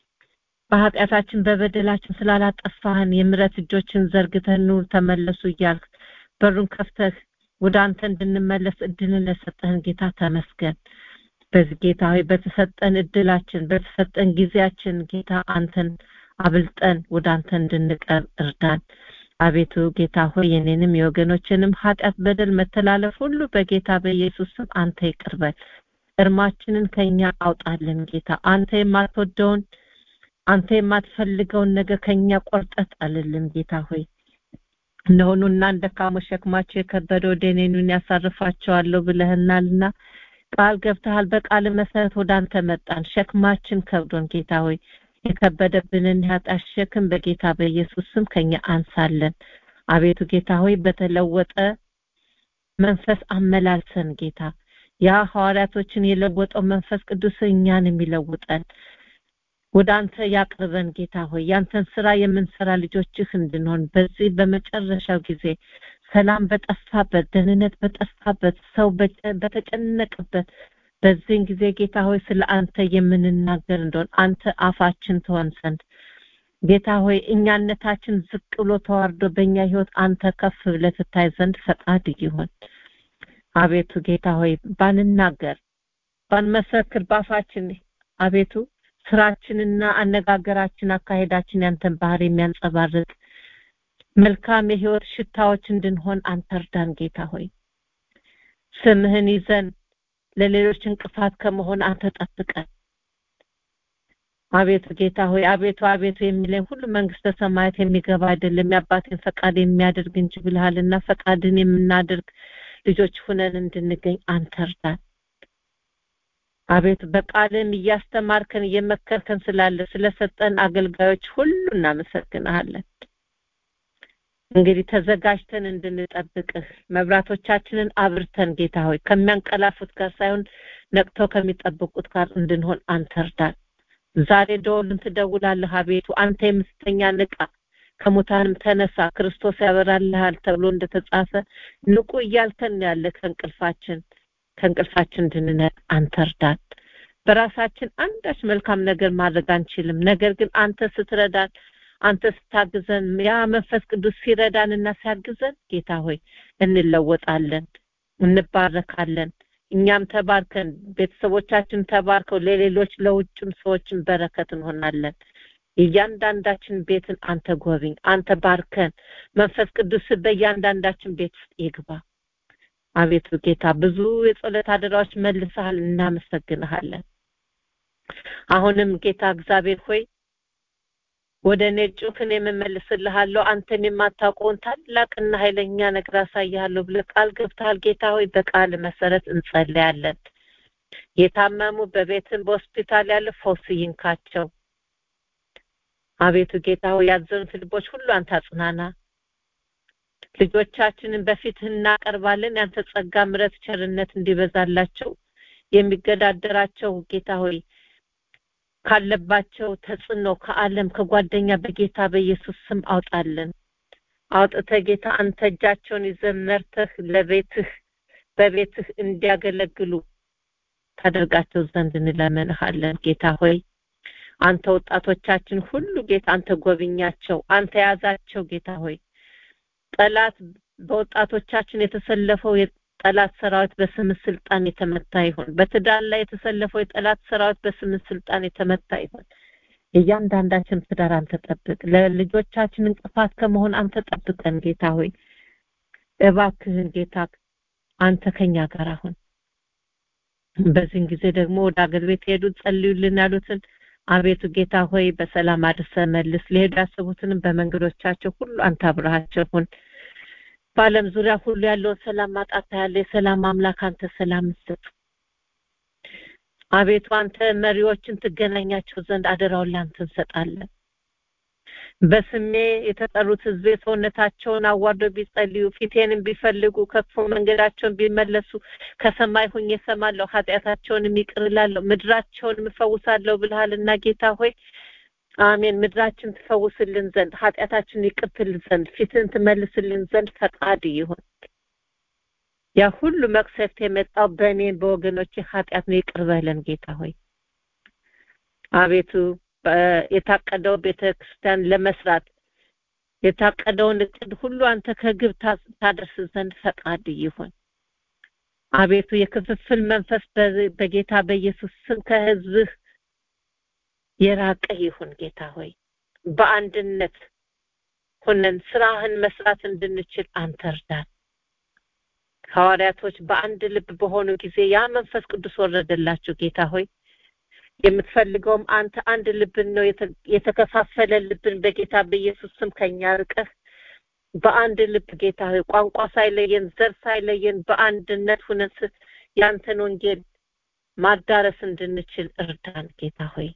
በኃጢአታችን በበደላችን ስላላጠፋህን የምረት እጆችን ዘርግተህ ኑ ተመለሱ እያልክ በሩን ከፍተህ ወደ አንተ እንድንመለስ እድልን ለሰጠህን ጌታ ተመስገን በዚህ ጌታ ሆይ በተሰጠን እድላችን በተሰጠን ጊዜያችን ጌታ አንተን አብልጠን ወደ አንተ እንድንቀርብ እርዳን አቤቱ ጌታ ሆይ የኔንም የወገኖችንም ኃጢአት በደል መተላለፍ ሁሉ በጌታ በኢየሱስ ስም አንተ ይቅርበል እርማችንን ከኛ አውጣልን ጌታ አንተ የማትወደውን አንተ የማትፈልገውን ነገር ከኛ ቆርጠት ጣልልን ጌታ ሆይ እነሆኑና እንደ ካሞች ሸክማቸው የከበደ ወደ እኔኑን ያሳርፋቸዋለሁ ብለህናልና ቃል ገብተሃል በቃል መሰረት ወደ አንተ መጣን ሸክማችን ከብዶን ጌታ ሆይ የከበደብንን ኃጢአት ሸክም በጌታ በኢየሱስ ስም ከኛ አንሳለን አቤቱ ጌታ ሆይ በተለወጠ መንፈስ አመላልሰን ጌታ ያ ሐዋርያቶችን የለወጠው መንፈስ ቅዱስ እኛን የሚለውጠን ወደ አንተ ያቅርበን ጌታ ሆይ ያንተን ስራ የምንሰራ ልጆችህ እንድንሆን በዚህ በመጨረሻው ጊዜ ሰላም በጠፋበት ደህንነት በጠፋበት ሰው በተጨነቀበት በዚህን ጊዜ ጌታ ሆይ ስለ አንተ የምንናገር እንደሆን አንተ አፋችን ትሆን ዘንድ ጌታ ሆይ እኛነታችን ዝቅ ብሎ ተዋርዶ በእኛ ህይወት አንተ ከፍ ብለህ ትታይ ዘንድ ፈቃድ ይሁን አቤቱ ጌታ ሆይ ባንናገር ባንመሰክር ባፋችን አቤቱ ስራችንና አነጋገራችን አካሄዳችን ያንተን ባህር የሚያንጸባርቅ መልካም የህይወት ሽታዎች እንድንሆን አንተ እርዳን ጌታ ሆይ ስምህን ይዘን ለሌሎች እንቅፋት ከመሆን አንተ ጠብቀን አቤቱ ጌታ ሆይ አቤቱ አቤቱ የሚለኝ ሁሉ መንግስተ ሰማያት የሚገባ አይደለም የአባቴን ፈቃድ የሚያደርግ እንጂ ብልሃልና ፈቃድን የምናደርግ ልጆች ሁነን እንድንገኝ አንተ እርዳን አቤቱ በቃልም እያስተማርከን እየመከርከን ስላለ ስለሰጠን አገልጋዮች ሁሉ እናመሰግናለን እንግዲህ ተዘጋጅተን እንድንጠብቅህ መብራቶቻችንን አብርተን ጌታ ሆይ ከሚያንቀላፉት ጋር ሳይሆን ነቅተው ከሚጠብቁት ጋር እንድንሆን አንተ እርዳን ዛሬ ደወልን ትደውላለህ አቤቱ አንተ የምስተኛ ንቃ ከሙታንም ተነሳ ክርስቶስ ያበራልሃል ተብሎ እንደተጻፈ ንቁ እያልከን ያለ ከእንቅልፋችን ከእንቅልፋችን እንድንነቅ አንተ እርዳን በራሳችን አንዳች መልካም ነገር ማድረግ አንችልም ነገር ግን አንተ ስትረዳን አንተ ስታግዘን ያ መንፈስ ቅዱስ ሲረዳንና ሲያግዘን ጌታ ሆይ እንለወጣለን እንባረካለን እኛም ተባርከን ቤተሰቦቻችን ተባርከው ለሌሎች ለውጭም ሰዎችን በረከት እንሆናለን እያንዳንዳችን ቤትን አንተ ጎብኝ አንተ ባርከን መንፈስ ቅዱስ በእያንዳንዳችን ቤት ውስጥ ይግባ አቤቱ ጌታ ብዙ የጸሎት አደራዎች መልሰሃል እናመሰግንሃለን አሁንም ጌታ እግዚአብሔር ሆይ ወደ እኔ ጩክን የምመልስልሃለሁ አንተም የማታውቀውን ታላቅና ኃይለኛ ነገር አሳያለሁ ብለህ ቃል ገብተሃል ጌታ ሆይ በቃል መሰረት እንጸልያለን የታመሙ በቤትን በሆስፒታል ያለ ፈውስ ይንካቸው አቤቱ ጌታ ሆይ ያዘኑት ልቦች ሁሉ አንተ አጽናና ልጆቻችንን በፊትህ እናቀርባለን ያንተ ጸጋ ምረት ቸርነት እንዲበዛላቸው የሚገዳደራቸው ጌታ ሆይ ካለባቸው ተጽዕኖ ከዓለም ከጓደኛ በጌታ በኢየሱስ ስም አውጣለን አውጥተ ጌታ አንተ እጃቸውን ይዘህ መርተህ ለቤትህ በቤትህ እንዲያገለግሉ ታደርጋቸው ዘንድ እንለምንሃለን ጌታ ሆይ አንተ ወጣቶቻችን ሁሉ ጌታ አንተ ጎብኛቸው አንተ ያዛቸው ጌታ ሆይ ጠላት በወጣቶቻችን የተሰለፈው የጠላት ሰራዊት በስም ስልጣን የተመታ ይሁን በትዳር ላይ የተሰለፈው የጠላት ሰራዊት በስም ስልጣን የተመታ ይሁን እያንዳንዳችን ትዳር አንተ ጠብቅ ለልጆቻችን እንቅፋት ከመሆን አንተ ጠብቀን ጌታ ሆይ እባክህን ጌታ አንተ ከኛ ጋር አሁን በዚህን ጊዜ ደግሞ ወደ አገር ቤት ሄዱ ጸልዩልን ያሉትን አቤቱ ጌታ ሆይ በሰላም አድርሰ መልስ ሊሄዱ ያሰቡትንም በመንገዶቻቸው ሁሉ አንተ አብረሃቸው ሁን በአለም ዙሪያ ሁሉ ያለውን ሰላም ማጣት ያለ የሰላም አምላክ አንተ ሰላም ስጥ አቤቱ አንተ መሪዎችን ትገናኛቸው ዘንድ አደራውን ላንተ እንሰጣለን በስሜ የተጠሩት ህዝብ ሰውነታቸውን አዋርደው ቢጸልዩ ፊቴንም ቢፈልጉ ከክፉ መንገዳቸውን ቢመለሱ ከሰማይ ሁኜ እሰማለሁ ኃጢአታቸውንም ይቅር እላለሁ ምድራቸውንም እፈውሳለሁ ብልሃልና ጌታ ሆይ አሜን ምድራችን ትፈውስልን ዘንድ ኃጢአታችን ይቅርትል ዘንድ ፊትን ትመልስልን ዘንድ ፈቃድ ይሁን ያ ሁሉ መቅሰፍት የመጣው በእኔ በወገኖች ኃጢአት ነው ይቅር በለን ጌታ ሆይ አቤቱ የታቀደው ቤተክርስቲያን ለመስራት የታቀደውን እቅድ ሁሉ አንተ ከግብ ታደርስ ዘንድ ፈቃድ ይሁን አቤቱ የክፍፍል መንፈስ በጌታ በኢየሱስ ስም ከህዝብህ የራቀ ይሁን ጌታ ሆይ በአንድነት ሆነን ስራህን መስራት እንድንችል አንተ እርዳን ሐዋርያቶች በአንድ ልብ በሆኑ ጊዜ ያ መንፈስ ቅዱስ ወረደላቸው ጌታ ሆይ የምትፈልገውም አንተ አንድ ልብን ነው የተከፋፈለ ልብን በጌታ በኢየሱስ ስም ከኛ ርቀህ በአንድ ልብ ጌታ ሆይ ቋንቋ ሳይለየን ዘር ሳይለየን በአንድነት ሁነን ያንተን ወንጌል ማዳረስ እንድንችል እርዳን ጌታ ሆይ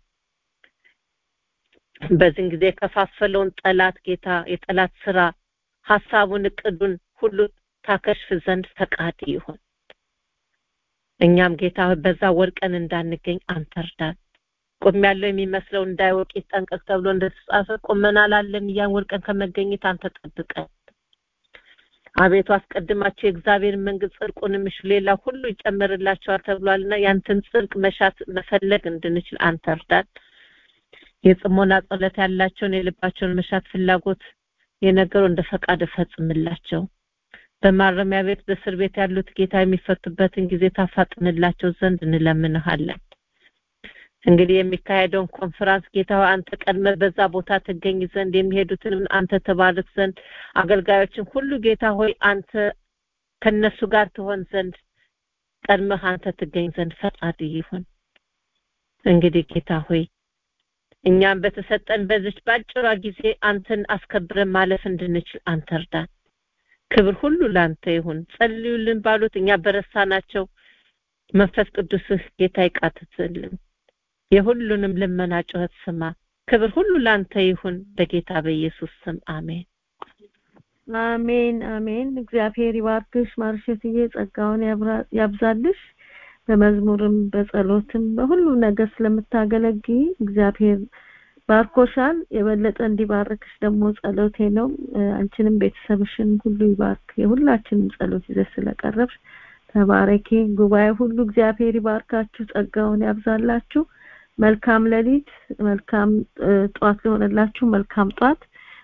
በዚህን ጊዜ የከፋፈለውን ጠላት ጌታ የጠላት ስራ ሀሳቡን እቅዱን ሁሉ ታከሽፍ ዘንድ ፈቃድ ይሁን እኛም ጌታ በዛ ወድቀን እንዳንገኝ አንተ እርዳን ቁም ያለው የሚመስለው እንዳይወቅ ይጠንቀቅ ተብሎ እንደተጻፈ ቁመናል አለን እያን ወድቀን ከመገኘት አንተ ጠብቀን አቤቱ አስቀድማቸው የእግዚአብሔር መንግስት ጽድቁን ምሹ ሌላ ሁሉ ይጨመርላቸዋል ተብሏልና ያንተን ጽድቅ መሻት መፈለግ እንድንችል አንተ እርዳን የጽሞና ጸሎት ያላቸውን የልባቸውን መሻት ፍላጎት የነገሩ እንደ ፈቃድ እፈጽምላቸው በማረሚያ ቤት በእስር ቤት ያሉት ጌታ የሚፈቱበትን ጊዜ ታፋጥንላቸው ዘንድ እንለምንሃለን እንግዲህ የሚካሄደውን ኮንፈራንስ ጌታ አንተ ቀድመ በዛ ቦታ ትገኝ ዘንድ የሚሄዱትንም አንተ ተባርክ ዘንድ አገልጋዮችን ሁሉ ጌታ ሆይ አንተ ከነሱ ጋር ትሆን ዘንድ ቀድመህ አንተ ትገኝ ዘንድ ፈቃድ ይሁን እንግዲህ ጌታ ሆይ እኛም በተሰጠን በዚች ባጭሯ ጊዜ አንተን አስከብረን ማለፍ እንድንችል አንተ እርዳን ክብር ሁሉ ላንተ ይሁን ጸልዩልን ባሉት እኛ በረሳናቸው መንፈስ ቅዱስህ ጌታ ይቃትትልን የሁሉንም ልመና ጩኸት ስማ ክብር ሁሉ ላንተ ይሁን በጌታ በኢየሱስ ስም አሜን አሜን አሜን እግዚአብሔር ይባርክሽ ማርሸትዬ ጸጋውን ያብዛልሽ በመዝሙርም በጸሎትም በሁሉ ነገር ስለምታገለግይ እግዚአብሔር ባርኮሻል የበለጠ እንዲባርክሽ ደግሞ ጸሎቴ ነው አንቺንም ቤተሰብሽን ሁሉ ይባርክ የሁላችንም ጸሎት ይዘሽ ስለቀረብሽ ተባረኪ ጉባኤ ሁሉ እግዚአብሔር ይባርካችሁ ጸጋውን ያብዛላችሁ መልካም ሌሊት መልካም ጧት ሊሆንላችሁ መልካም ጧት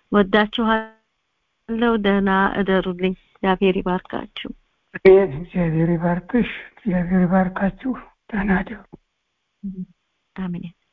ወዳችኋለሁ ደህና እደሩልኝ እግዚአብሔር ይባርካችሁ እግዚአብሔር ይባርክሽ እግዚአብሔር ይባርካችሁ ደህና እደሩ አሜን